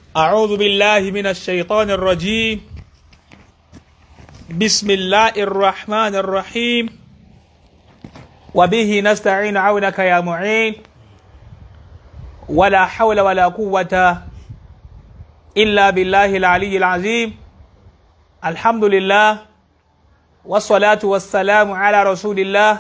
أعوذ بالله من الشيطان الرجيم بسم الله الرحمن الرحيم وبه نستعين عونك يا معين ولا حول ولا قوة إلا بالله العلي العظيم الحمد لله والصلاة والسلام على رسول الله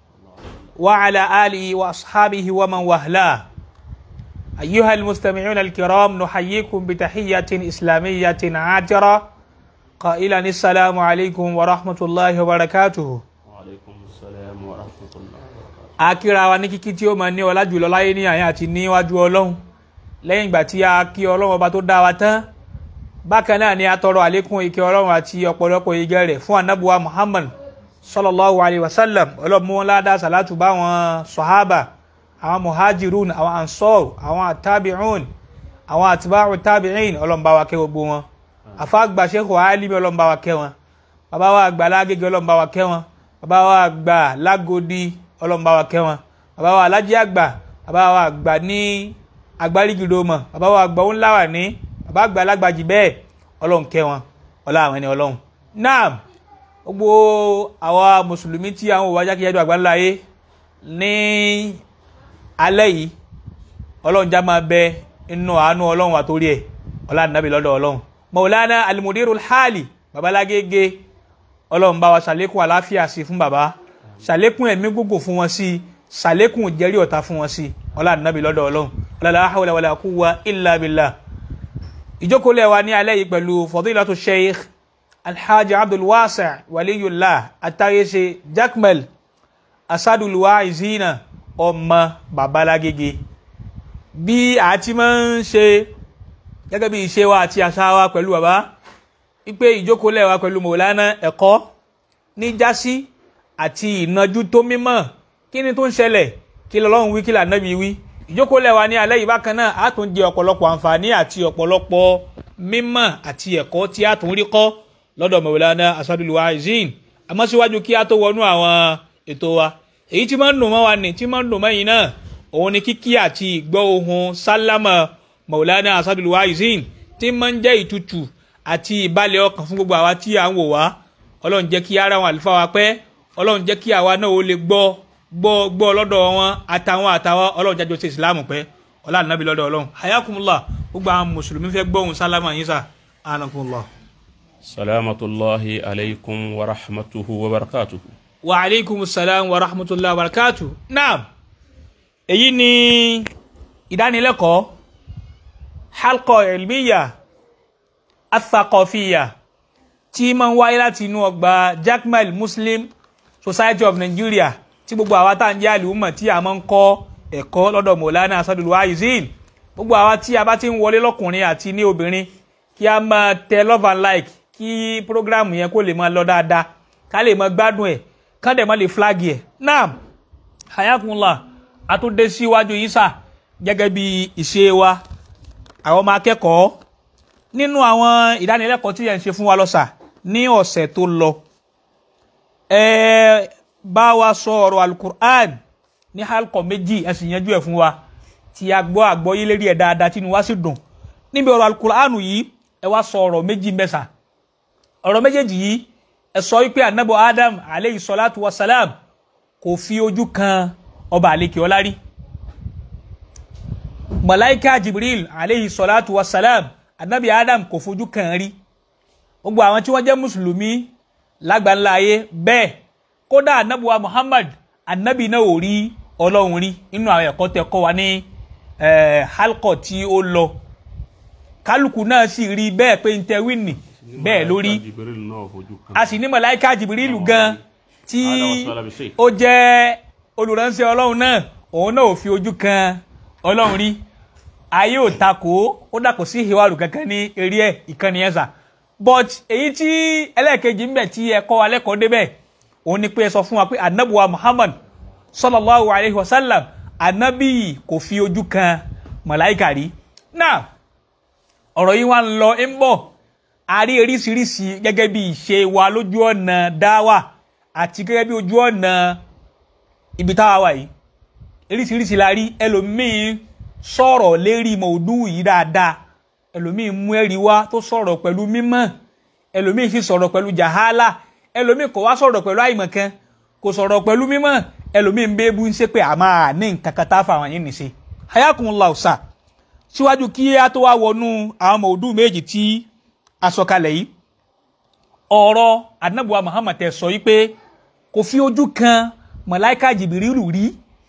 وعلى آله وأصحابه ومن وهلاه أيها المستمعون الكرام نحييكم بتحية إسلامية عاجرة قائلا السلام عليكم ورحمة الله وبركاته وعليكم السلام ورحمة الله وبركاته akíra wa ní kíkí tí ó máa ní ọlá jùlọ láyé ní àyà àti níwájú ọlọ́run lẹ́yìn ìgbà tí a kí ọlọ́run ọba tó dá wa tán bákan náà ni a tọrọ àlékún ìkẹ́ ọlọ́run àti ọ̀pọ̀lọpọ̀ ìgẹ́ rẹ̀ fún anábùwà muhammad sallallahu alayhi wa sallam ọlọ́mú wọn ládàá sàlátù bá àwọn sọ̀hábà àwọn muhajirun àwọn ansor àwọn atabi'un àwọn atiba'u tabi'in ọlọ́mùbá wa kẹ́ gbogbo wọn àfàgbà sẹ́kọ̀ọ́ alimi ọlọ́mùbá wa kẹ́ wọn bàbá wa àgbà lágége ọlọ́mùbá wa kẹ́ wọn bàbá wa àgbà lágodi ọlọ́mùbá wa kẹ́ wọn bàbá wa alájí àgbà bàbá wa àgbà ní agbárígidò mọ̀ bàbá wa àgbà ńlá wà ní bàbá àgbà alágbàjì bẹ́ẹ̀ ọlọ́run kẹ́ wọn ọlá àwọn ẹni ọlọ́run náà gbogbo àwa mùsùlùmí tí àwọn òwò ajákèjádò àgbáńlá yé ní alẹ́ yìí ọlọ́run já máa bẹ inú àánú ọlọ́run àtòrí ẹ̀ ọlá nàbì lọ́dọ̀ ọlọ́run maulana alimudirul hali babalágége ọlọ́run bá wa ṣàlékún àláfíà sí fún bàbá ṣàlékún ẹ̀mí gbogbo fún wọn sí ṣàlékún ìjẹ́rí ọ̀tá fún wọn sí ọlá nàbì lọ́dọ̀ ọlọ́run la hawla wala quwwa illa billah ìjókòólẹ̀ wa ní alẹ́ yìí pẹ̀lú fadilatu sheikh alhaji abdulwasa waliyullah atayese jakmel asadulwa izina ọmọ babalágége bí a ti máa ń ṣe gẹ́gẹ́ bí ìṣe wa àti àṣà wa pẹ̀lú bàbá wípé ìjókòólẹ̀ wa pẹ̀lú mọ̀lánà ẹ̀kọ́ ní jásí àti ìnajú tó mímọ́ kí ni tó ń ṣẹlẹ̀ kí lọ́lọ́run wí kí lànàbí wí ìjókòólẹ̀ wa ní alẹ́ yìí bákan náà á tún jẹ ọ̀pọ̀lọpọ̀ àǹfààní àti ọ̀pọ̀lọpọ̀ mímọ̀ àti ẹ̀kọ́ tí a tún rí kọ́ lọ́dọ̀ mọ̀lánà asadulwa izin àmọ́ síwájú kí a tó wọnú àwọn ètò wa èyí tí máa ń dùn mọ́ wa ní tí máa ń dùn mọ́ yìí náà òun ni kíkí àti ìgbọ́ ohun sálámà maulana asadul waizin tí máa ń jẹ́ ìtutù àti ìbálẹ̀ ọkàn fún gbogbo àwa tí à ń wò wá ọlọ́run jẹ́ kí ara wọn àlùfáà wa pẹ́ ọlọ́run jẹ́ kí àwa náà ó lè gbọ́ gbọ́ gbọ́ lọ́dọ̀ wọn àtàwọn àtàwọn ọlọ́run jájọ ṣe ìsìlámù pẹ́ ọlọ́run nábì lọ́dọ̀ ọlọ́run hayakumullah gbogbo àwọn mùsùlùmí fẹ́ gbọ́ ohun sálámà yín sà anakumullah. سلامة الله عليكم ورحمته وبركاته wa aleykum salam wa rahmatulah wa barakatu naam èyí ni ìdánilẹ́kọ̀ọ́ halkọ ilmiya athakọfiya tí máa ń wáyé láti inú ọgbà Jaqmal Muslim Society of Nigeria tí gbogbo àwa tá à ń jẹ́ àlùmọ̀ tí a máa ń kọ́ ẹ̀kọ́ lọ́dọ̀ Maulana Asadul Waizin gbogbo àwa tí a bá ti ń wọlé lọ́kùnrin àti ní obìnrin kí a máa tẹ love and like kí programu yẹn kó lè máa lọ dáadáa ká lè máa gbádùn ẹ̀ kán dẹ̀ má lè flagi ẹ̀ náà hayakunla àtúndé síwájú yìí sà gẹ́gẹ́ bí ìṣe wa àwọn ọmọ akẹ́kọ̀ọ́ nínú àwọn ìdánilẹ́kọ̀ọ́ tí ẹ̀ ń ṣe fún wa lọ́sà ní ọ̀sẹ̀ tó lọ ẹ bá wa sọ ọ̀rọ̀ alukur'an ní halkọ̀ méjì ẹ sì yanjú ẹ̀ fún wa tí a gbọ́ àgbọ́yé lérí ẹ̀ dáadáa tí inú wa sì dùn níbi ọ̀rọ̀ alukur'an yìí ẹ wá sọ ọ̀rọ̀ méjì mẹ́sà ọ̀rọ̀ méjèèjì yìí ẹ sọ wípé anabo adam aleyhi salatu wa salam kò fi ojú kan ọba àlekè ọlá rí malaika jibril aleyhi salatu wa salam anabi adam kò fojú kan rí gbogbo àwọn tí wọ́n jẹ́ mùsùlùmí lágbàńlá ayé bẹ́ẹ̀ kódà anabi wa muhammad anabi náà ò rí ọlọ́run rí nínú àwọn ẹ̀kọ́ tẹ́ kọ́ wa ní halkọ tí ó lọ kálukú náà sì rí bẹ́ẹ̀ pé n tẹ wíìnì bẹ́ẹ̀ lórí Jibril náà fojú kan. a sì ní mọ̀láìka jìbìrìlù gan tí Adam wa sallam shay. ó jẹ́ olùránṣẹ́ ọlọ́run náà òun náà ò fi ojú kan ọlọ́run rí ayé ò takò ó dàpọ̀ sí ìhìwàlù kankan ní eré ẹ̀ ìkànnì ẹ̀ sà but èyí tí ẹlẹ́ẹ̀kejì ń bẹ̀ tí ẹ kọ́ wa lẹ́kọ̀ọ́ débẹ̀ òun ni pé ẹ sọ fún wa pé anabuwa muhammad sallallahu alayhi wa sallam anabi kò fi ojú kan mọ̀láìka rí náà ọ̀rọ̀ yìí wá ń lọ ń bọ̀ a rí oríṣiríṣi gẹ́gẹ́ bí ìṣe wa lójú ọ̀nà dáwà àti gẹ́gẹ́ bí ojú ọ̀nà ibi táwa wà yìí oríṣiríṣi la rí ẹlòmíín sọ̀rọ̀ lérí mọ̀ọ́dú yìí dáadáa ẹlòmíì mú ẹ̀rí wá tó sọ̀rọ̀ pẹ̀lú mímọ̀ ẹlòmíì sì sọ̀rọ̀ pẹ̀lú jahala ẹlòmíì kò wá sọ̀rọ̀ pẹ̀lú àìmọ̀kan kò sọ̀rọ̀ pẹ̀lú mímọ̀ ẹlòmíì ń bẹ́ẹ́bù ń ṣe pé àmà ní nǹkan kan tá a fà wọ́n yín nìṣe hayakumullahu sa síwájú kí a tó wá wọnú àwọn ọmọ òdù méjì tí a sọ kalẹ̀ yìí ọ̀rọ̀ anabuwa Muhammad tẹ sọ yìí pé kò fi ojú kan mọ̀láìka jìbìrìlù rí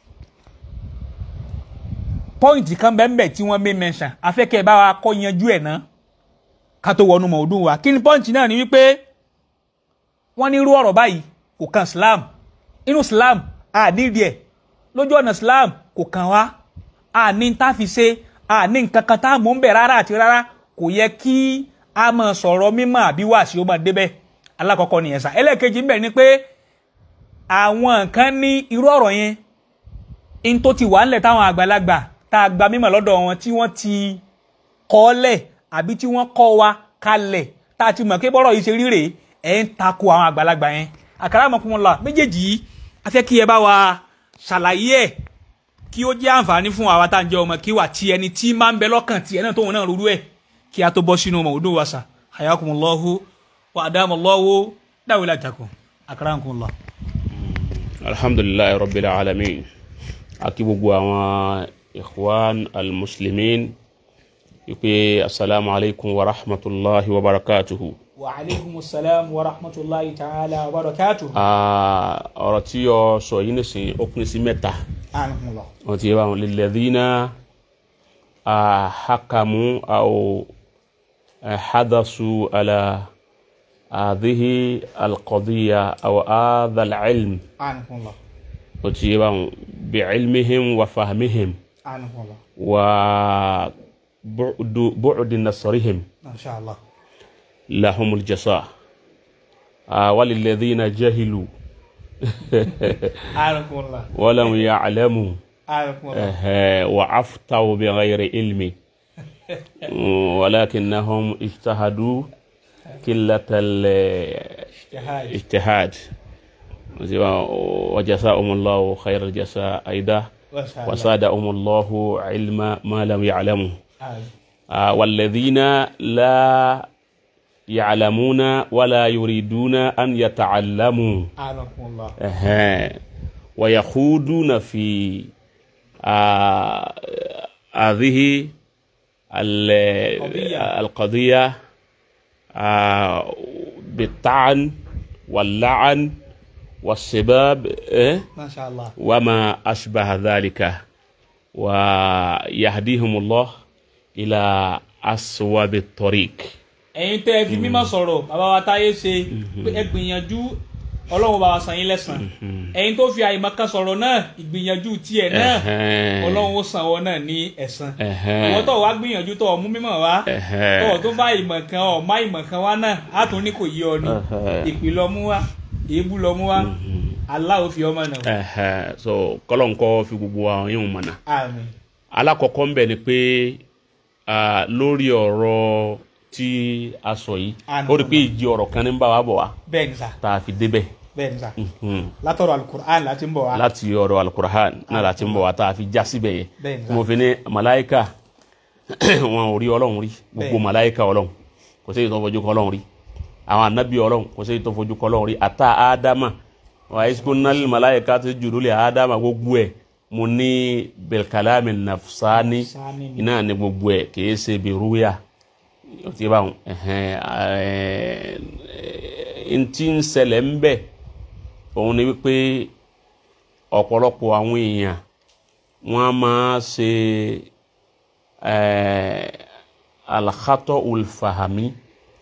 pọ́ìntì kan bẹ́ẹ̀ tí wọ́n mé mẹ́sàn afẹ́kẹ́ bá wa kọ́ yanjú ẹ̀ náà ká tó wọnú mọ̀ ọdún wa kí ni pọ́ìntì náà ni wípé wọ́n ní irú ọ̀rọ̀ báyìí kò kan Islam inú Islam a nídìí ẹ̀ lójú ọ̀nà Islam kò kàn wá a ní tá a fi ṣe a ní nǹkan kan tá a mú ń bẹ̀ rárá àti rárá kò yẹ kí a máa sọ̀rọ̀ mímọ́ àbí wàásù ó máa débẹ̀ alákọ̀ọ́kọ́ nìyẹn sá ẹlẹ́ẹ̀kejì ń bẹ̀ ni pé àwọn nǹkan ní irú ọ̀rọ̀ yẹn in tó ti wà ńlẹ̀ táwọn àgbàlagbà tá a gba mímọ̀ lọ́dọ̀ wọn tí wọ́n ti kọ́ lẹ̀ àbí tí wọ́n kọ́ wa kalẹ̀ tá a ti mọ̀ pé bọ́rọ̀ yìí ṣe rí rèé ẹ̀ ń takò àwọn àgbàlagbà yẹn àkàrà ọmọkùnrin méjèèjì yìí a fẹ́ kí ẹ bá wa ṣàlàyé ẹ̀ kí ó jẹ́ àǹfààní fún àwa tá à ń jẹ́ ọmọ kí wà tí ẹni tí máa ń bẹ lọ́kàn tí ẹ náà tóun náà rúrú ẹ̀ kí a tó bọ́ sínú ọmọ òdò wa sà hayakumullahu wa adamallahu dawilatakum akramakumullah. alhamdulilayi rabbil alamin aki gbogbo àwọn ikhwan almuslimin wípé asalaamu alaykum wa rahmatulahi wa barakatuhu. wa aleykum salaam wa rahmatulahi ta'ala wa barakatuhu. ọ̀rọ̀ tí o sọ yìí nísìnyí ó pín sí mẹ́ta akramakumullah. wọ́n ti yẹ báwọn lilladhina hakamu aw حدثوا على هذه القضية أو هذا العلم akramakumullah. وتيبان بعلمهم وفهمهم akramakumullah. وبعد بعد نصرهم masha allah. لهم الجزاء آه، وللذين جهلوا akramakumullah. ولم يعلموا akramakumullah. آه، وعفتوا بغير علم ولكنهم اجتهدوا قلة الاجتهاد وجزاهم الله خير الجزاء أيضا masha allah. وزادهم الله علم ما لم يعلموا Amin. آه، والذين لا يعلمون ولا يريدون أن يتعلموا akramakumullah. أها. ويخوضون في آه، هذه ال- قضية. القضية آه، بالطعن واللعن والسباب إيه؟ masha allah. وما أشبه ذلك ويهديهم الله إلى أسواب الطريق ẹ̀yin tẹ́ ẹ fi mímọ̀ sọ̀rọ̀ bàbá wa táyé ṣe pé ẹ gbìyànjú ọlọ́run bá wa san yín lẹ́san ẹ̀yin tó fi àìmọ̀kan sọ̀rọ̀ náà ìgbìyànjú tiẹ̀ náà Ẹ̀hẹ́n. ọlọ́run ó san ọ náà ní ẹ̀san Ẹ̀hẹ́n. ìwọ tó wá gbìyànjú tó mú mímọ̀ wá Ẹ̀hẹ́n. tó tó bá ìmọ̀kan ọ̀ má ìmọ̀kan wá náà á tún ní kò yí ọ ni Ẹ̀hẹ́n. ìpì lọ mú wá èébú lọ mú wá Allah ó fi ọmọ náà Ẹ̀hẹ́n. so kọ́lọ́nkọ́ fi gbogbo àwọn yóò mọ̀nà àmín alákọ̀ọ́kọ́ ń bẹ̀ ni pé ah, lórí ọ̀rọ̀ tí a sọ yìí Àná. ó rí i pé ìjì ọ̀rọ̀ kan ní ń bá wa bọ̀ wá bẹ́ẹ̀ ni sà tá a fi débẹ̀ bẹ́ẹ̀ ni sà Mhm. látọ̀rọ̀ alukur'an láti ń bọ̀ wá láti ọ̀rọ̀ alukurahan náà láti ń bọ̀ wá tá a fi já síbẹ̀ yẹn Bẹ́ẹ̀ ni. tí mo fi ní màláìka wọn ò rí ọlọ́run rí gbogbo Bẹ́ẹ̀. màláìka ọlọ́run kò sí èyí tó fojú kọ ọlọ́run rí àwọn anabi ọlọ́run kò sí èyí tó fojú kọ ọlọ́run rí ata ádámà wà iskunal màláìka tó jùlọ lè ádámà gbogbo ẹ̀ mo ní bilkalami nafsani Nafsani ni. iná ní gbogbo ẹ̀ kìí ṣe bí rúyà ó ti bá wọn ntí ń ṣẹlẹ̀ ń bẹ̀ òun ni wípé ọ̀pọ̀lọpọ̀ àwọn èèyàn wọ́n máa ṣe alakatọ olùfahami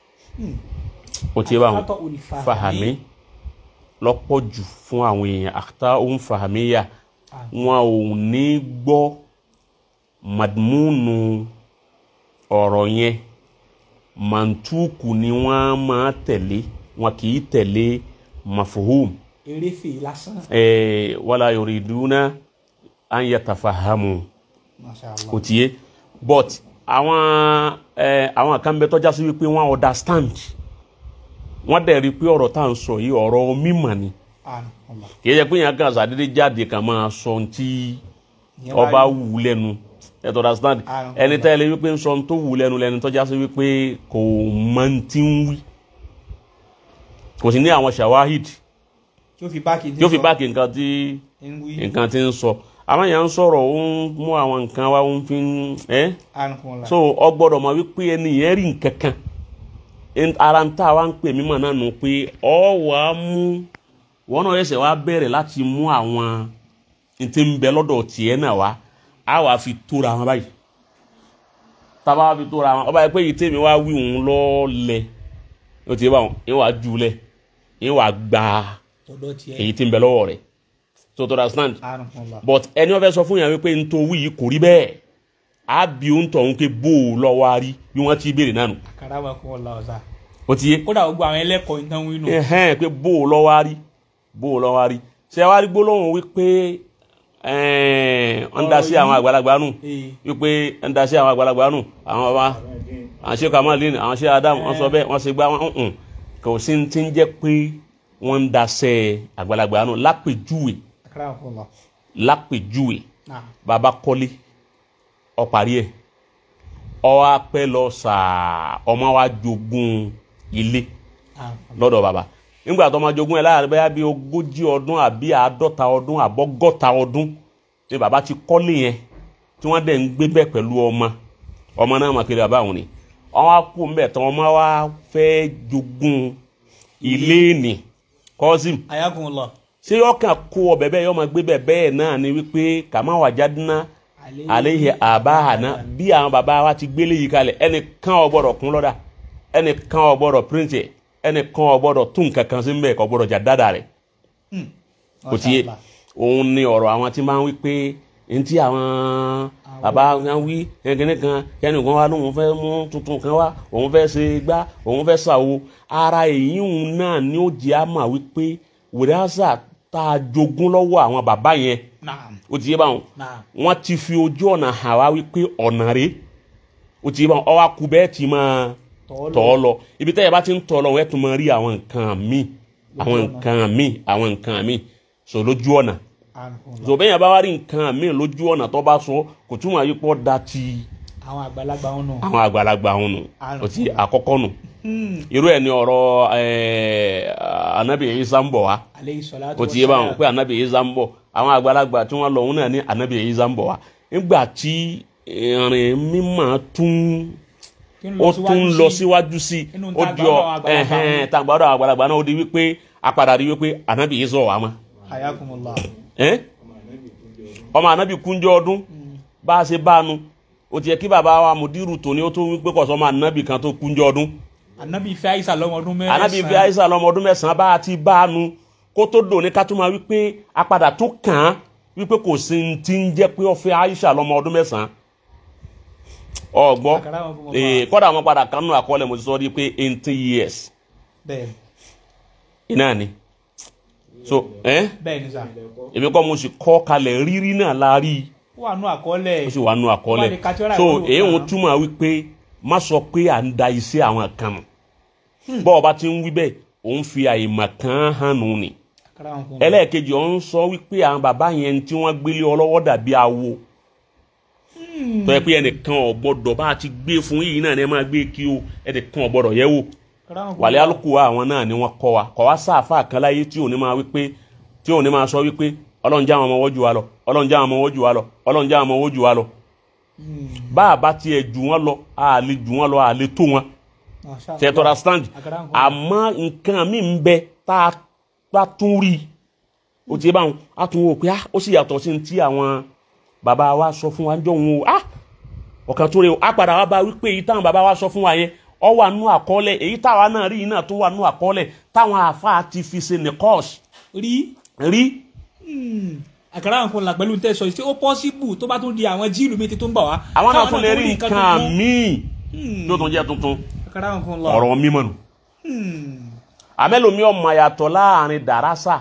o ti bá wọn Al-khata'u al-fahmi. fahami lọ́pọ̀ jù fún àwọn èèyàn àkàtà òun fahami yà wọn ò ní gbọ́ madmúnu ọ̀rọ̀ yẹn màntúkù ni wọ́n máa tẹ̀lé wọn kì í tẹ̀lé mafuhum eréfè lásán eh, wala yuriduna an yatafahamu masha allah kò tiye but àwọn eh, àwọn kan bẹ tọ́já sí wípé wọ́n understand wọ́n dẹ̀ rí i pé ọ̀rọ̀ tá à ń sọ yìí ọ̀rọ̀ mímọ̀ ni àmín Allah kì í ṣe pé yẹn kan ṣàdédé jáde kan máa sọ ohun tí Ìyẹn wá ọba rí. wù ú lẹ́nu ẹ tó understand Ah, ẹni tẹ́ ẹ lé wípé ń sọ tó wù lẹ́nu lẹ́nu tó já sí wípé kò mọ ti ń wí kò sì ní àwọn shawahid tí ó fi báàkì yóò fi báàkì nǹkan tí ń wí nǹkan tí ń sọ àwọn èèyàn ń sọ̀rọ̀ ó ń mú àwọn nǹkan wá ó ń fi ń ẹ́ àrùnkùnlá so ọ gbọ́dọ̀ mọ̀ wípé ẹni yẹn rí nǹkan kan En- ara ń tà wá ń pè mímọ̀ náà nù pé ọ wà á mú wọn náà ẹsẹ̀ wá bẹ̀rẹ̀ láti mú àwọn n tí ń bẹ lọ́dọ̀ tiẹ̀ náà wá á wàá fi tóra wọn báyìí tábà wá fi tóra wọn ọba yẹn pé yìí tèmi wá wí òun lọ́ọ́lẹ̀ ó ti yé báwọn yín wàá júlẹ̀ yín wàá gba tọ̀dọ̀ tiẹ̀ èyí tí ń bẹ lọ́wọ́ rẹ̀ so to understand àrùnkùnlá but ẹni wọn fẹ́ sọ fún yàn wípé n tó wí yìí kò rí bẹ́ẹ̀ á bí ó ń tọ̀ ń pé bó o lọ wá rí bí wọ́n ti béèrè náà nù àkàràwọ̀kùnlá ọ̀sà ó ti yé kódà gbogbo àwọn ẹlẹ́kọ̀ọ́ ìtàn wínú ẹhẹ́n pé bó o lọ wá rí bó o lọ wá rí ṣé wá rí gbólóhùn wípé ẹ̀ẹ́n ń da sí àwọn àgbàlagbà nù ee wípé ń da sí àwọn àgbàlagbà nù àwọn bàbá àwọn ṣe kamalin àwọn ṣe adam wọ́n sọ bẹ́ẹ̀ wọ́n ṣe gbá wọn ń kò sí ti ń jẹ́ pé wọ́n ń da sẹ́ àgbàlagbà nù lápèjúwe àkàràwọ̀kùnlá lápèjúwe náà bàbá kọ́lé ọ̀parí ẹ̀ ọwọ́ apẹ́ lọ sàá ọmọ wa jogún ilé àrùnkùnlá lọ́dọ̀ bàbá nígbà tó máa jogún ẹ̀ láàrin bẹ́ẹ̀ bí ogójì ọdún àbí àádọ́ta ọdún àbọ́gọ́ta ọdún ni bàbá ti kọ́lé yẹn tí wọ́n dẹ̀ ń gbé bẹ́ẹ̀ pẹ̀lú ọmọ ọmọ náà máa kiri bàbá àwọn ni wọ́n wá kú mbẹ̀ tán ọmọ wa fẹ́ jogún ilé nì kọ́sìm àyàkùnlá ṣé ọkàn kó ọbẹ̀ bẹ́ẹ̀ yọ máa gbé bẹ́ẹ̀ bẹ́ẹ̀ náà ni wípé kàmá wà jádínà àléhì àbáhàná bí àwọn bàbá wa ti gbélé yìí kalẹ̀ ẹnìkan ò gbọ́dọ̀ kún lọ́dà ẹnìkan ò gbọ́dọ̀ píríǹtì ẹ̀ ẹnìkan ò gbọ́dọ̀ tún nǹkan kan sí mbẹ́ kò gbọ́dọ̀ jà dáadáa rẹ̀ kò tiẹ̀ òun ni ọ̀rọ̀ àwọn tí máa ń wí pé ntí àwọn bàbá wọn wí ẹnkẹ́ni kan kẹ́nìkan wá lóun fẹ́ mú tuntun kan wá òun fẹ́ ṣe gbá òun fẹ́ ṣàwo ara èyí òun náà ni ó jẹ́ àmà wípé wìrásà tá a jogún lọ́wọ́ àwọn bàbá yẹn naam ó ti yé báwọn naam wọ́n ti fi ojú ọ̀nà hàn wá wípé ọ̀nà rèé ó ti yé báwọn ọwọ́ akú bẹ́ẹ̀ ti máa tọ̀ ọ́ lọ ibi tẹ́yẹ bá ti ń tọ̀ ọ́ lọ wọ́n ẹ̀ tún máa rí àwọn nǹkan míì àwọn ọ̀nà. nǹkan míì àwọn nǹkan míì sọ lójú ọ̀nà àrùnkùnlá so bẹ́ẹ̀ yẹn bá wá rí nǹkan míì lójú ọ̀nà tó bá sọ kò túmọ̀ yí pọ́ da ti àwọn àgbàlagbà wọn nù àwọn àgbàlagbà wọn nù ó ti àkọ́kọ́ nù irú ẹ̀ ní ọ̀rọ̀ ẹ̀ anabi Isa ń bọ̀ wá aleyhi salatu kò tí yé báwọn pé anabi Isa ń bọ̀ àwọn àgbàlagbà tí wọ́n lọ òun náà ní anabi Isa ń bọ̀ wá nígbà tí ìrìn mímọ́ tún ó tún lọ síwájú sí i Inú ó di ọ tàgbàdo àwọn àgbàlagbà ẹhẹn tàgbàdo àwọn àgbàlagbà náà ó di wípé apàdà rí wípé anabi Isa wà mọ́ àyàkùnlá ẹ́n ọmọ anabi kúnjọ ọdún bá a ṣe bá a nu ó ti yẹ kí bàbá wa mùdírù tòní ó tó wípé kọ̀sọ́ ọmọ anabi kan tó kúnjọ ọdún anabi fẹ́ àyíṣà lọ́mọ ọdún mẹ́rin anabi fi àyíṣà lọ́mọ ọdún mẹ́sàn-án bá a ti bá a nu kó tó dò ní ká tó máa wípé apàdà tó kàn án wípé kò sí ní ti ń jẹ́ pé ó fẹ́ àyíṣà lọ́mọ ọdún mẹ́sàn-án ọgbọ́ Àkàrà wọn fún wọn ee kọ́dà àwọn padà kan nù àkọọ́lẹ̀ mo ti sọ ọ́ di pé eighteen years bẹ́ẹ̀ iná ni so ẹ́n bẹ́ẹ̀ ni sà èmi kọ́ mo sì kọ́ kalẹ̀ rírí náà la rí i ó wà nù àkọọ́lẹ̀ ó sì wà nù Wọ́n àkọọ́lẹ̀ lè ka tíọ́rà so ìwúlò èyí ń kan. túmọ̀ wípé má sọ pé à ń da iṣẹ́ àwọn kan nù bọ́ọ̀ ọba ti ń wí bẹ́ẹ̀ òun fi àyèmọ̀ kan hàn nù ni àkàrà wọn fún ẹlẹ́ẹ̀kejì ọ̀hún sọ wípé àwọn bàbá yẹn tí wọ́n gbélé ọlọ́wọ́ dàbí awo tó yẹ pé ẹnìkan ò gbọ́dọ̀ bá a ti gbé fún yìí náà ni ẹ máa gbé kí o ẹnìkan ò gbọ́dọ̀ yẹ̀ wò àkàrà wọn fún wàlẹ́ alùpùpù àwọn náà ni wọ́n kọ́ wa kọ́ wa sáàfà kan láyé tí òní máa wípé tí òní máa sọ wípé ọlọ́run já àwọn ọmọ wọ́jú wa lọ ọlọ́run já àwọn ọmọ wọ́jú wa lọ ọlọ́run já àwọn ọmọ wọ́jú wa lọ bá a bá tiẹ̀ jù wọ́n lọ a lè jù wọ́n lọ a lè tó wọn tẹ̀tọ́ra stand Àkàrà wọn fún àmọ́ nǹkan mi ń bẹ tá a bá tún rí o ti báwọn a tún wò pé ah ó sì yàtọ̀ sí ní tí àwọn bàbá wa sọ fún wa jọ wọn o ah ọ̀kan tó rẹ o a padà wá bá wípé èyí táwọn bàbá wa sọ fún wa yẹn ọ wà nú àkọọ́lẹ̀ èyí táwa náà rí yìí náà tó wà nú àkọọ́lẹ̀ táwọn àáfàá ti fi ṣe nìkọ́ọ̀ṣ rí rí àkàrà wọn fún la pẹ̀lú tẹ́ sọ yìí tí ó pọ́síbù tó bá tún di àwọn jíìlù mi ti tó ń bà wá àwọn náà káwọn tún lè rí tuntun nǹkan tuntun. míì Hmm. tó tún jẹ́ tuntun àkàrà wọn fún la ọ̀rọ̀ mímọ́ nù Hmm. àmẹ́lòmí ọmọ yàtọ̀ láàrin dàrásà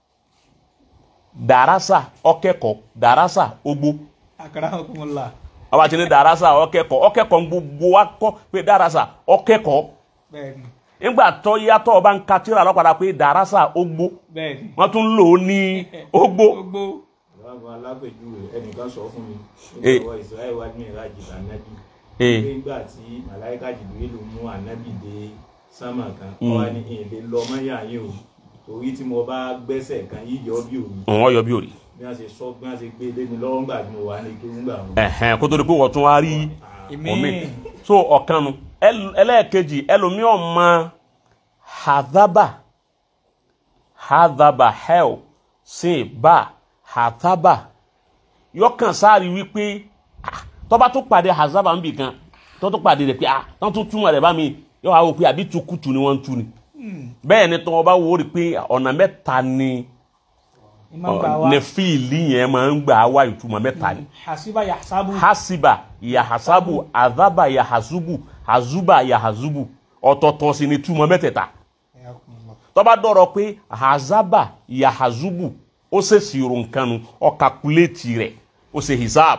dàrásà ọkẹ́kọ̀ọ́ dàrásà ogbó àkàrà wọn fún la ọba tí ní dàrásà ọkẹ́kọ̀ọ́ ọkẹ́kọ̀ọ́ ń gbogbo wa kọ́ pé dàrásà ọkẹ́kọ̀ọ́ bẹ́ẹ̀ni nígbà tó yàtọ̀ ọba ń ka tíra lọ́padà pé dàrásà ogbó bẹ́ẹ̀ni wọ́n tún lò ó ní ogbó gbogbo lágbo alápèjúwe ẹnìkan sọ fún mi Eh. nígbà wọ Israel wá ní ìrajì ànábì Eh. nígbà tí màláìka jìbìrìlù mú ànábì dé sámà kan Mm. ó wá ní èlé lọ mọ́yà yín o torí tí mo bá gbẹ́sẹ̀ kan yíyọ bí òru wọ́n yọ bí òrì bí wọ́n ṣe sọ bí wọ́n ṣe gbé lé mi lọ́wọ́ ńgbà tí mo wà ní kí ń gbà wọn. ẹ̀hẹ́n kó tó di pé wọ́n tún wá rí èmi omi so ọ̀kan nu ẹl- ẹlẹ́ẹ̀kejì ẹlòmíọ̀ mọ hadaba hadaba hell sin ba hadaba yọkàn sáàrí wípé ah, tọ́ba tó pàdé hazaba ń bì kan tọ́ tó pàdé rẹ̀ pé ah tọ́ tó túmọ̀ rẹ̀ bá mi yọ wá wò pé àbí tukutu ni wọ́n ń tu ni bẹ́ẹ̀ ni tọ́ ọba wò ó rí pé ọ̀nà mẹ́ta ni ìmọ̀ gbà wá ní fíìlì yẹn máa ń gbà wá ìtumọ̀ mẹ́ta ni hasiba yasabu hasiba yahasabu adhaba yahasubu hazuba yahazubu ọ̀tọ̀ọ̀tọ̀ sì ni túmọ̀ mẹ́tẹ̀ẹ̀ta tó bá dọ̀rọ̀ pé hazaba yahazubu ó ṣe ṣírò nǹkan nu ó kakuléètì rẹ̀ ó ṣe hisab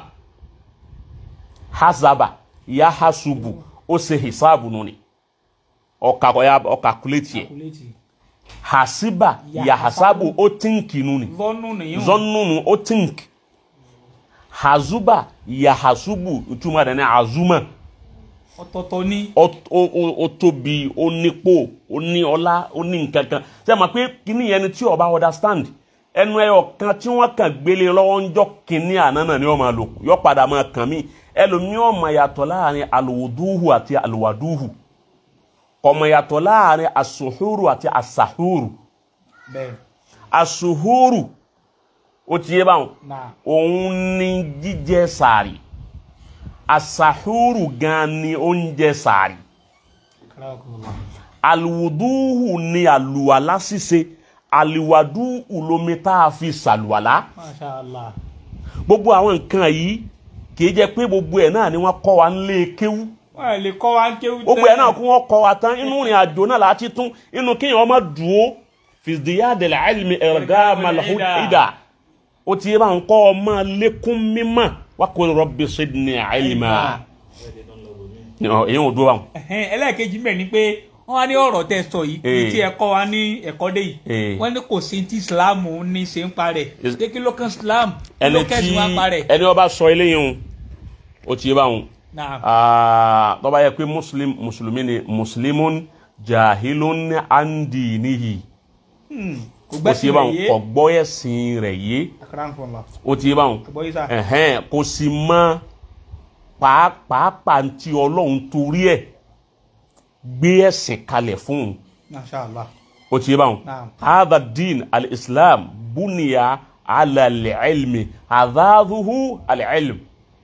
hazaba yahasubu ó ṣe hisab nu ni ó ka- ó kakuléètì ẹ̀ kuleti hasiba yahasabu ó tíǹkì nu ni zọnù nìyẹn zɔnnunu o tink hazuba yahasubu ìtumọ̀ rẹ̀ ní azuma ọ̀tọ̀ọ̀tọ̀ ní ó ó- ó- ó tóbi ó nípò ó ní ọlá ó ní nǹkankan ṣe é ma pé kíní yẹn ni tí o bá understand ẹnu ẹyọ kan tí wọ́n kàn gbélé lọ́wọ́ ń jọ kíní àná náà ni wọ́n máa lò yọ padà máa kàn mí ẹlòmíràn máa yàtọ̀ láàrin alùwòdúhù àti alùwàdúhù kọmọ yàtọ̀ láàrin asuhuru àti asahuru bẹ́ẹ̀ asuhuru ó ti yé báwọn na òun ni jíjẹ sàárì asahuru gan ni oúnjẹ sàárì karakola aluwuduhu ni àlùwàlá ṣíṣe aliwaduhu lomi tá a fi ṣàlùwàlá masha allah gbogbo àwọn nǹkan yìí kì í jẹ́ pé gbogbo ẹ̀ náà ni wọ́n kọ́ wa nílé kéwú wọ́n lè kọ́ wa ń kéwú gbogbo ẹ̀ náà kó wọ́n kọ́ wa tán inú ìrìn àjò náà láti tún inú kéèyàn ọmọ dùó fìdíyàdẹ̀lẹ̀ àìlmi ẹ̀rọ̀gá malahud ìdá ó ti yé báwọn kọ́ ọmọ lékún mímọ́ wá kó rọ́bì sídìní àìlmà èyí ò dúró báwọn. Ẹ̀hẹ́n, ẹlẹ́ẹ̀kejì mẹ́rin ni pé wọ́n wá ní ọ̀rọ̀ tẹ́ sọ yìí ní Eh. tí ẹ kọ́ wa ní ẹ̀kọ́ dé yìí Eh. wọ́n ní kò sí tí islam ní ṣe ń parẹ́ Is- pé kí ló kan islam kí ẹni ló tí kẹ́sì wá parẹ́ ẹni ọba sọ eléyìí o ó ti yé báwọn náà Ah, tó bá yẹ pé muslim mùsùlùmí ni muslimun jahilun andi nihi kò ó ti gbẹ́sì yé rẹ̀ báwọn yé kò gbọ́ ẹ̀sìn rẹ̀ yé akarakola ó ti yé báwọn àgbọ̀ yìí sá ẹ̀hẹ́n kò sì mọ pàápàá tí ọlọ́run torí ẹ̀ gbé ẹ̀sìn kalẹ̀ fún un masha allah ó ti yé báwọn Naam. hadha din al-islam buniya ala al-ilmi hadhaduhu al-ilm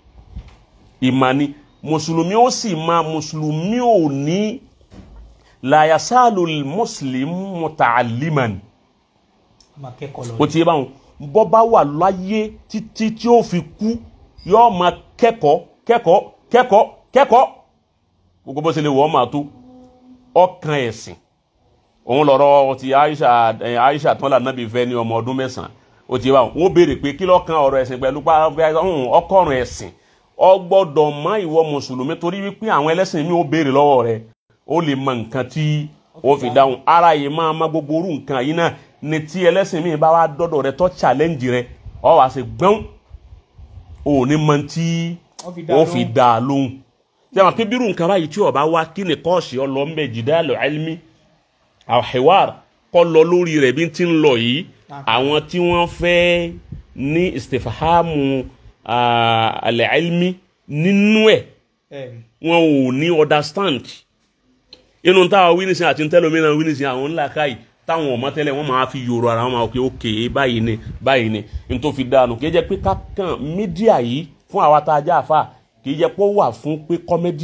ìmání mùsùlùmí ó sì máa mùsùlùmí ò ní la yasalu muslim muta'alliman ọmọ akẹ́kọ̀ọ́ lọ ó ti yé báwọn bọ́ bá wà láyé títí tí ó fi kú yóò máa kẹ́kọ̀ọ́ kẹ́kọ̀ọ́ kẹ́kọ̀ọ́ kẹ́kọ̀ọ́ gbogbo bó ṣe lè wọ́ máa tó ọkàn ẹ̀sìn òun lọ́rọ̀ ti Aisha ẹ̀, Aisha tán lànàbí fẹ́ ní ọmọ ọdún mẹ́sàn-án ó ti yé báwọn wọ́n béèrè pé kí lọ́kàn ọ̀rọ̀ ẹ̀sìn pẹ̀lú ọkọ̀rùn ẹ̀sìn ọ gbọ́dọ̀ mọ ìwọ mùsùlùmí torí wípé àwọn ẹlẹ́sìn mi ò béèrè lọ́wọ́ rẹ ó lè mọ nǹkan tí ó fi dáhùn ara yìí máa ma gbogbo orú nǹkan yìí náà ni tí ẹlẹ́sìn mi bá wá dọ́dọ̀ rẹ tó challenge rẹ ọ wá sí gbọ́n ò ní mọ tí Ó fi dá ó fi lóhùn. dá a lóhùn tí a máa pé bírù nǹkan báyìí tí ó bá wá kí ni kọ́ọ̀sì ọlọ́mbẹ jìdálò ilmi àwòhẹ́wàr kọ́ lọ lórí rẹ̀ bí ti ń lọ yìí àwọn tí wọ́n fẹ́ ní istifahamu alẹ́ ilmi nínú ẹ̀ ẹ̀ wọn ò ní understand inú táwọn wínísìn àti tẹlómìnà wínísìn àwọn ńlá káyì táwọn ọmọ tẹ́lẹ̀ wọn máa fi yòrò ara wọn máa pe ókè báyìí ni báyìí ni n tó fi dànù kì í jẹ́ pé kákan mídíà yìí fún àwa tá a já àfa kì í jẹ́ pé ó wà fún pé kọ́mẹ́dì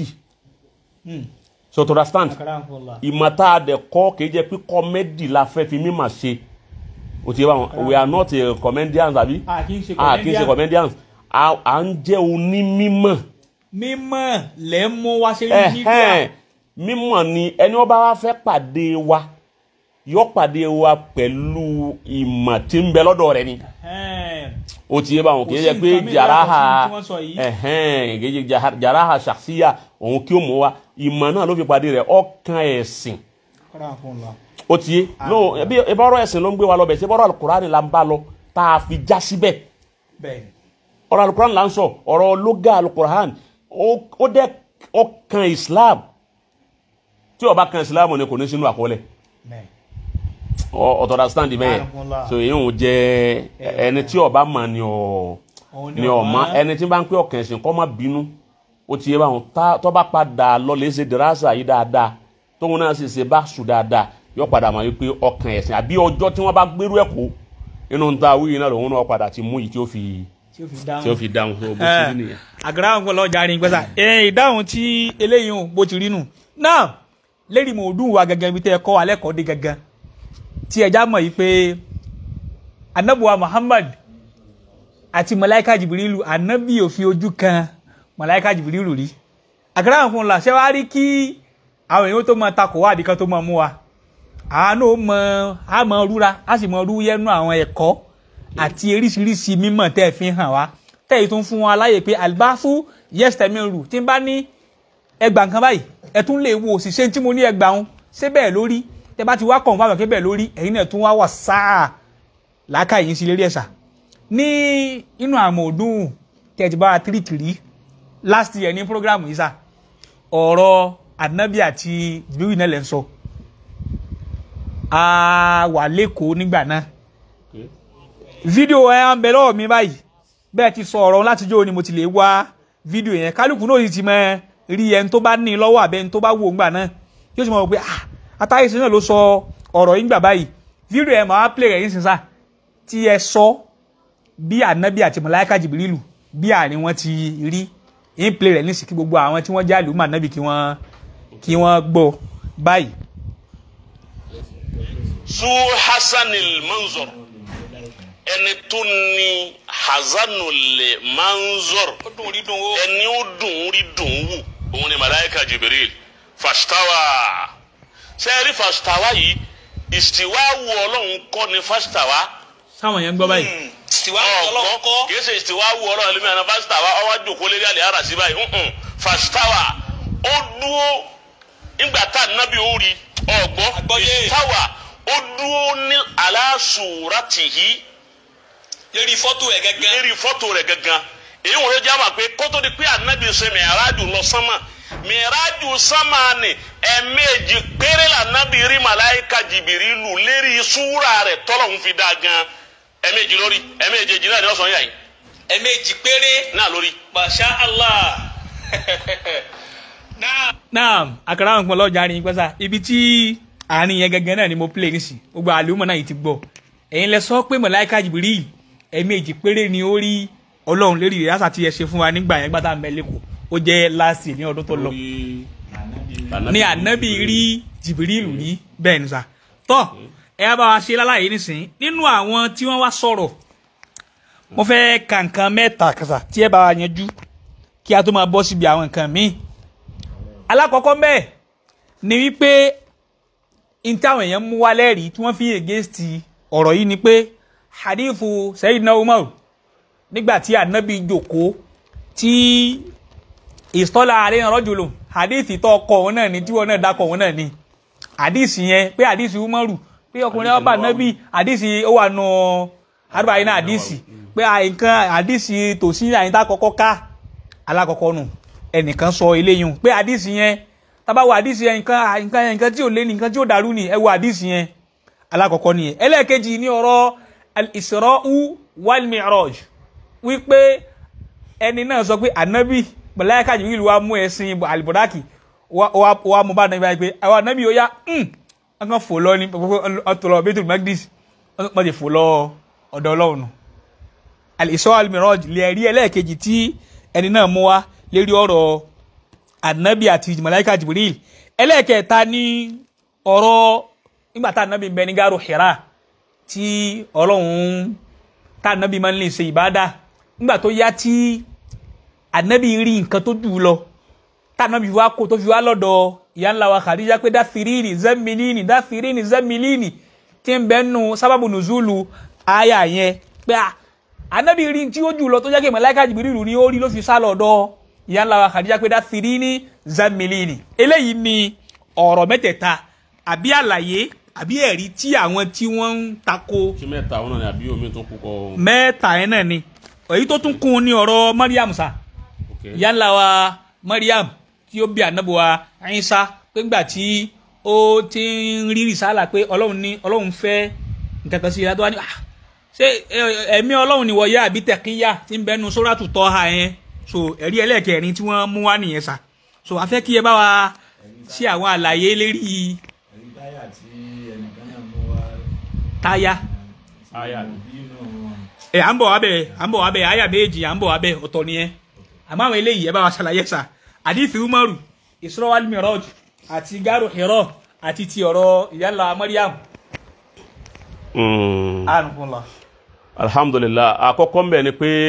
so to understand akarakola ìmọ̀ tá a dẹ̀ kọ́ kì í jẹ́ pé kọ́mẹ́dì la fẹ́ fi mímọ̀ ṣe o ti yẹ báwọn we are not a comedians àbí a kì í ṣe a kì í ṣe comedians a à ń jẹ́ onímímọ̀ mímọ̀ lẹ́ mú wá sí mídíà ẹ̀hẹ́n mímọ̀ ni ẹni wọ́n bá wá fẹ́ pàdé wa yọ pàdé wa pẹ̀lú ìmọ̀ tí ń bẹ lọ́dọ̀ rẹ̀ ni Ẹ̀hẹ́n. o ti yé báwọn kì í Kò ṣe sí pé nǹkan mìíràn jàráhà yàtọ̀ sí tí wọ́n sọ yìí. ẹ̀hẹ́n kì í ṣe jaha- jàráhà ṣàṣìyà òun kí ó mú wa ìmọ̀ náà ló fi pàdé rẹ̀ ọkàn ẹ̀sìn akarakola o ti yé no ebi ebi ọ̀rọ̀ ẹ̀sìn ló ń gbé wa lọ bẹ̀ ṣe bọ́rọ̀ alukurani la ń bá lọ tá a fi já síbẹ̀ bẹ́ẹ̀ ọ̀rọ̀ alukuran là ń sọ ọ̀rọ̀ lóga alukuran ó ó dẹ́ ọkàn islam tí ó bá kan islam ni kò ní sínú àkọọ́lẹ̀ bẹ́ẹ̀ ọ̀tọ̀ understand bẹ́ẹ̀ Alhamdulillah. so èyí ò jẹ́ ẹni tí ó bá mọ̀ ni ọ̀ Òun ni ọ̀ mọ̀ ẹni tí bá ń pè ọkàn ẹ̀sìn kó má bínú ó ti yé báwọn tá- tó bá padà lọ lè ṣe dìrásà yìí dáadáa tóun náà sì ṣe bá sùn dáadáa yóò padà mọ̀ wípé ọkàn ẹ̀sìn àbí ọjọ́ tí wọ́n bá gbérú ẹ̀ kó inú ń ta wíyìn náà lòun náà padà ti mú yìí tí ó fi tí ó fi dáhùn tí ó fi dáhùn tó bó ti rí nìyẹn. àgàrà àwọn ọlọ́ ọjà rìn gbẹ́sà ẹ ìdáhùn tí eléyìí hùn bó ti rí nù náà lérí mo dùn wá gẹ́gẹ́ bí tẹ́ ẹ kọ́ wa lẹ́kọ̀ọ́ dé gẹ́gẹ́ tí ẹja mọ̀ yìí pé anabuwa Muhammad àti malaika Jibrilu anabi ò fi ojú kan malaika Jibrilu rí àgàrà àwọn ọlọ́ ṣẹ́ wá rí kí àwọn èèyàn tó máa takò wá àbíkan tó máa mú wa àánú mọ a mọ rúra a sì mọ rú yẹnu àwọn ẹ̀kọ́ àti eríṣiríṣi mímọ̀ tẹ́ ẹ fi hàn wá tẹ́ ẹ tún fún wa láyè pé àlùbáfú yẹ́sítẹ́mìrù tí n bá ní ẹgbà nǹkan báyìí ẹ tún lè wo òṣìṣẹ́ tí mo ní ẹgbà ń ṣé bẹ́ẹ̀ lórí tẹ́ bá ti wá kàn fáwọn kébẹ̀ lórí ẹ̀yin náà tún wá wà sáà làákà yìí sí lérí ẹ̀sà ní inú àmọ̀ ọdún tẹ́ ẹ ti bá wa tírìtìrí last year ní program yìí sà ọ̀rọ̀ anabi àti jibiru náà lẹ́ ń sọ a wà lẹ́kọ̀ọ́ nígbà náà fídíò ẹ̀ ń bẹ lọ́wọ́ mi báyìí bẹ́ẹ̀ ti sọ ọ̀rọ̀ láti jó ni mo ti lè wá fídíò yẹn kálukú náà sì ti mọ rí ẹni tó bá ní i lọ́wọ́ àbẹ́ ẹni tó bá wò ó ńgbà náà yóò sì mọ̀ wò pé ah atáyèsí náà ló sọ ọ̀rọ̀ yìí gbà báyìí fídíò yẹn máa play rẹ̀ yín sísá tí ẹ sọ bí ànábì àti màláíkà jìbìrìlù bí àárín wọn ti rí yín play rẹ̀ nísìkí gbogbo àwọn tí wọ́n jẹ́ àlùmọ̀ ànábì kí wọ́n kí wọ́n gbọ́ báyìí. zu hasanil manzor ẹni tó ní hasanul manzor ó dùn orí dùn ó. ẹni ó dùn rí dùn wù òun ni malayika jibril fashtawa sẹ́ẹ̀rí fashtawa yìí ìsìwá wù ọlọ́run kọ́ ni fashtawa sáwọn yẹn ń gbọ́ báyìí. tiwa ọlọ́run kọ́ kìí ṣe ìsìwá wù ọlọ́run ẹlẹ́mìí àná fashtawa ọwọ́ àjòkó lérí àlẹ́ ara sí báyìí ǹǹ fashtawa ó dúró nígbà tá a nábì ó rí ọgbọ́ Àgbọ́yé. ìstawa ó dúró ní aláṣùrátìhí lérí fọ́tò ẹ̀ gẹ́gẹ́ lérí fọ́tò rẹ̀ gangan èyí wọ́n yóò jábà pé kótó di pé ànábì ṣe mìíràjù lọ sánmà mìíràjù sánmà ni ẹ̀ẹ̀mejì péré lànábì rí màláìka jìbìrìlù lérí súwúrà rẹ̀ tọ́lọ̀ ń fi dá gan ẹ̀ẹ̀mejì lórí ẹ̀ẹ̀mejì náà ni wọ́n sọ yà yìí ẹ̀ẹ̀mejì péré náà lórí. masha allah náà náà àkàrà àwọn ọ̀pọ̀lọpọ̀ ọjà rìn pẹ́sà ibi tí àárín yẹn gẹ́gẹ́ náà ni mo play nísì gbogbo àlùmọ̀ náà yìí ti gbọ́ ẹ̀yin lẹ sọ pé mọ̀láìka jìbìrì ẹ̀ẹ̀mejì péré ni ó rí ọlọ́run lérí ìyáṣà tí ẹ ṣe fún wa nígbà yẹn gbàtà mẹ́lẹ́kọ̀ ó jẹ́ láàsì ní ọdún tó lọ ní ànábì rí jìbìrìlù ní bẹ́ẹ̀ ni sà tọ́ ẹ bá wa ṣe lálàyé nísìnyí nínú àwọn tí wọ́n wá sọ̀rọ̀ mo fẹ́ ka nǹkan mẹ́ta kàṣà tí ẹ bá wa yanjú kí a tó máa bọ́ síbi àwọn nǹkan míì alákọ̀ọ́kọ́ bẹ́ẹ̀ ni wípé n táwọn èèyàn mú wá lẹ́rìí tí wọ́n fi against ọ̀rọ̀ yìí ni pé hadithu Sayyidina Umar nígbà tí anabi jòkó tí ìsọ́lá àárín rọ́jòló hadith tó ọkọ̀ òun náà ni tí wọn náà dákọ̀ òun náà ni hadith yẹn pé hadith Umaru pé ọkùnrin ọba anabi hadith ó wà nù àdúrà yìí náà hadith pé nǹkan hadith tòsí àyíntà kọ́kọ́ ká alákọ̀ọ́kọ́ nù ẹnìkan sọ eléyìí pé àdìsí yẹn tábàwọ àdìsí yẹn nǹkan nǹkan nǹkan tí ò lé ní nǹkan tí ò dàrú ni ẹ wo àdìsí yẹn alákọ̀ọ́kọ́ nìyẹn ẹlẹ́ẹ̀kejì ní ọ̀rọ̀ al-Isra'u wal-Mi'raj wípé ẹni náà sọ pé ànábì màláíkà Jibril wa mú ẹṣin àlìbọ̀dákì wa mú bá nàbí báyìí pé àwọn ànábì ó yá wọn kàn fò lọ ní ọtọlọ Baitul Maqdis wọn ti fò lọ ọ̀dọ̀ Ọlọ́run al-Isra wal-Mi'raj lè rí ẹlẹ́ẹ̀kejì tí ẹni náà mú wa lérí ọ̀rọ̀ anabi àti malaika jibril ẹlẹ́ẹ̀kẹta ní ọ̀rọ̀ nígbà tá anabi ń bẹ ní gaaru hira tí ọlọ́run tá anabi máa ń lè ṣe ìbádà nígbà tó yá tí anabi rí nǹkan tó jù ú lọ tá anabi wá kó tó fi wá lọ́dọ̀ ìyá ńlá wa Khadija pé dáfirínì zẹ́mìlínì dáfirínì zẹ́mìlínì tí ń bẹ nù sábàbù nùzúlù àyà yẹn pé anabi rí tí ó jù lọ tó jẹ́ kí malaika jibril ní ó rí ló fi sá lọ́dọ̀ ìyá ńlá wa Khadija pé dáfirínì zẹ́mìlínì eléyìí ni ọ̀rọ̀ mẹ́tẹ̀ẹ̀ta àbí àlàyé àbí ẹ̀rí tí àwọn tí wọ́n ń tako kí mẹ́ta àwọn náà ni àbí omi tó kú kọ́ mẹ́ta yẹn náà ni èyí tó tún kún un ní ọ̀rọ̀ mariam sa ìyá ńlá wa mariam tí ó bí ànábì wa Ìsá pé ńgbà tí ó ti ń rí rìsálà pé ọlọ́run ní ọlọ́run fẹ́ nǹkan kan sí i tó wá ní ah ṣé ẹ- ẹ̀mí ọlọ́run ni wọ̀nyá àbí tẹ̀kíyà tí ń bẹnu sóràtù tọ́ha yẹn so ẹ̀rí ẹlẹ́ẹ̀kẹrin tí wọ́n mú wá nìyẹn sà so a fẹ́ kí ẹ bá wa ṣe àwọn àlàyé lérí ẹ̀rí táyà tí ẹnìkan náà mú wá táyà aya bínú ẹ à ń bọ̀ wá bẹ̀ à ń bọ̀ wá bẹ̀ àyà méjì à ń bọ̀ wá bẹ̀ ọ̀tọ̀ nìyẹn àmọ́ àwọn eléyìí ẹ bá wa ṣàlàyé sà àdìsí umaru Isra wal Miraj àti garu Hira àti ti ọ̀rọ̀ ìyálà Mariam Mm. ànùkùnlá alhamdulillah àkọ́kọ́ ń bẹ̀ ni pé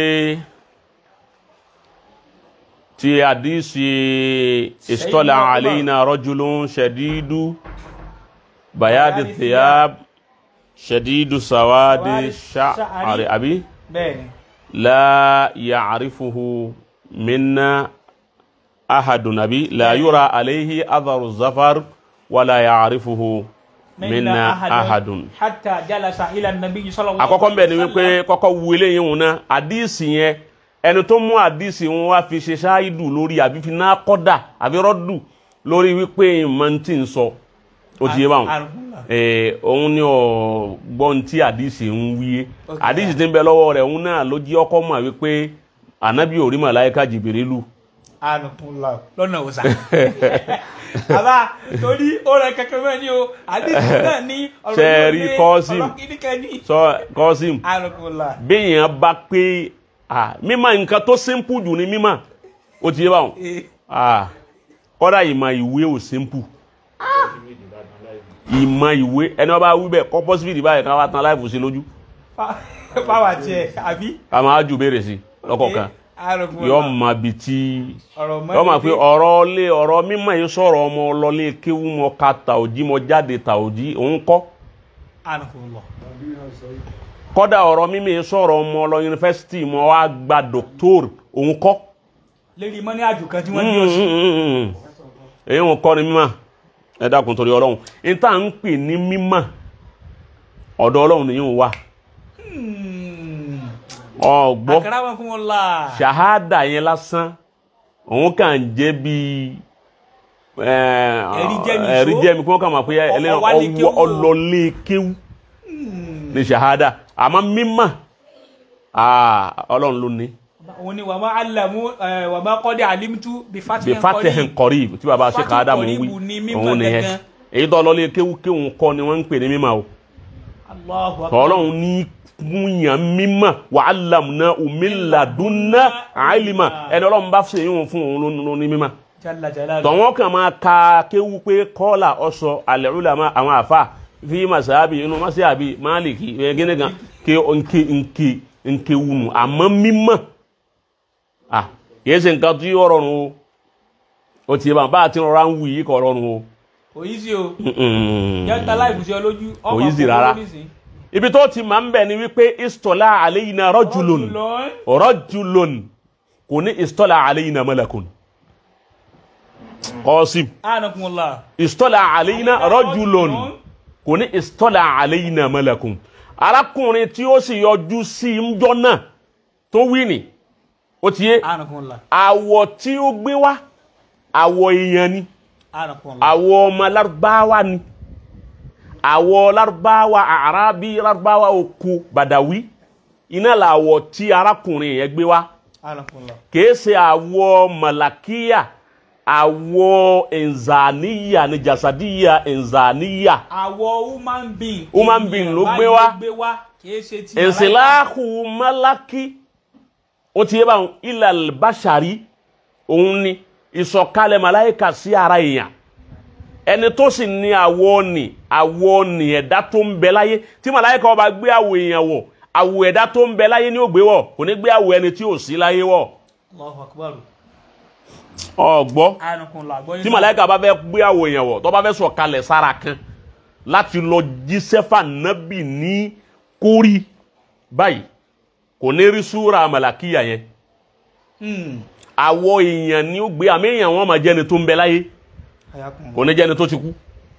ti àdísì istola Sayyidina Umar. alayna rajulun shadidu bayadi Bayadi thiyab shadidu sawadi Sawadi sha'ari sha'ri. abi bẹ́ẹ̀ ni la ya'rifuhu minna ahadun abi la yura alayhi atharu zafar wala ya'rifuhu minna ahadun hatta jalasa ila nabi sallallahu àkọ́kọ́ mbẹ ni alaihi wípé wasallam. kọ́kọ́ wu eléyìí wọn náà àdíìsì yẹn ẹni tó mú àdíìsì wọn wá fi ṣe ṣááìdù lórí àbí fi náà kọ́dà àbí rọ́dù lórí wípé ìmọ̀ tí ń sọ ó ti yé báwọn Ànùkùnlá. ee òun ni ọ gbọ́n tí àdíìsì ń wíyé Ok. àdíìsì tí ń bẹ lọ́wọ́ rẹ̀ òun náà ló jí ọkọ́ mọ̀ wípé ànábì ò rí màláíkà jìbìrìlù ànùkùnlá lọ́nà òsà bàbá torí ó rẹ kẹkẹ mẹ ni o àdìsí náà ní ọ̀rọ̀ Ṣé rí yóò ní Qasim? ọ̀rọ̀ kìnnìkan ní sọ kọ́sìm ànùkùnlá béèyàn bá pé ah, mímọ̀ nǹkan tó simple jù ní mímọ̀ ó ti yé báwọn ee ah kọ́dà ìmọ̀ ìwé ò simple ìmọ̀ ìwé ẹni wọ́n bá wí bẹ́ẹ̀ kọ́ pọ́sibìtì báyìí kan wá tán láìfò sí lójú pàwà tiẹ̀ àbí ká máa jù béèrè sí lọ́kọ̀ọ̀kan ànùkùnlá yọ mọ bi tí ọ̀rọ̀ yọ mọ pé ọ̀rọ̀ lé ọ̀rọ̀ mímọ̀ yìí sọ̀rọ̀ ọmọ ọlọ́lé kéwú mọ ká tàòjí mọ jáde tàòjí òun kọ́ ànùkùnlá kọ́dà ọ̀rọ̀ mímọ̀ yìí sọ̀rọ̀ ọmọ ọlọ yunifásitì mọ wá gba dòktór òun kọ́ lérí mọ́ ní àjò kan tí wọ́n ní oṣù èyí wọn kọ́ ni mímọ̀ ẹ dákun torí ọlọ́run ní tá à ń pè ní mímọ̀ ọ̀dọ̀ ọlọ́run nìyí ń wà ọgbọ́ àkàrà wọn kún wọn la ṣahada yẹn lásán òun kàn jẹ́ bí Ẹ̀rí jẹ́ mi só. ẹ̀rí jẹ́ mi kí wọ́n kàn máa pé ẹlẹ́yìn Ọwọ́ wálé kéwú o. ọlọ́lé kéwú ní ṣahada àmọ́ mímọ̀ ah, ọlọ́run ló ní òun ni wàá má alamu wàá má kọ́ dé alimtu bí bí fatih fatih kọrí tí baba ṣe Fatih ká dàmú Qarib wí ni mímọ̀ òun nìyẹn gangan. èyí tó ọlọ́lé kéwú kéwú kọ́ ni wọ́n ń pè ní mímọ̀ o Allahu akbar ọlọ́run ní múyàn mímọ̀ wa allamna umilladunna àìlímà ẹni ọlọ́run bá ṣe yíwọ̀n fún òun ló ní mímọ̀ jalla jalaluhu tọ̀wọ́n kan máa ka kéwú pé kọ́là ọ̀sọ̀ al-ulama àwọn àfà fi masabi inú masabi máàlìkì gẹ́gẹ́ kan ké nke nke nke wunu àmọ́ mímọ̀ à kìí ṣe nǹkan tí ó rọrùn o ó ti bá bá a ti rọra ń wù yìí kọ́ rọrùn o òyìí o Mm-mm. jẹ́ta láìpù sí ọ lójú Kò easy rárá. ibi tó ti máa ń bẹ̀ ni wípé istola alayna rajulun rajulun kò ní istola alayna malakun Qasim anakunla istola alayna rajulun kò ní istola alayna malakun arákùnrin tí ó sì yọjú sí njọ́ náà tó wí ni ó ti yé anakunla àwọ̀ tí ó gbé wá àwọ̀ èèyàn ni anakunla àwọ̀ ọmọ lárúbáwá ni àwọ̀ lárúbáwá àrábí lárúbáwá oko bàdàwí iná làwọ̀ tí arákùnrin yẹn gbé wá anakunla kìí ṣe àwọ̀ màlàkíyà àwọ̀ ẹ̀nzàníyà ni jàsàdíyà ẹ̀nzàníyà àwọ̀ human being Human being ló ènìyàn gbé báyìí wá. ló gbé wá kìí ṣe ti ẹ̀nsìláhù málákì ó ti yé báwọn ilal bashari òun ni ìsọ̀kalẹ̀ màláìka sí ara èèyàn ẹni tó sì ní àwọ̀ ni àwọ̀ ni ẹ̀dá tó ń bẹ láyé tí màláìka ọba gbé àwọ̀ èèyàn wọ̀ àwọ̀ ẹ̀dá tó ń bẹ láyé ni ó gbé wọ̀ kò ní gbé àwọ̀ ẹni tí ò sí láyé wọ̀ Allahu akbar ọ̀gbọ́ anakunla gbọ́ tí màláìka bá fẹ́ gbé àwọ̀ èèyàn wọ̀ tó bá fẹ́ sọ̀kalẹ̀ sára kan láti lọ jíṣẹ́ fànábì ní kórì báyìí kò ní rí súra màlàkíyà yẹn hmm àwọ̀ èèyàn ni ó gbé àmì èèyàn wọn máa jẹ́ni tó ń bẹ láyé ayakunla kò ní jẹ́ni tó ti kú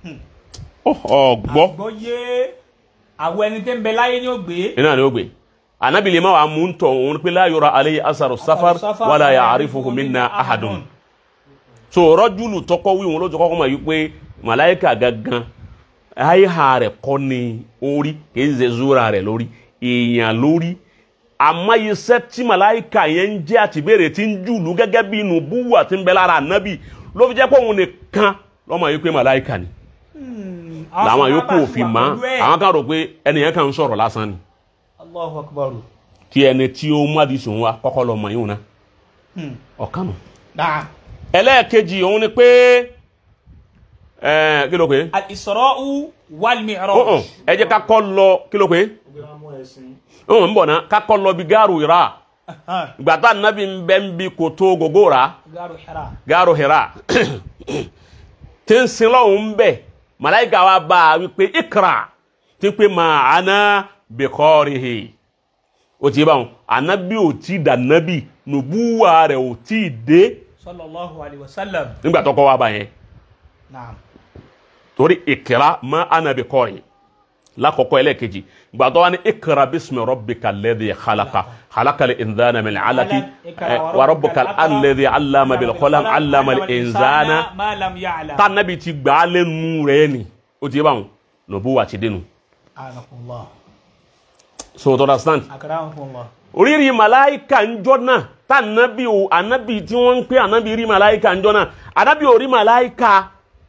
ọ̀gbọ́ gbọ́ yé àwọ̀ ẹni tẹ́ ń bẹ láyé ni ó gbé iná ni ó gbé anabi lè má wàá mú tọ̀ òun pé la yura alayhi asaru safar wala ya'rifuhu minna ahadun so rọ́júlù tọkọ wí wọn ló tọkọ kọ́ mọ̀ yìí pé màláìka gangan àyíká rẹ̀ kọ́ ni orí kì í ṣe zúra rẹ̀ lórí èèyàn lórí àmọ́ iṣẹ́ tí màláìka yẹn ń jẹ́ àtìbéèrè tí ń jùlù gẹ́gẹ́ bí inú búwù àti ń bẹ lára ànábì ló fi jẹ́ pé òun nìkan lọ́mọ yìí pé màláìka ni làwọn yòókù òfin mọ́ àwọn kan rò pé ẹnìyẹn kan ń sọ̀rọ̀ lásán ni Allahu akbar. kí ẹni tí ó mú àdìsùn wa kọ́kọ́ lọ mọ̀ yìí wọn náà ọ̀kan nù. Naam. ẹlẹ́ẹ̀kejì òun ni pé ẹ̀ẹ́ kí ló pé Al-Isra'u wal-Mi'raj. ọ̀hún ẹ jẹ́ ká kọ́ lọ kí ló pé Gbé wọn mú ẹṣin. ọ̀hún ń bọ̀ náà ká kọ́ lọ bí gáàrú ìrà Ahan. gbàtà nàbí ń bẹ́ ń bi kòtò gògó rà Garu Hira. gáàrú ìrà tí ń sin lọ́hùn ń bẹ̀ màláìka wa bá a wípé ikra tí ń pè mà àná bìkọ́rìhì ó ti bá wọn ànábì ò tí dà nábì nùbúwà rẹ̀ ò tí dé Sallallahu alayhi wa sallam. nígbà tó kọ́ wa bá yẹn Naam. torí ìkìrá má anabi kọrin lákọ̀ọ́kọ́ ẹlẹ́ẹ̀kejì gbàtọ́ wa ní ìkìrá bísí rabbika alladhi khalaqa khalaqal insana min alaqi eh, wa rabbukal alladhi allama bil qalam allama al insana ma lam ya'lam. tá anabi ti gbà á lẹ́nu rẹ̀ ni ó ti yé báwọn nùbú wa ti dénú Anakumullah. so to understand Akramakumullah. oríri màláìka ńjọ́ náà tá anabi o anabi tí wọ́n ń pè anabi rí màláìka ńjọ́ náà anabi ò rí màláìka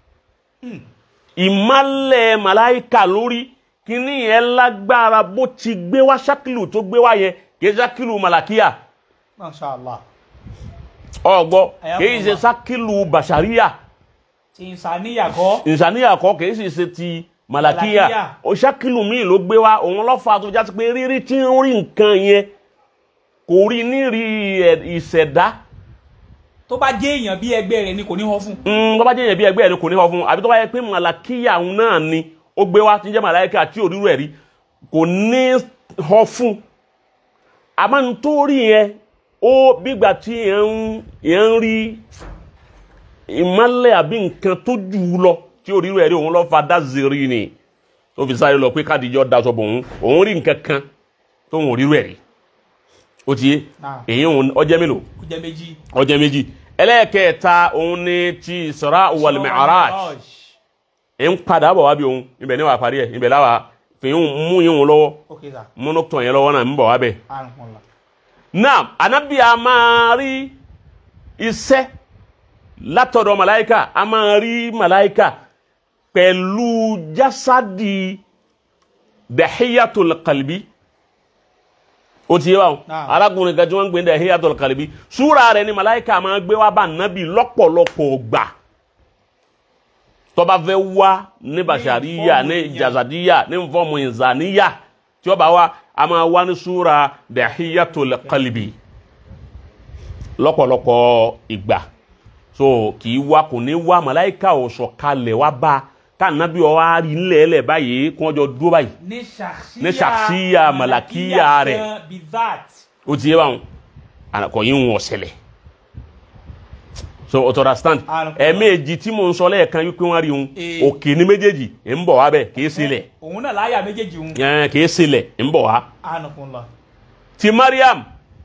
ìmálẹ̀ màláìka lórí kíní yẹn lágbára bó ti gbé wá ṣákìlù tó gbé wá yẹn kìí ṣákìlù màlàkíyà Masha Allah. ọgbọ Ayakumullah. kìí ṣe ṣákìlù bàṣàríyà Ti ìsàníyà kọ́. ìṣàníyà kọ́ kìí sì ṣe ti màlàkíyà Màlàkíyà. ó ṣákìlù míì ló gbé wá òun lọ́fà tó já sí pé rírí tí ń rí nǹkan yẹn kò rí nírí ẹ̀- ìṣẹ̀dá Tó bá jẹ́ èèyàn bí ẹgbẹ́ rẹ̀ ni kò ní họ fún. Mm, tó bá jẹ́ yẹn bí ẹgbẹ́ ẹ̀ ni kò ní họ fún un àbí tó bá yẹ pé màlàkíyà òun náà ni ó gbé wá tí ń jẹ́ màláìka tí òrírò ẹ̀ rí kò ní họ fún un àmọ́ nítorí yẹn ó bígbà tí yẹn ń yẹn ń rí ìmọ̀lẹ̀ àbí nǹkan tó jù ú lọ tí òrírò ẹ̀ rí òun lọ́ fa dázìrì ni tó fi sáré lọ pé kádìjọ́ daṣọ bò òun òun rí nǹkan kan tó ń òrírò ẹ̀ rí ó ti yé Naam. èyí òun ọjẹ́ mélòó Kò jẹ́ méjì. ọjọ́ méjì ẹlẹ́ẹ̀kẹta òun ni ti Isra wal Mi'raj ẹ̀ ń padà bọ̀ wá bí òun ibẹ̀ ní wàá parí ẹ̀ ibẹ̀ láwa fìyún mú yín òun lọ́wọ́ Ok sir. múnú tọ̀ yẹn lọ́wọ́ náà ń bọ̀ wá bẹ̀. Anakumullah. náà anabi a máa rí iṣẹ́ látọ̀dọ̀ màláìka a máa rí màláìka pẹ̀lú jásádì dahiyatul qalbi ó ti yé wa o Naam. arákùnrin kan tí wọ́n ń gbé ní dahiyatul qalbi súra rẹ̀ ni màláìka máa gbé wá bá nàbì lọ́pọ̀lọpọ̀ gbà tó bá fẹ́ wá ní bàṣàríyà ní ìfọ́ọ̀mù jazadiya ní fọ́ọ̀mù ìzàníyà tí ó bá wá a máa wá ní súra dahiyatul qalbi lọ́pọ̀lọpọ̀ ìgbà so kì í wá kò ní wá màláìka ò sọ̀kalẹ̀ wá bá ká nàbí ọ wá rí ńlẹ̀ẹ́lẹ̀ báyìí kí wọ́n jọ dúró báyìí Ní ṣàkṣíyà. Ní ṣàkṣíyà màlàkíyà rẹ̀. gan Bizat. ó ti yé báwọn àkọ́ yín wọ́n ṣẹlẹ̀ so o to understand Àlùkò. ẹ̀ẹ̀mejì tí mò ń sọ lẹ́ẹ̀kan wípé wọ́n rí òun Ee. òkè ní méjèèjì ń bọ̀ wá bẹ́ẹ̀ kì í sílẹ̀ Òun náà láyà méjèèjì òun. ẹ̀ẹ́n kì í sílẹ̀ ń bọ̀ wá Anakumullah. ti Mariam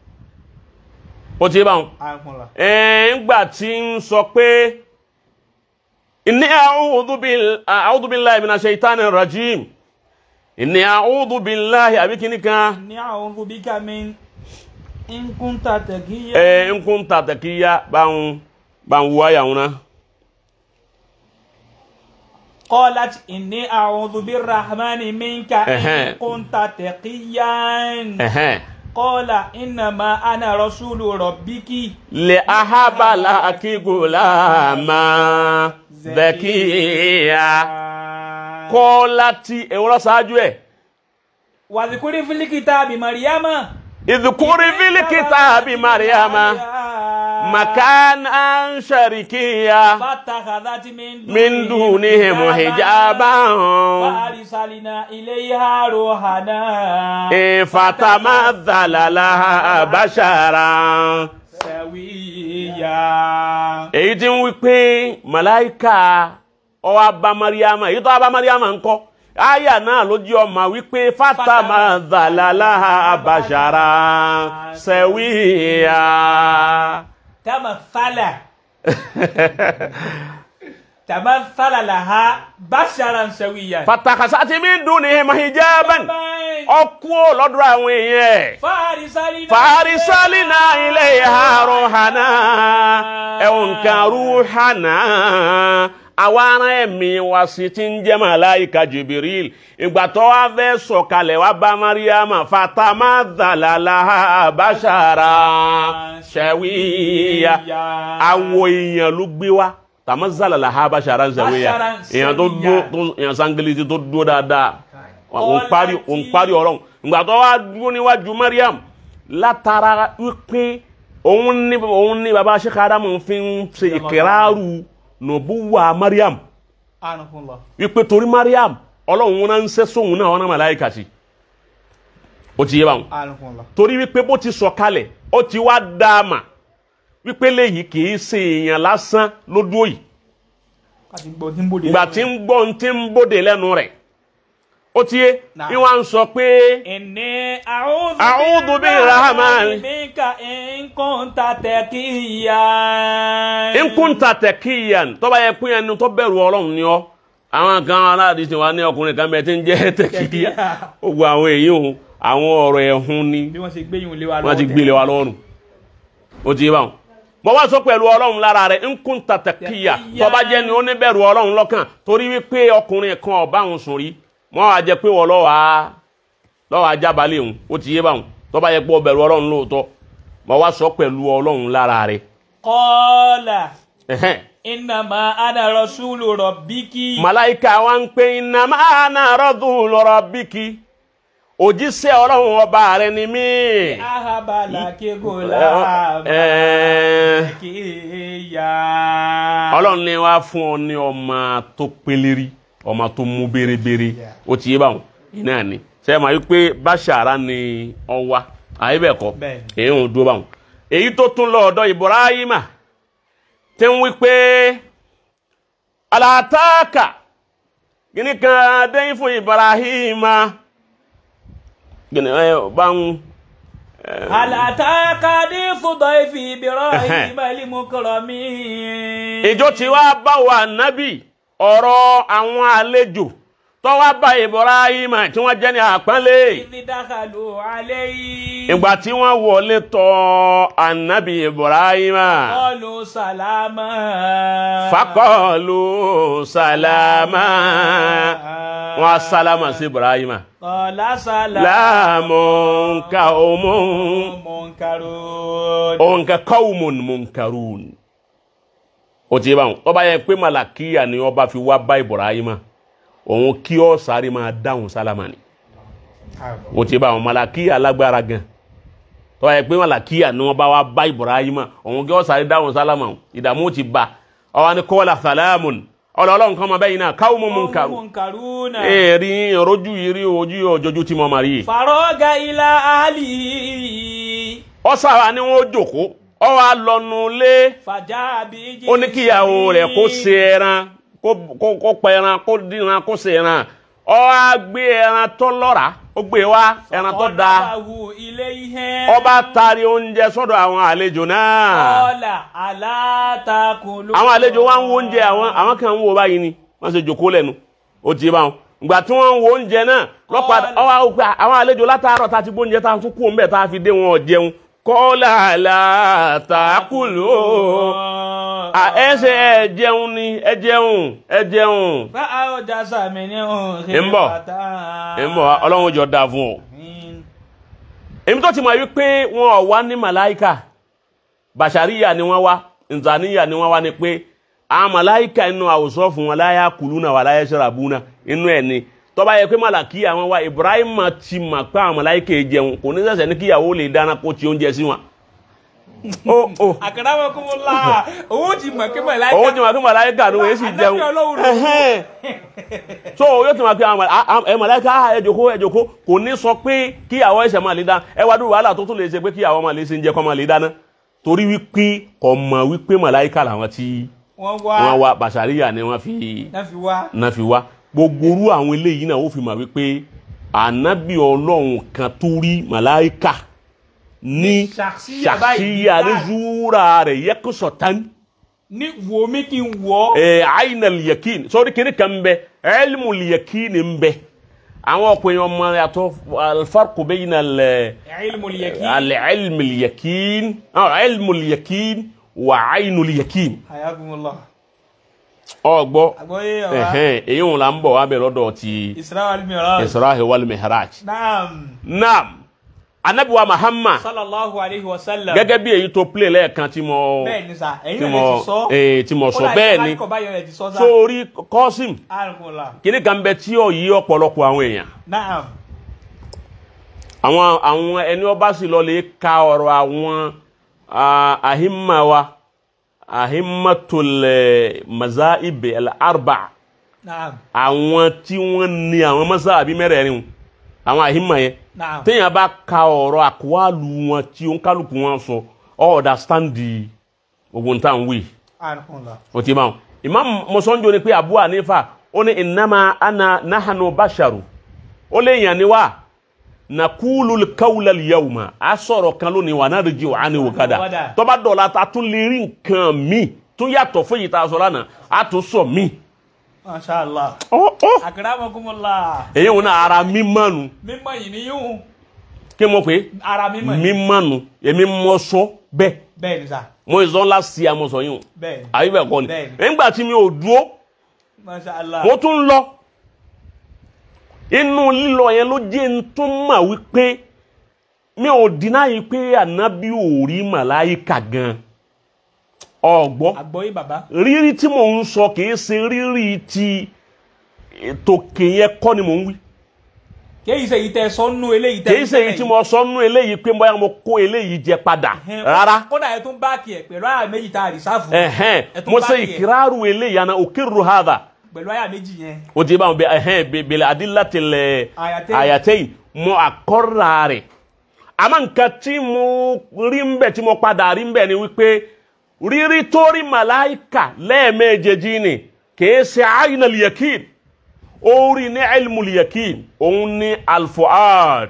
ó ti yé báwọn Anakumullah. ńgbà tí ń sọ pé inni a'udhu bil- a'udhu billahi minash shaitanir rajim inni a'udhu billahi àbí kíní kan Ní a'udhu bika min in kunta taqiyyan. ẹ ń kún tàtàkìyà bá ń bá ń wáyà wọn náà قالت إني أعوذ بالرحمن منك إن أها. كنت تقيا ẹ̀hẹ́n قال إنما أنا رسول ربك lè ahábàlà kígùlà máa zakiya kọ́ láti ẹ̀wọ́n ṣáájú ẹ̀ واذكري في الكتاب مريم ìdùkúrí fílíkìtà bí mariama makana sharikiya فاتخذت من min dunihim hijaban فأرسلنا إليها روحنا fatamazzala laha basharan. سويا èyí tí ń wí pé màláìka ó wá bá mariama èyí tó wá bá mariama ńkọ́ àyà náà ló jẹ́ ọmọ wípé fatama dhalala bashara sawiya. tamathala tamathala laha basharan sawiyan. fatakasati min dunihim hijaban ọkú lọ́dọ̀ àwọn èèyàn ẹ̀. farisalina farisalina ilayha ruhana ẹ̀wọ̀n kan ruhana àwa ará ẹ̀mí wa sì ti ń jẹ́ màláìka jibril ìgbà tó wá fẹ́ sọ̀kalẹ̀ wá bá mariama fatama dhalala bashara shawiya awo èèyàn ló gbé wa tàmá zàlàlà ha bashara shawiya Basharan èèyàn tó shawiya. dúró tó èèyàn sangilisi tó dúró dáadáa òun parí òun parí ọ̀rọ̀ ìgbà tó wá dúró níwájú mariam látara wípé òun ní òun ní baba sheikh adamu fi ń ṣe ìkẹràrú nùbúwà mariam anukunla wípé torí mariam ọlọ́run náà ń ṣe sóhun náà ọ̀nà màláìka sí ó ti yé báwọn anukunla torí wípé bó ti sọ kalẹ̀ ó ti wá dáàmà wípé léyìí kì í ṣe èèyàn lásán lójú òyì kati gbọ́ tí ń bòde ìgbà tí ń gbọ́ ohun tí ń bòde lẹ́nu rẹ̀ ó ti yé Nah. bí wọ́n á ń sọ pé inni a'udhu A'udhu birrahmani. minka in kunta taqiyan nkúnta tẹkíyàn tó bá yẹ pín ẹni tó bẹ̀rù ọlọ́run ni ọ́ àwọn kan aláàdì tí wọ́n ní ọkùnrin kan bẹ tí ń jẹ́ tẹkíyà ó gba àwọn èyí òun àwọn ọ̀rọ̀ ẹ̀hún ni bí wọ́n ṣe gbé yìí lé wa wọ́n ti gbélé wa lọ́rùn ó ti yé báwọn mo wá sọ pẹ̀lú ọlọ́run lára rẹ̀ nkúnta tẹkíyà tó bá jẹ́ ni ó ní bẹ̀rù ọlọ́run lọ́kàn torí wípé ọkùnrin kan ọba òun sùn rí wọ́n á jẹ́ pé wọ́n lọ́wọ́ á lọ́wọ́ ajábalẹ̀ òun ó ti yé báwọn tó bá yẹ pé ó bẹ̀rù ọlọ́run lóòótọ́ mo wá sọ pẹ̀lú ọlọ́run lára rẹ̀ qala ẹ̀hẹ́n. innama ana rasulu rabbiki Màláìka wa ń pe iná máa ná rọ́dùn lọ́rọ̀ bíkí. Òjíṣẹ́ ọlọ́run ọba rẹ̀ ni mí. ahabala kegola Ẹ- kiya Ọlọ́run ni wá fún ọ ní ọmọ tó peléri, ọmọ tó mú bérebére. Ó ti yé báwọn. Iná ni. Ṣé ẹ máa yí pé Báṣàrá ni ọ wá? Àyè bẹ́ẹ̀ kọ́. Bẹ́ẹ̀. Èyí ń dúró báwọn. Èyí tó tún lọ ọ̀dọ̀ Ibrahima tí ń wí pé Àlàtáàkà gini kan dẹ́yìn fún Ibrahima. Gini ẹ bá ń. هل أتاك حديث ضيف إبراهيم المكرمين ìjọ tí wàá bá wa nábì ọ̀rọ̀ àwọn àlejò tó wá bá Ibrahima tí wọ́n jẹ́ ní àpọ́nlé إذ دخلوا عليه ìgbà tí wọ́n wọlé tọ̀ ànábì Ibrahima قالوا سلاما fakọọlù sàlámà wọn á sálámà sí Ibrahima قال سلام láàmúnkà òmùn منكرون ònkà kọ́wùmùn munkarun ó ti yé báwọn ọba yẹn pé màlàkíyà ni ọba fi wá bá Ibrahima òun kí ọ sáré máa dáhùn sálámà ni ó ti yé báwọn màlàkíyà lágbára gan tọ́ yẹ pé màlàkíyà ni wọ́n bá wá bá Ibrahima òun kí ọ sáré dáhùn sálámà ìdààmú ti bá ọwọ́ ni kọ́lá sàlámùn ọlọ́ọ̀lọ́n kan máa bẹ́yìn náà káwùmùn munkarun منكرون èèrí ìrojú yìí rí ojú òjòjú tí mo máa rí yìí فراغ إلى أهله ọ sára ni wọn ó jòkó ọ wá lọnu lé فجاء بعجل ó ní kíyàwó rẹ̀ kó سمين. ṣe ẹran kó- kó kó pa ẹran kó díran kó ṣe ẹran ọ wá gbé ẹran tó lọ́ra ó gbé wá ẹran tó da قربه إليهم ọba taari oúnjẹ sọ́dọ̀ àwọn àlejò náà قال ألا تأكلون àwọn àlejò wa ń wo oúnjẹ àwọn àwọn kan ń wo báyìí ni wọ́n ṣe jòkó lẹ́nu ó ti bá wọn ìgbà tí wọ́n ń wo oúnjẹ náà lọ́pàá Kọ́ọ̀lù. ọwọ́ àwọn pé àwọn àlejò látàárọ̀ tá a ti gbóúnjẹ tá a tún kú òun bẹ́ẹ̀ tá a fi dé wọn ò jẹun kọ́lá látàkùlù ẹ ṣe ẹ jẹun ni ẹ jẹun ẹ jẹun فأوجس منه ń bọ̀ خيفة ń bọ̀ ọlọ́run jọ dáa fún ọ. èmi tó ti mọ̀ wípé wọn ò wá ní màláìkà bàṣàríyà ni wọ́n wá nzàníyà ni wọ́n wá ni pé àwọn màláìkà inú àwòsàn fún wọn láyà kùlú náà wà láyà ṣàràbù náà inú ẹ̀ ni tó bá yẹ pé màlàkì àwọn wa Ibrahim ti mà pé àwọn màláìkà yìí jẹun kò ní ṣẹ̀ṣẹ̀ ní kíyàwó lè dáná kó ti oúnjẹ sí wọn. ó ó Akramakumullah owó ti mọ̀ kí màláíkà owó ti mà pé màláìkà ló yẹ sì jẹun Ànábì Ọlọ́run ló. Ẹhẹ́n. so yóò ti mà pé àwọn màlá- à- ẹ màláìkà ah, ẹ jókòó ẹ jókòó kò ní sọ pé kíyàwó ẹsẹ̀ máa lè dáná ẹ wá dúró wàhálà tó tún lè ṣe pé kíyàwó máa lè ṣe ń jẹ kó máa lè dáná torí wípé kò mọ̀ wípé màláìkà làwọn tí wọ́n wọ́n wá wá bàṣàríyà ni wọ́n fi náà fi wá náà fi wá gbogbo orú àwọn eléyìí náà ó fi mà wípé ànábì ọlọ́run kan tó rí màláìka ní ṣàkíyà báyìí ṣàkíyà ní zúra rẹ̀ yẹ́kọ̀sọ̀ tán ní wo mi kí n wọ́ ẹ̀ àyìnàl yakin sọ́ọ́dí kìíní kan bẹ ilmul yakin ń bẹ àwọn ọ̀pọ̀ èèyàn ọmọ yàtọ̀ alfarqu bayna al ilmul yakin العلم اليقين أو علم اليقين وعين اليقين hayakumullah ọgbọ àgbọ́yé ọ̀rá ẹhẹn èyí wọn là ń bọ̀ wá bẹ lọ́dọ̀ ti isra wal mi'raj israhi wal mihraj naam naam anabiwa muhammad sallallahu alayhi wa sallam gẹ́gẹ́ bí èyí tó play lẹ́ẹ̀kan tí mo bẹ́ẹ̀ ni sa ẹ̀yin tí náà mo lè ti sọ ee tí mo sọ bẹ́ẹ̀ ni kọ́ báyọ̀ ẹ̀ ti sọ sá sórí kọ́sìm hayakumullah kíní kan bẹ tí ó yí ọ̀pọ̀lọpọ̀ àwọn èèyàn naam àwọn àwọn ẹni ọba sì lọ lè ka ọ̀rọ̀ àwọn ah, ahimma wa ahimmatul eh, mazaib al-arba naam àwọn tí wọ́n ní àwọn mazabi mẹ́rẹ̀ẹ̀rin àwọn ahimma yẹn naam téèyàn bá ka ọ̀rọ̀ àkúwàlù wọn tí ó ń kálukú wọn sọ ọ ọ̀dàstáǹdì gbogbo ń tàn wí hayakumullah o ti máa imam mọ̀sánjó ni pé abu hanifa ó ní innama ana nahanu basharu ó lè yàn ni wá nakulu kawla yawma a sọ̀rọ̀ kan lónìí wà náà rìjì wà á ní wòkadà Wòkadà. tọ́ba dọ̀la ta tún lè rí nǹkan mi tún yàtọ̀ fún yìí tá a sọ lánàá a tún sọ mi. masha allah ọ́ ọ́ akramakumullah èyí wọn náà ara mi mánu mímọ̀ yìí ni yóò kí mo pè é ara mímọ̀ mi yìí mánu èmi mọ sọ bẹ́ẹ̀ bẹ́ẹ̀ ni sa mo ìzọ́ ńlá sí àmọ̀sọ̀ yìí o bẹ́ẹ̀ ni àbí bẹ́ẹ̀ kọ́ ni Bẹ́ẹ̀ni. nígbà tí mi ò dúró masha allah mo tún lọ inú lílọ yẹn ló jẹ́ ń tún mà wípé mi ò dínà yìí pé ànábì ò rí màláìka gan ọgbọ́ àgbọ́yé bàbá rírí tí mò ń sọ kìí ṣe rírí ti tòkè yẹn kọ́ ni mò ń wí kéyìí sẹ́yìn tẹ́ sọ́nù eléyìí tẹ́ kìí ṣe èyí tí mo sọ nú eléyìí pé bóyá mo kó eléyìí jẹ padà rárá kódà ẹ tún báàkì ẹ pẹ̀lú àyà méjì tá a rìsáàfù ẹ̀hẹ́n ẹ tún mo ṣe báàkì ẹ ìkírárù eléyìí àná òkèrò hàdà pẹ̀lú àyà méjì yẹn o ti bá wọn bẹ ẹhẹn bẹbẹlẹ adílátìlẹ Ayatain. ayatain mo àkọrà rẹ àmọ́ nǹkan tí mo rí ń bẹ tí mo padà rí ń bẹ ni wípé rírí tó rí màláìkà lẹ́ẹ̀mejèjì ni kìí ṣe àyìnà liyakin ó rí ní ilmu liyakin òun ní alfuad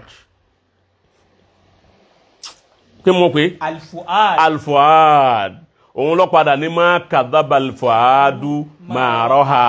kí mo pè é alifuad alfuad òun lọ padà ní má kàdábà alfuadu máa rọ́ha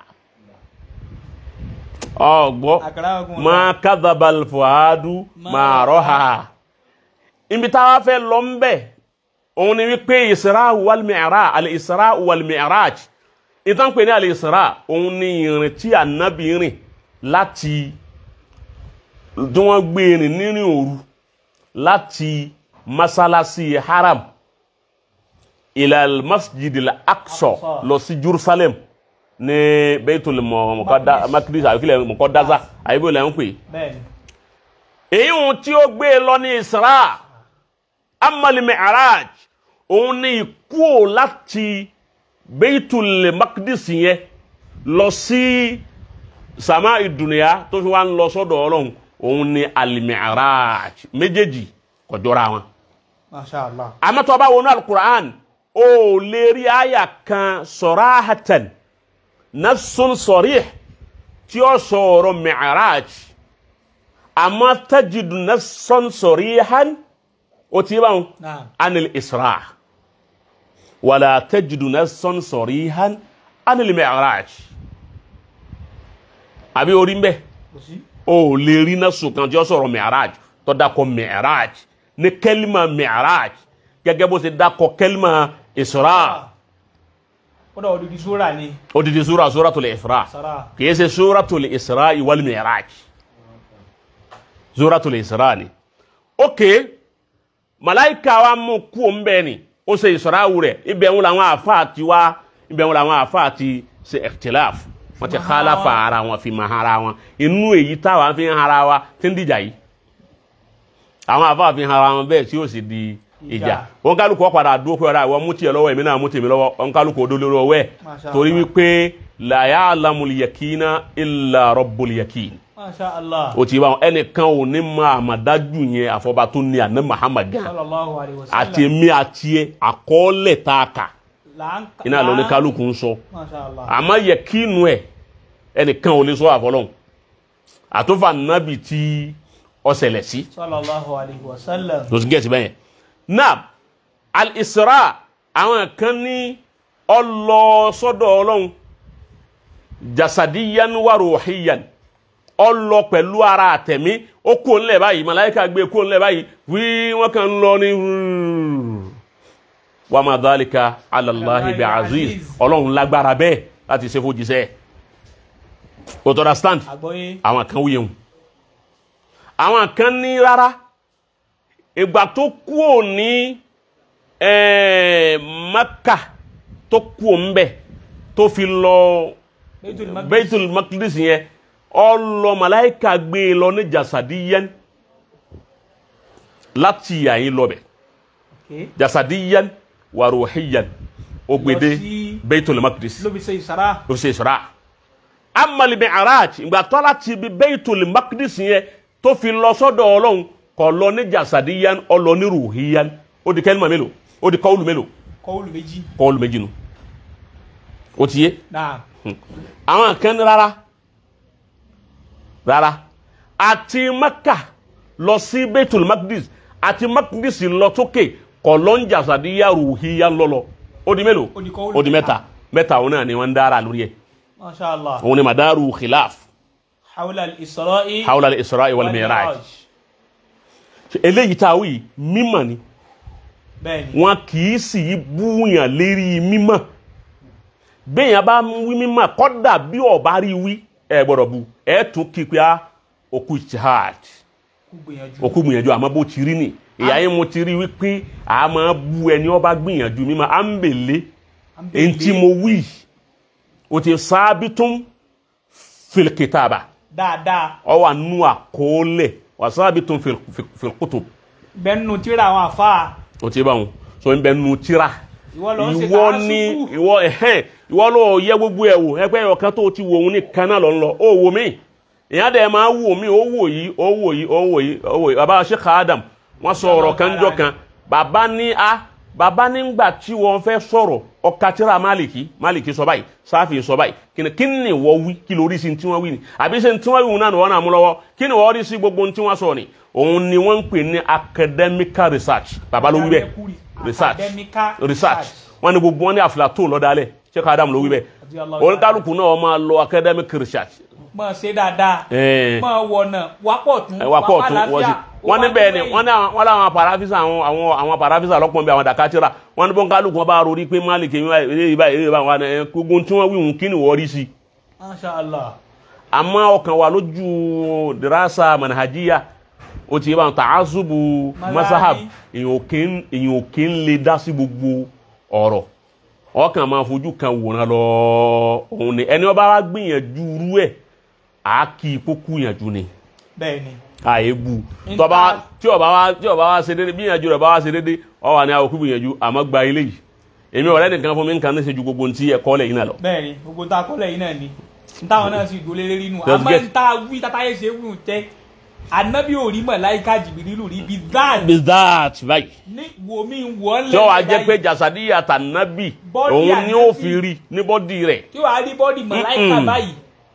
ọgbọ́ akramakumullah má kàdábà alfuadu máa rọ́ha ibi táwa fẹ́ lọ ń bẹ̀ òun ni wípé ìsirá wàlmìíràn àlè ìsirá wàlmìíràn ìtàn pé ní àlè ìsirá òun ni ìrìn tí ànábì rìn láti tí wọ́n gbé rìn nírìn òru láti masalasi haram ilal masjid al-aqsa Aqsa. lọ sí jerusalem ní beitul mọ̀kọ́dá makidis àbíkílẹ̀ mọ̀kọ́dáza àyíbó ilẹ̀ ń pè bẹ́ẹ̀ ni èyí ohun tí ó gbé e lọ ní isra amali mi'raj òun ní ikú láti beitul makidis yẹn lọ sí sama ìdùnnìyà tó fi wá ń lọ sọ́dọ̀ ọlọ́run òun ní al-mi'raj méjèèjì kò jọra wọn masha allah àmọ́ tó bá wọnú alukur'an ó lè rí àyà kan sarahatan nafsun sarih tí ó sọ̀rọ̀ mi'raj àmọ́ tajidu nafsun sarihan ó ti bá wọn naam anil isra wala tajidu nafsun sarihan anil mi'raj àbí orí ń bẹ kò sí ó lè rí nafsun kan tí ó sọ̀rọ̀ mi'raj tó dákọ̀ mi'raj ní kẹ́límà mi'raj gẹ́gẹ́ bó ṣe dákọ̀ kẹ́límà isra kódà odidi sóra ni odidi sura suratul isra sara kìí ṣe suratul isra wal mi'raj suratul isra ni ok malaika wa mú kú o ń bẹ ni ó ṣe isra rẹ̀ ibẹ̀ ń làwọn àfáà ti wá ibẹ̀ ń làwọn àfáà ti ṣe ikhtilaf wọ́n ti Mahara khalafa wọn. ara wọn fi mahara wọn inú èyí táwa fi ń hara wa tí ń dìjà yìí àwọn àfáà fi ń hara wọn bẹ́ẹ̀ tí ó sì di ìjà Ìjà. wọn kálukú ọ padà dúró pé ọ̀rọ̀ àwọn mú tiẹ̀ lọ́wọ́ èmi náà mú tèmi lọ́wọ́ wọn kálukú odó lórí ọwọ́ ẹ̀ Masha torí Allah. wípé la ya'lamul yakina illa rabbul yakin masha allah o ti bá wọn ẹnìkan ò ní máa àmàdájú yẹn àfọba tó ní àná Muhammad gan sallallahu alayhi wa sallam àti èmi àti ẹ àkọọ́lẹ̀ tá a kà là ń iná lọ ní kálukú ń sọ masha allah àmọ́ yakinu ẹ̀ ẹnìkan ò lè sọ àfọlọ́hún àtúfà nábì tí ọ̀sẹ̀lẹ̀ sí sallallahu alayhi wa sallam. ló ti gẹ̀ẹ́sì bẹ́yẹn náà al-isra àwọn kan ní ọlọ sọ́dọ̀ ọlọ́run jasadiyan wa ruhiyan ọlọ pẹ̀lú ara àtẹ̀mí ó kó ńlẹ̀ báyìí màláíkà gbé kó ńlẹ̀ báyìí wí wọ́n kàn ń lọ ní wa ma dhalika ala Allahi bi aziz ọlọ́run lágbára bẹ́ẹ̀ láti ṣe fún jíṣẹ́ o tó understand àgbọ́yé àwọn kan wúyẹun àwọn kan ní rárá ìgbà tó kúò ní eh, Maka tó kúò ń bẹ̀ tó fi lọ Baitul Maqdis. Baitul Maqdis yẹn ọlọ màláìka gbé e lọ ní jasadiyan láti yàyín lọ bẹ̀ Okay. jasadiyan wa ruhiyan ó gbèdé Lọ sí- Baitul Maqdis ló fi ṣe ìsara. ló fi ṣe ìṣúra amali mi'raj ìgbà tó láti ibi Baitul Maqdis yẹn tó fi lọ sọ́dọ̀ Ọlọ́run kò lọ ní jasadiyan ó lọ ní ruhiyan ó di kẹlima mélòó ó di kọwulu mélòó kọ́wùlù méjì. kọwulu méjì nu ó ti yé náà àwọn kan ní rárá rárá àti Maka lọ sí Baitul Maqdis àti Maqdis lọ sókè kò lọ ní jasadiyan ruhiyan lọlọ ó di mélòó Ó di kọwulu ó di mẹ́ta mẹ́ta òun náà ni wọ́n ń dára lórí ẹ̀ masha allah. òun ni madaru khilaf hawla al-isra'i. hawla al-isra'i wal mi'raj eléyìí tá a wí mímọ̀ ni bẹ́ẹ̀ni. wọn kì í sì í búyàn lérí mímọ̀ béèyàn bá ń wí mímọ̀ kódà bí ọba rí wí ẹ gbọ́dọ̀ bu ẹ tún kí pé á òkú jihad kú gbìyànjú. òkú gbìyànjú àmọ́ bó ti rí ni ìyá yẹn mo ti rí wípé a máa bu ẹni ọba gbìyànjú mímọ̀ à ń bèlè À ń bèlè. èyí tí mo wí o ti sábìtún fil kitaba dáadáa. ọ wà nú àkọọ́lẹ̀ wasaabitun fil fil- fil kutub bẹ́ẹ̀ nínú tíra àwọn àfa. o ti bá wọn so n bẹ nu tírà ìwọ lọ ń ṣe ìwọ ni tààsùkù. ìwọ ẹhẹn ìwọ ló yẹ gbogbo ẹ wò ẹgbẹ ọ̀kan tó ti wò òun ní kaná lọ ń lọ ó wò mí ìyá dẹ máa wò mí ó wò yìí ó wò yìí ó wò yìí ó wò yìí bàbá Sheikh Adam wọ́n sọ ọ̀rọ̀ kan jọ kan bàbá ní a bàbá nígbà tí wọ́n fẹ́ sọ̀rọ̀ ọkà tíra Maliki Maliki sọ báyìí Sáfì sọ báyìí kíni kí ni wọ́n wí kí lórí sí tí wọ́n wí ni àbí ṣe tí wọ́n wí wọn náà ni wọ́n náà mú lọ́wọ́ kí ni wọ́n rí sí gbogbo tí wọ́n sọ ni òun ni wọ́n ń pè ní academical research bàbá ló wí bẹ́ẹ̀ research Academical research wọn ni gbogbo wọn ní Aflatun lọ́dálẹ̀ Sheikh Adam ló wí bẹ́ẹ̀ Radiyallahu oníkálukú náà máa lọ academic research mọ̀ ṣe dáadáa. Ẹ̀ẹ́. mọ̀ wọ̀nà wápọ̀ tún. ẹ wá pọ̀ tún wọ́n sí wọ́n ní bẹ́ẹ̀ ni wọ́n ní àwọn wọ́n láwọn parafisa àwọn àwọn àwọn parafisa lọ́pọ̀ bí àwọn dakatira wọ́n ní bọ́nkálukú wọn bá rori pé Malik èyí báyìí èyí báyìí èyí báyìí wọn ẹ gbogbo tí wọ́n wí hùn kí ni wọ́n rí sí masha allah. àmọ́ ọkàn wà lójú dirasa manhajiya o ti yẹ báwọn ta'azubu Mazhabi. masahab èyàn ò kí ń èyàn ò kí ń lè dá sí gbogbo ọ̀rọ̀ ọkàn máa fojú kan wòran lọ òun ni ẹni ọba wa gbìyànjú rú ẹ̀ á kí ipò kúyànjú ni bẹ́ẹ̀ni. àyèbù Nta- tọba tí ọba wa tí ọba wa ṣe déédéé gbìyànjú rẹ bá wa ṣe déédéé ọ wà ní àwọn òkú gbìyànjú àmọ́ gba ilé yìí èmi ọ̀rẹ́ nìkan fún mi nǹkan ní ṣe ju gbogbo ntí ẹ̀kọ́ lẹ́yìn náà lọ. bẹ́ẹ̀ni gbogbo tá a kọ́ lẹ́yìn náà ni ntáwọn náà sì dúró lé nínú Let's àmọ́ get- nta wí tata yẹ ṣe wù tẹ́ anabi ò rí màláíkà jìbìrìlù rí bí dáàd bizat báyìí ní wo mi wọ́ tí ọ wá lẹ́yìn jẹ́ pé báyìí jasadiya tànàbì Bọ́dì òun ni ó Ànábì. fi rí ní bọ́dì rẹ̀. tí wàá rí bọ́dì màláíkà Mm-mm. báyìí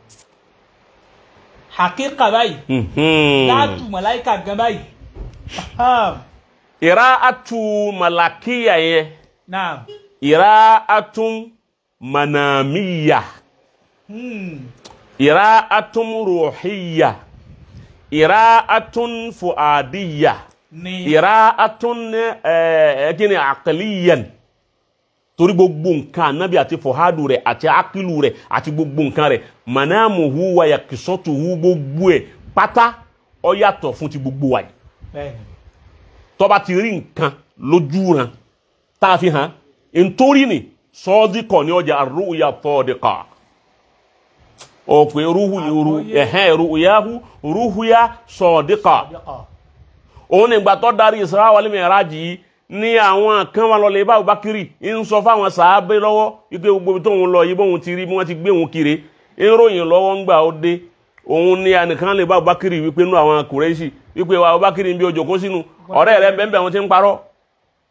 hakika báyìí Mhm. láàtù màláíkà gan báyìí Aham. ìrá atu malakiya yẹn naam ìrá atu manamiya Hmm. ìrá atu ruhiya ìrá atu fuadiya. ni ìráàtún ẹgínní àkàlíyàn torí gbogbo nǹkan anábì àti fọhádù rẹ̀ àti akílù rẹ̀ àti gbogbo nǹkan rẹ̀ manamuhu wa yakisọtuhu gbogbo ẹ̀ pátá ó yàtọ̀ fún ti gbogbo wa yìí bẹ́ẹ̀ni tó bá ti rí nǹkan lójú ran tá a fi hàn nítorí ni sọ́ọ́díkọ̀ ní ọjà arúgbó tọ́ọ̀díkà ọ̀pẹ̀ rúhu Àgbọ́yé. ẹ̀hẹ́n rúhuyahu rúhuya sọ́ọ̀díkà Sadiqa. òun nígbà tó darí Isra wal Mi'raj yìí ní àwọn kan wà lọlẹ ibà Abubakiri ń sọ fáwọn sàábé lọ́wọ́ wípé gbogbo ibi tóun lọ yìí bóun ti rí bí wọ́n ti gbé òun kiri ń ròyìn lọ́wọ́ ń gbà ó dé òun ní ẹnìkan lè bá Abubakiri wípé nú àwọn Kùrẹ́ṣì wípé wa Abubakiri ń bí ojú kó sínú ọ̀rẹ́ rẹ̀ bẹ́ẹ̀ wọn ti ń parọ́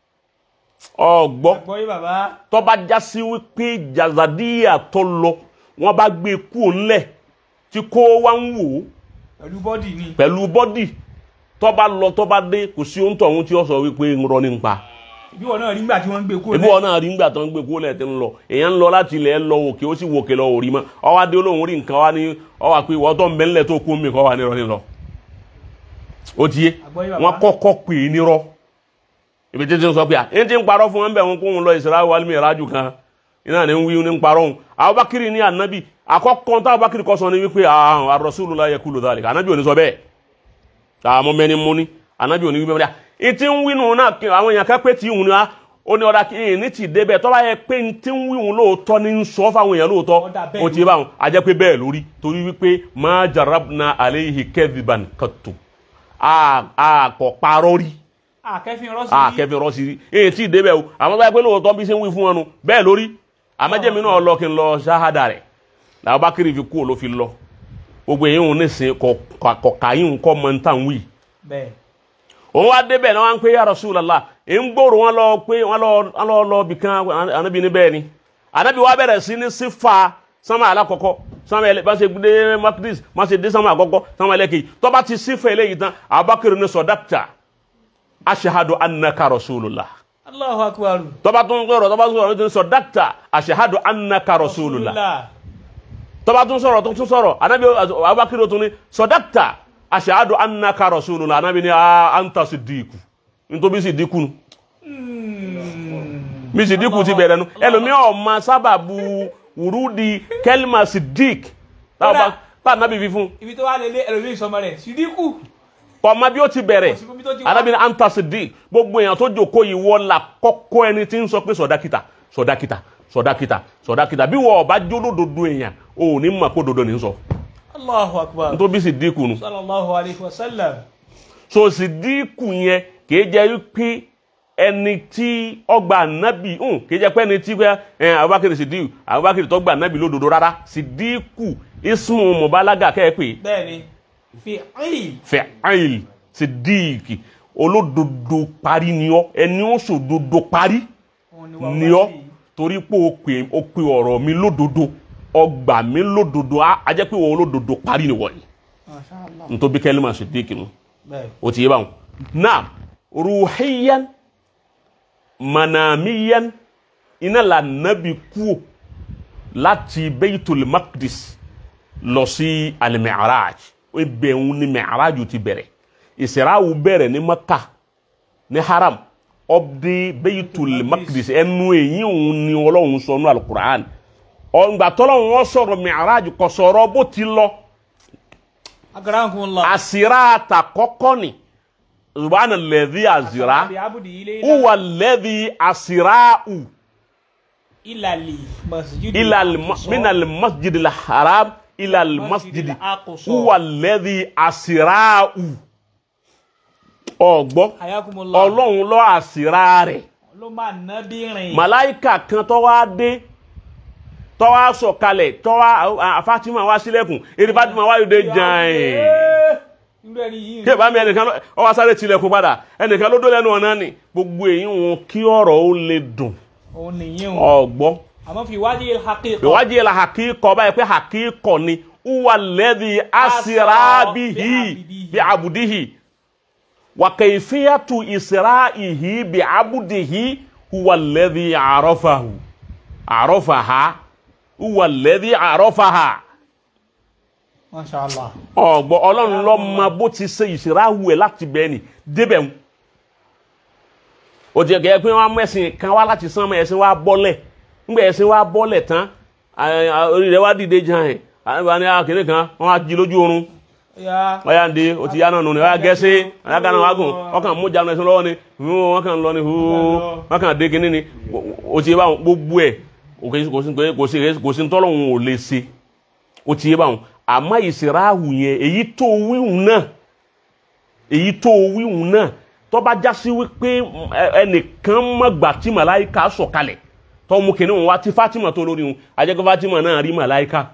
ọgbọ́ àgbọ́yé bàbá tó bá já sí wípé jazadiya tó lọ wọ́n bá gbé kú ńlẹ̀ tí kó wá ń wò ó pẹ̀lú bọ́dì ni pẹ̀lú bọ́dì tó bá lọ tó bá dé kò sí ohun tọ̀hún tí ó sọ wípé ń rọ ní pa ibi wọn náà rí nígbà tí wọ́n ń gbé kúrò ibi wọn náà rí ńgbà tó ń gbé kó lẹ̀ tí ń lọ èèyàn ń lọ láti ilẹ̀ lọ òkè ó sì wò òkè lọ òrí mọ́ ọwọ́ adé olóhùn rí nǹkan wá ní ọwọ́ àpé ìwọ́ tó ń bẹ ńlẹ̀ tó kú mi kọ́ wà nírọ̀ nílọ ó ti yé Àgbọ́yé bàbá. wọ́n kọ́kọ́ pè é nírọ̀ ibi títí ń sọ pé à ń ti ń parọ́ fún wọn bẹ̀ wọn kó wọn lọ ìsirá wàlúmi ìrájú kan iná ní ń wí ní ń parọ́ òun Abubakar ní ànábì àkọ́kọ́ tá Abubakar kọ́ sọ ni wípé àwọn ar-Rasulullah yaqulu dhalika ànábì ò ní sọ bẹ́ẹ̀ àmọ́ mẹ́ni mú ní ànábì ò ní wí bẹ́ẹ̀ ìtí ń wí nù náà kí àwọn èèyàn kan pé tí ìhun ni wá ó ní ọ̀dà kí èèyàn ní ti débẹ̀ tọ́ba yẹ pé ní tí ń wí òun lóòótọ́ ní ń sọ fáwọn èèyàn lóòótọ́ Ọ̀dà bẹ́ẹ̀ ó ti bá wọn a jẹ́ pé bẹ́ẹ̀ lórí torí wípé ma jarabna alayhi kadhiban qattu àkọ́ parọ́ rí àkẹ́fín rọ́ọ̀sì a kẹfìn rọ sí rí èyí tí ì débẹ̀ o àmọ́ báyìí pé lóòótọ́ bí ṣe ń wí fún wọn nu bẹ́ẹ̀ lórí àmọ́jẹ́mi náà lọ kí n lọ ṣáhádà rẹ̀ làwọn bá kiri fi kú ò ló fi lọ gbogbo èyí òun nísìn kọ̀ọ̀kà yìí ń kọ́ mọ́ ń tàn wí. bẹ́ẹ̀ òun wá débẹ̀ náà wọ́n ń pè ya Rasulullah ń gbòòrò wọn lọ pé wọ́n lọ wọ́n lọ lọ bìkan ànábì ní bẹ́ẹ̀ ni ànábì wa bẹ̀rẹ̀ sí ní sífà sánmà alákọ̀ọ́kọ́ sánmà ẹlẹ́ bá ṣe dé makdis má ṣe dé sánmà àkọ́kọ́ sánmà ẹlẹ́kejì tó bá ti sífà eléyìí tán Abubakar ní sọ̀dáktà ashahadu annaka rasulullah Allahu akbar tọba tún sọ̀rọ̀ tọba tún sọ̀rọ̀ tún sọ dákítà ashahadu annaka rasulullah tọba tún sọ̀rọ̀ tún tún sọ̀rọ̀ anabi abubakar tún ní sọ dákítà ashahadu annaka rasulullah anabi ní a anta siddiqu nítorí siddiqu nu mi siddiqu ti bẹ̀rẹ̀ nu ẹlòmíì ọ̀ma sábàbù wùrúdi kẹlima siddiq táwọn bá anabi fi fún ibi tó wà lélẹ̀ ẹlòmíì sọmọ rẹ̀ sídìkù ọmọ bí ó ti bẹ̀rẹ̀ Kò sí ibi tó ti wá. anabi ní anta siddiq gbogbo èèyàn tó jòkó yìí wọ́n la kọ́kọ́ ẹni tí ń sọ pé sọ̀dákìtà sọ̀dákìtà sọ̀dákìtà sọ̀dákìtà bí wọ́n ọba jólódodo èèyàn ò ní mọ̀ pé dodo ní ń sọ Allahu akbar nítorí bí siddiq nu sallallahu alayhi wa sallam so siddiq yẹn kì í jẹ́ pé ẹni tí ọgbà anabi hùn kì í jẹ́ pé ẹni tí pé ẹ abubakar siddiq abubakar tó gba anabi lódodo rárá siddiq ismu mubalaga kẹ́ ẹ pé bẹ́ẹ̀ ni fi ayy fẹ́ẹ́l siddiq olódodo parí ni ọ́ ẹni ó sòdodo parí òun ni wà ni ọ́ torí pé o pè o pè ọ̀rọ̀ mi lódodo ọgbà mi lódodo á á jẹ́ pé o olódodo parí ni wọ̀nyí Masha Allah nítorí kẹ́lí máa siddiq nu bẹ́ẹ̀ o ti yé báwọn náà ruhiyan manamiyan iná la nabi kú láti beitul maqdis lọ sí al-mi'raj ibẹ̀ ń ní mi'raj ti bẹ̀rẹ̀ ìsiraawu bẹ̀rẹ̀ ní maka ní haram ọbẹ̀ beitul maqdis ẹnu èyí òun ni ọlọ́run sọ ní alukur'an ọgbà tọ́lọ́run wọn sọ̀rọ̀ mi'raj kò sọ̀rọ̀ bó ti lọ akramakumullah àsìrá àtàkọ́kọ́ ni subhana lẹ́dí àsìrá bi abudi ilé huwa lẹ́dí àsìráù ilali masjid ilal minal masjid al haram ilal masjid al-aqsa. huwa lẹ́dí àsìráù ọgbọ́ ayakumullah ọlọ́run lọ àsìrá rẹ̀ ló máa ná bí rìn màláìkà kan tó wá dé tó wá sọ̀kalẹ̀ tó wá Fatima wá sílẹ̀kùn èrè Fatima wá yóò dé jàn irú ẹni yìí kí ẹ bá mi ẹnìkan lọ- ọ wá sáré tilẹ̀kùn padà ẹnìkan ló dó lẹ́nu ọ̀nà ni gbogbo èyí wọn kí ọ̀rọ̀ ó lè dùn òun nìyí o ọ̀gbọ́ àmọ́ fi wájú haqiqa ìwádìí la hakíkọ báyìí pé hakíkọ ni uwa lẹ́dí asirabihi bí abudihi wa kayfiyatu isra'ihi bí abudihi uwa lẹ́dí àrọ́fàhu àrọ́fàha uwa lẹ́dí àrọ́fàha masha allah ọgbọ Ọlọ́run ló mọ bó ti ṣe ìṣìráhù ẹ láti bẹ́ẹ̀ ni débẹ̀ ń o ti gẹ pé wọn mú ẹ̀sìn kan wá láti sán mọ ẹ̀sìn wa bọ́lẹ̀ ńgbẹ ẹ̀sìn wa bọ́lẹ̀ tán à- à- orí rẹ̀ wá dìde jan ẹ àwọn ní akéde kan wọn á jí lójú oorun ya wọn yà ń de o ti yá náà nù ní wọn yà gẹ̀ẹ́sì wọn yà gánà wá gùn wọn kàn mú jáde ẹ̀sìn lọ́wọ́ ni wọn kàn lọ ni wọn kàn dé kínní ni o ti yé báwọn gbogbo ẹ kò sí- kò sí kò sí kò sí ntọ́lọ́hún ò lè ṣe o ti yé báwọn àmọ́ ìsìráhù yẹn èyí tó wíhùn náà èyí tó wíhùn náà tó bá já sí wípé mm, ẹ- ẹnìkan mọ̀gbà tí màláìka sọ̀kalẹ̀ tó mú kìnìún wọn wá tí Fatima tó lórí wọn ajẹ́kọ́ Fatima náà rí màláìka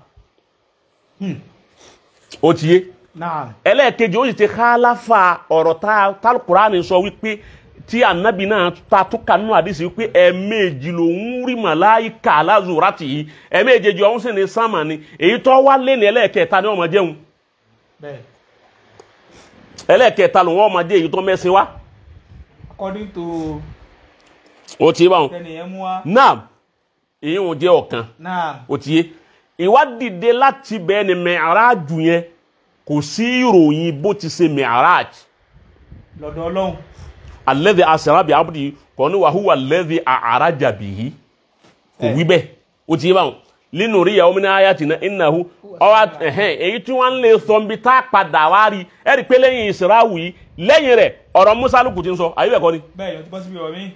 ó ti yé naam ẹlẹ́ẹ̀kejì ó sì ti kálàfà ọ̀rọ̀ tá tálùkùránì sọ wípé tí anabi náà ta tó kanú àdìsí pé ẹ̀ẹ̀mejì lòún rí màláìka aláàzúrátì yìí ẹ̀ẹ̀mejì ọ̀hún sì ní sámà ni èyí tó wá lé ní ẹlẹ́ẹ̀kẹta ni wọ́n máa jẹun bẹ́ẹ̀ ẹlẹ́ẹ̀kẹta lòun wọ́n máa jẹ èyí tó mẹ́sìn wá according to ó ti bá wọn. tẹnìyẹn mú wa náà èyí wọn jẹ́ ọ̀kan náà ó ti yé ìwádìí láti bẹ́ẹ̀ ni mẹ́àrájù yẹn kò sí ìròyìn bó ti ṣe mẹ́àrájù lọ́dọ̀ ọlọ́run alẹ́dẹ̀ asẹ̀rábì abudi kò ní wàhúwà lẹ́dẹ̀ àrájàbì yìí kò wí bẹ́ẹ̀ ó ti yé báwọn nínú rí ìyàwó mi ní ayá tì náà ìnáhu ọwọ́ ẹ̀hẹ́n èyí tí wọ́n ń lè sọ níbi tá a padà wá rí ẹ rí i pé lẹ́yìn ìsìráwù yìí lẹ́yìn rẹ̀ ọ̀rọ̀ musa lukú ti ń sọ ayé ẹ̀kọ́ ni bẹ́ẹ̀ yóò ti bọ́ síbi ọ̀rọ̀ mi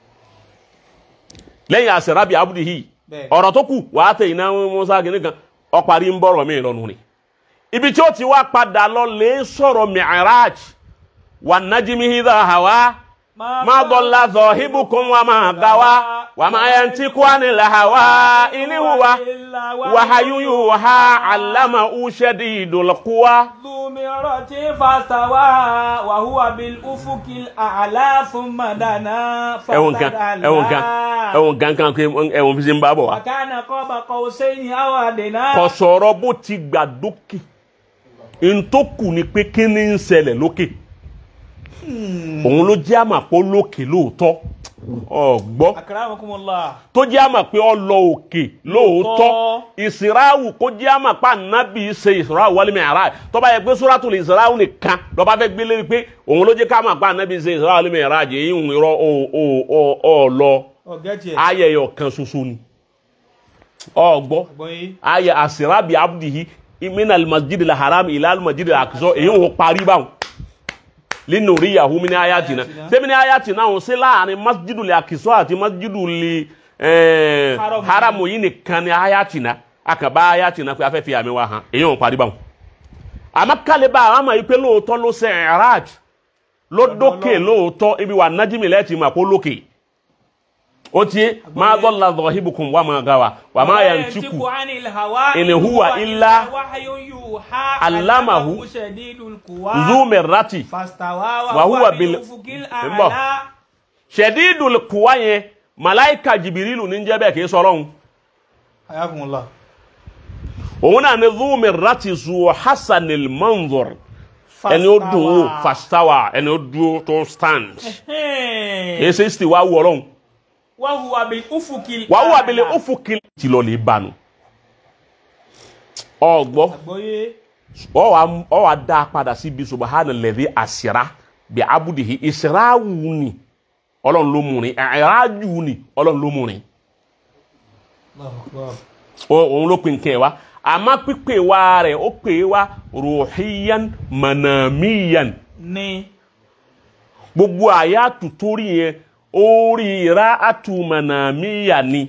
lẹ́yìn asẹ̀rábì abudi yìí Bẹ́ẹ̀. ọ̀rọ̀ tó kù wàá tẹ̀ iná musa kìíní kan ọparí ń bọ̀rọ̀ mi lọ́nu ni ibi tí ó ti wá padà lọ lè sọ̀rọ̀ mi'raj wà nájìmí hídà hàwá ما ضل صاحبكم وما غوى وما ينطق عن الهوى إن هو وحي يوحى علمه شديد القوى ذو مرة فاستوى وهو بالأفق الأعلى ثم دنا ẹwọn kan ẹwọn kan ẹwọn kan kan pé ẹwọn fi ṣe ń bá bọ̀ wá. وكان قاب قوسين أو أدنى kò sọ̀rọ̀ bó ti gbà dókè ntòkù ni pé kí ni ń ṣẹlẹ̀ lókè òun ló jẹ́ àmà pé ó lókè lóòótọ́ ọ̀gbọ́ أكرمكم الله tó jẹ́ àmà pé ó lọ òkè lóòótọ́ ìsìráwù kó jẹ́ àmà pé ànábì ṣe ìsìráwù wal mi'raj tó bá yẹ pé suratul ìsìráwù nìkan ló bá fẹ́ gbé lérí pé òun ló jẹ́ ká àmà pé ànábì ṣe ìsìráwù wal mi'raj èyí ń rọ ọ lọ ọ̀gẹ́tì ẹ̀ ayẹyẹ ọ̀kan ṣoṣo ni ọ̀gbọ́ gbọ́yé ayẹ asirabi abdihi min almasjid alharam ila almasjid alaqsa èyí wọn parí báwọn lẹ́nu orí yahu mi ní ayatina sẹ́mi ní ayatina wọn sí láàrin masjid alaqsa àti masjid eh, Haram. haramu yìí nìkan ní ayatina akaba ayatina pé afẹ́fẹ́ àmì wa hàn èyí wọn parí báwọn àmọ́ kálíbà àwọn àmọ́ yìí pé lóòótọ́ ló ṣe ẹ̀ráj ló dókè lóòótọ́ ibi wà nájìmí lẹ́ẹ̀tì mà kó lókè ó tiẹ̀ máa dọ́là dọ̀híbùkún wà máa gawa wà máa yà ń tìkù عن الهوى إن هو إلا وحي يوحى علمه علمه شديد القوى zumirati فاستوى وهو وهو بال- بالأفق Mbọ̀. الأعلى ṣẹ̀dídùl kùwá yẹn màláìka jìbìrìlù ní jẹ́ bẹ́ẹ̀ kì í sọ̀rọ̀ حياكم الله òun náà ní zumirati zu hasanil manzur ẹni ó dùn ó fastawa ẹni ó dúró tó stand kìí ṣe sì wá wù ọlọ́run وهو بالأفق الأعلى wà wù abilé ó fún kí tí lọ lè bánu ọgbọ́ gbọ́yé ọ wà dá a padà síbi subahana lẹ́dí àṣírá bí abudihi ìṣirá wù ní ọlọ́run ló mú ni ẹ̀rájú ní ọlọ́run ló mú ni. الله أكبر O- òun ló pin kẹ́ wa àmọ́ pípé wa rẹ̀ ó pè é wa ruhiyan manamiyan ní gbogbo àyà tutori yẹn orí ra atu manamiya ni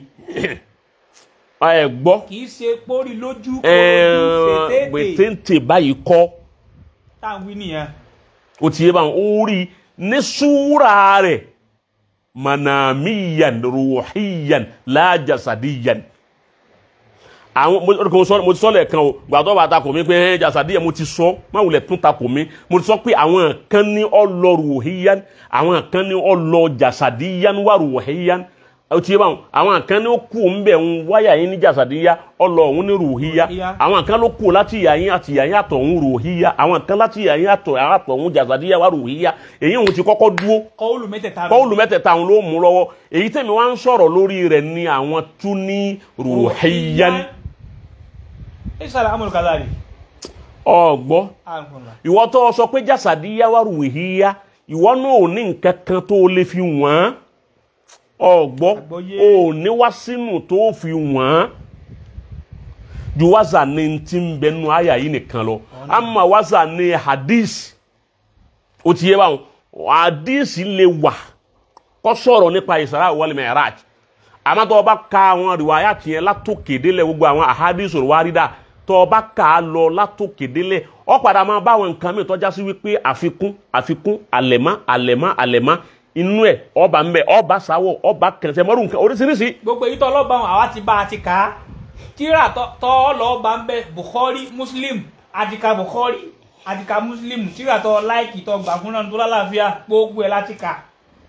ẹ gbọ́ kìí ṣe pórí lójú ẹ ojú fètètè gbẹ̀tẹ̀ntẹ̀ báyìí kọ́ táwọn wí nìyẹn ó ti yé báwọn orí ní súra rẹ̀ manamiyan ruhiyan lájàsadiyan àwọn mo mo sọ mo ti sọ lẹ́ẹ̀kan o gbàtọ́ bá ta kò mí pé ẹ jasadiyan mo ti sọ má wulẹ̀ tún ta kò mí mo ti sọ pé àwọn kan ní ọlọ ruhiyan àwọn kan ní ọlọ jasadiyan wà ruhiyan ó ti yé báwọn àwọn kan ní ó kú ń bẹ̀ ń wáyà yín ní jasadiya ọlọ òun ní ruhiya Ruhiya. àwọn kan ló kú láti ìyá yín àti ìyá yín àtọ̀ òun ruhiya àwọn kan láti ìyá yín àtọ̀ àtọ̀ òun jasadiya wà ruhiya èyí òun ti kọ́kọ́ dúró kọ́ọ̀lù mẹ́tẹ̀ẹ̀ta rẹ̀. pọ́ọ̀lù mẹ́tẹ̀ẹ̀ta àwọn ló mú lọ́wọ́ èyí tẹ̀mí wá ń sọ̀rọ̀ lórí rẹ̀ ni àwọn tún ní ruhiyan ìsàlẹ̀ amúlù kàdárì ọ̀gbọ́ àkùnlá ìwọ tó sọ pé jásàdíyá wà ruhiya ìwọ náà ò ní nǹkan kan tó lè fi wọ́n ọ̀gbọ́ Àgbọ́yé. ò ní wá sínú tó fi wọ́n ju wáza ní ti ń bẹnu àyà yìí nìkan lọ àmọ́ wáza ní hadith ó ti yé báwọn hadith lè wà kó sọ̀rọ̀ nípa Isra wal Mi'raj àmọ́ tó o bá ka àwọn rìwáyà tiẹ̀ látòkè délẹ̀ gbogbo àwọn ahadith wárìdà tó o bá kà á lọ látòkè délẹ̀ ọ padà máa bá àwọn nǹkan mìíràn tọ́já sí wípé àfikún àfikún àlẹ̀mọ́ àlẹ̀mọ́ àlẹ̀mọ́ inú ẹ̀ ọba ń bẹ ọba sáwọ̀ ọba kẹsẹ̀ mọ́rù nǹkan oríṣiríṣi gbogbo èyí tó ọlọ́ba wọn àwa ti bá a ti kà á tíra tó- tó ọlọ́ba ń bẹ Bukhari Muslim àtìkà Bukhari àtìkà Muslim tíra tó láìkì tó gbà fún náà tó lálàáfíà gbogbo ẹ̀ láti kà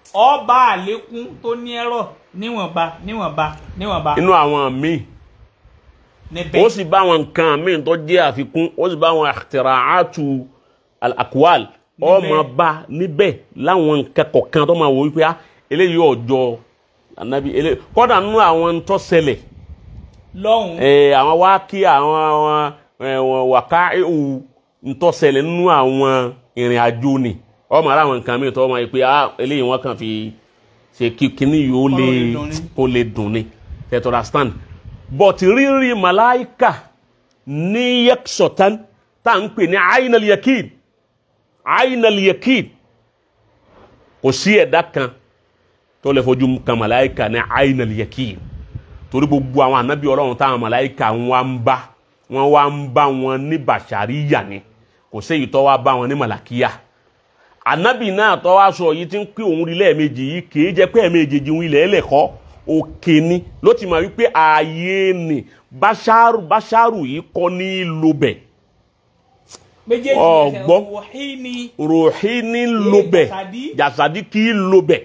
ọba àlékún tó ní ẹ̀rọ níwọ̀nba níwọ̀nba níwọ̀nba inú àwọn míì níbẹ̀ ó sì bá àwọn nǹkan míì tó jẹ́ àfikún ó sì bá àwọn àtìrààtù àkùwàl ọmọ bá níbẹ̀ láwọn nǹkan kọ̀ọ̀kan tó máa wò wípé ah eléyìí ọjọ́ ànábì eléyìí kọ́dà nínú àwọn tó ṣẹlẹ̀ lọ́hùn ẹ àwọn wá kí àwọn àwọn ẹwọn wàká ewu ntọ́sẹ̀lẹ̀ nínú àwọn ìrìn àjò ni ọmọ ara àwọn nǹkan mìíràn tó ọmọ yìí pé ah eléyìí wọn kàn fi ṣe kí kíní yìí ó lè lè dùn ni. kó lè dùn ni tẹ̀tọ̀ understand but rírí màláìkà ní yẹ́kṣọ̀tán tá à ń pè ní ainal yakin ainal yakin kò sí ẹ̀dá kan tó lè fojú kan màláìkà ní ainal yakin torí gbogbo àwọn ànábì ọlọ́run táwọn màláìka wọn ń bá wọn wá ń bá wọn ní bàṣàríyà ni kò séyìí tó wá bá wọn ní màlàkíyà ànábì náà tó wá sọ yìí tí ń pín òun rí lẹ́ẹ̀mejì yìí kì í jẹ́ pé ẹ̀ẹ̀mejì òun ilẹ̀ ẹlẹ́kọ́ òkè ni ló ti mọ̀ wípé ààyè ni báṣárù báṣárù yìí kọ́ ní lobẹ̀ méjèèjì ọgbọ́n. wọ̀hí ni ròhí ní lobẹ̀ jàsàdí. jàsàdí kì í lobẹ̀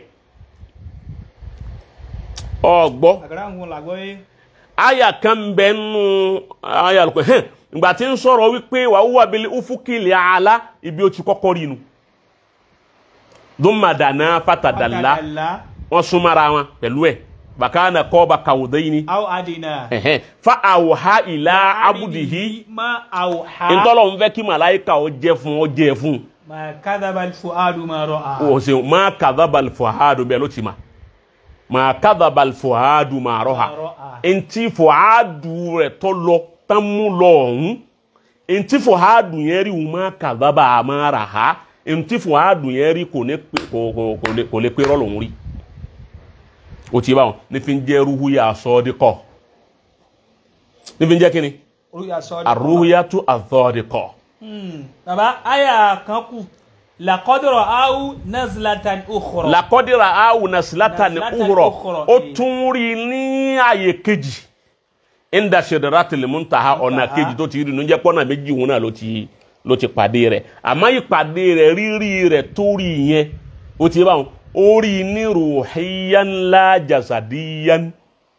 ọgbọ́ àgbàrá ń wọn làgbọ́ yé aya kan bẹ nù aya lukọ hẹn ìgbà tí ń sọ̀rọ̀ wípé wà wúwa bíi ufukili ala ibi ó ti kọ́kọ́ rí nu dùnmàdànà fatadàlá Fatadalla, wọn súnmọ́ra wọn pẹ̀lú ẹ̀ bàkánà kọ́ba kàwùdẹ́yìn aw adina ni fa àwòhá ìlà abudihi ma awha ntọ́lọ̀ ń fẹ́ kí màláìka ó jẹ́ fún ó jẹ́ fún ma kadhaba al-fuadu ma ra'a o ṣe má kàdábàl fòhádù bẹ́ẹ̀ ló ti ma má kàdábàl fòhádù má rọ́ha ntí fòhádù rẹ̀ tó lọ tán mú lọ ọ̀hún ntí fòhádù yẹn rí wọn má kàdábà má rà ha ntí fòhádù yẹn rí kò ní pé- kò kò- kò lè kò lè pé rọ́ọ̀lù òun rí o ti bá wọn ní fi ń jẹ́ ruhuya sọ́ọ́díkọ̀ ní fi ń jẹ́ kíni oríyá sọ́ọ́dí arúhuyatu azọ́ọ́díkọ̀ baba aya kan kù laqadra aw nazlatan ukhra lakọdira awu nasilata ni Nasilatan uhurọ ukhra, o eh. tún rí ní ààyè kejì inda sidratil muntaha ọ̀nà Muntaha. kejì tó ti rí nu jẹ́ pọ́nà méjì wọn náà ló ti ló ti pàdé rẹ̀ àmọ́ ìpàdé rẹ̀ rírí rẹ̀ tó rí yẹn ó ti bá wọn ó rí ní ruhiyan la jasadiyan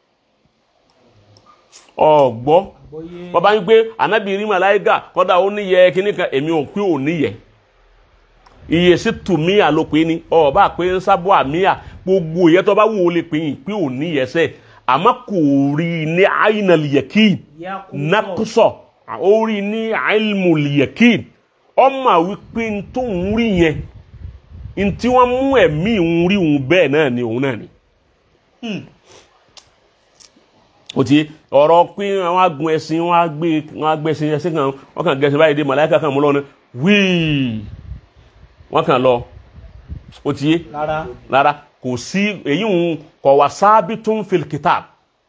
ọgbọ́ Bóyé. bàbá yín pé anabi rí màláíkà kọ́dà ó níyẹ kíní kan èmi ò pé ò níyẹ iye sí tùmíà ló pé ní ọba pé ń sábọ àmíà gbogbo ìyẹn tó bá wù ó lè pè yín pé ò níyẹ sẹ àmọ́ kò rí i ní àyìnàlìyẹkìn Yakubu. nakusọ ó rí i ní àìlmùlìyẹkìn ọmọ wípé n tó ń rí yẹn n tí wọ́n mú ẹ̀mí ń rí òun bẹ́ẹ̀ náà ni òun náà ni o ti ọ̀rọ̀ pé wọ́n á gun ẹṣin wọ́n á gbé wọ́n á gbé ẹṣin ẹṣin kan wọ́n kàn gẹ̀ẹ́sì báyìí dé màláìka kan mú lọ́nà wíì wọ́n kàn lọ o ti yé rárá rárá kò sí èyí ń kọ̀ wá sábì tún fil kitab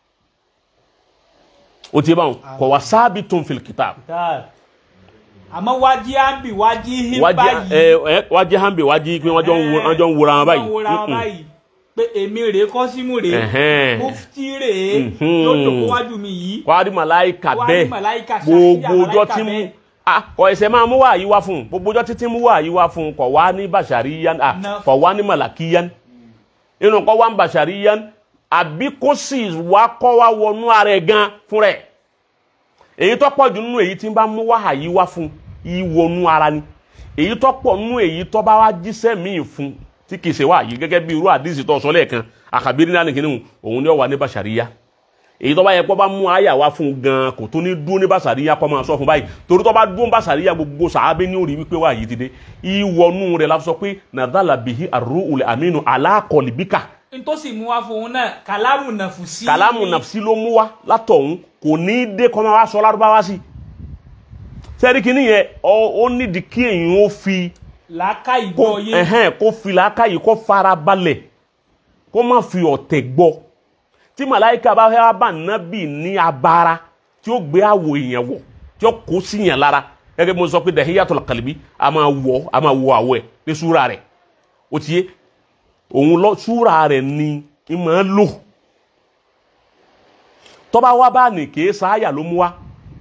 o ti yé báwọn kọ̀ wá sábì tún fil kitab dáa àmọ́ wájí àbí wájí hín wájí báyìí ẹ ẹ wájí hànbẹ wájí pé wọ́n jọ ń wo- wọ́n jọ ń wòra wọn báyìí wọ́n wòra wọn Mm-mm. báyìí pé èmi rèé kọ́símù rèé Ẹ̀hẹ́n. mufti rèé Mhm. yóò dòkó wájú mi yìí wàá rí màláìka Wàá rí bẹ́ẹ̀ màláíkà, gbogbo ṣàfihàn ọjọ́ màláíkà tí mú bẹ́ẹ̀. ah kọ ẹsẹ̀ máa mú wá yìí wá fún un gbogbo ọjọ́ títí mú wá yìí wá fún un kọ̀ wá ní bàṣàríyán ah Na- kọ̀ wá ní màlàkíyán inú kọ́ wá ń bàṣàríyán àbí kó sì wá kọ́ wá wọnú ara ẹ̀ gan fún rẹ̀ èyí tó pọ̀ jù nínú èyí tí ń bá mú wá yìí wá fún yìí wọnú ara ni èyí tó pọ̀ nínú èyí tó bá wá jíṣẹ́ míì fún tí kì í ṣe wá yìí gẹ́gẹ́ bí irú àdìsí tó sọ lẹ́ẹ̀kan àkàbírí náà nìkíní òun ni ó wà ní bàṣàríyá èyí tó bá yẹ kó bá mú àyà wá fún un gan kò tó ní dúró ní bàṣàríyá kó máa sọ fún báyìí torí tó bá dúró ní bàṣàríyá gbogbo sàábé ní orí wípé wà yìí ti dé ìwọnú rẹ̀ la sọ pé nàdàlà bìhí àrùn ulẹ̀ àmínú aláàkọlìbíkà ntòsí mú wá fún un náà kàlámù nàfùsí kàlámù nàfsí ló mú wá látọ̀hún kò ní dé kó máa wá sọ lárúbáwá sí sẹ́rí kìíní yẹn ọ- ó nídìí kí èyàn ó fi làákà kó ìgbọ́ yé ẹ̀hẹ́n kó fi làákàyè kó fara balẹ̀ kó má fi ọ̀tẹ̀ gbọ́ tí màláìka bá fẹ́ wá bá nábì ní abara tí ó gbé àwọ̀ èèyàn wọ̀ tí ó kó sí yàn lára gẹ́gẹ́ bí mo sọ pé dahiyatul qalbi a máa wọ̀ a máa wọ̀ àwọ̀ ẹ̀ ní súra rẹ̀ ó ti yé òun lọ súra rẹ̀ ni ń máa lò tọ́ba wá bá ní kèé sáyà ló mú wá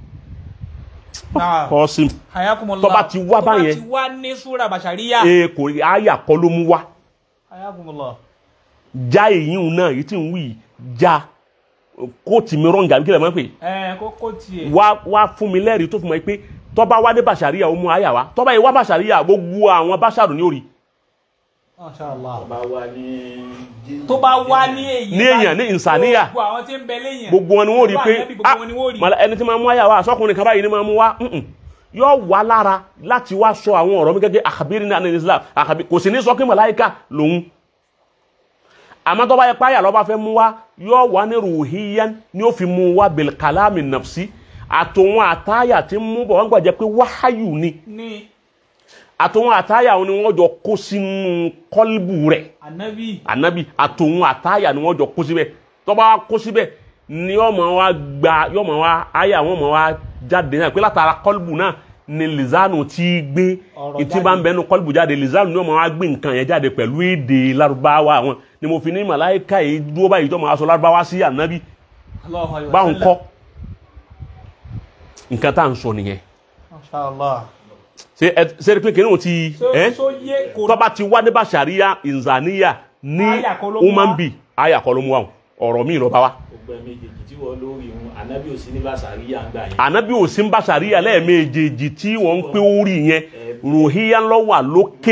náà kọ́ sí hayakumullah Tó bá ti wá báyẹn. tó bá ti wá ní súra bàṣàríyà e kò àyà kọ́ ló mú wá ayagunmọlọ. já èyí ń náà èyí tí ń wí yìí, já kóòtù mi rọǹgà kí lè máa ń pè ẹ kókó tiẹ̀. wá wá fún mi lẹ́rìí tó fún mi pé tọ́ba wá dé bàṣàríyà ó mú àyà wá tọ́ba yìí wá bàṣàríyà gbogbo àwọn bàṣàrù ní orí Mashallah. bá wà ní. tó bá wá ní èyí Ní èèyàn, ní ìsàníyà. gbogbo àwọn tí ń bẹ léyìn. gbogbo wọn ni wọ́n rí Gbogbo pé ànábì, gbogbo wọn ni wọ́n rí. màlá- ẹni tí máa mú àyà wá sọkùnrin kan báyìí ni máa mú wá mm-mm. yóò wá lára láti wá sọ àwọn ọ̀rọ̀ mi gẹ́gẹ́ àkàbírí ní àná Islam àkàbí kò sì ní sọ pé màláìka lòun àmọ́ tó bá yẹ páyà lọ́ba fẹ́ mú wá yóò wá ní ruhiyan ni ó fi mú wá bil kalami nafsi àtòwọn àtàyà tí ń mú bọ̀ wọ́n gbàjẹ́ pé wáhàyù ni ní àtòwọn àtàyà wọn ni wọ́n jọ kó sínú kọ́líbù rẹ̀ ànábì. anabi àtòun àtàyà ni wọ́n jọ kó síbẹ̀ tó bá kó síbẹ̀ ni ọmọ wa gba yọmọ wa àyà wọn mọ wa jáde náà pé látara kọlbù náà ni lizanu ti gbé Ọ̀rọ̀ ìtí bá ń bẹnu kọlbù jáde lizanu ni ọmọ wa gbé nǹkan yẹn jáde pẹ̀lú èdè Lárúbáwá wọn ni mo fi ní màláìka yìí dúró báyìí tó máa sọ Lárúbáwá sí anabi Allahu alayhi wa báwọn sallam. kọ́ nǹkan tá à ń sọ nìyẹn Mashallah. ṣe ẹ ṣe rí pé kìnìún ti so ẹ so yé kò tọ́ba ti wá ní bàṣàríyà ìzàníyà ní Àyà kọ́ ló mú wá. umanbi àyà kọ́ ló mú wa ọ̀rọ̀ mi ló bá wa. gbogbo ẹ méjèèjì tí wọ́n lórí wọn ànábì ò sí ní bàṣàríyà ń gbà yẹn. ànábì ò sí ń bá sàríyà lẹ́ẹ̀mejì tí wọ́n ń pé orí yẹn ròhíyá lọ́wà lókè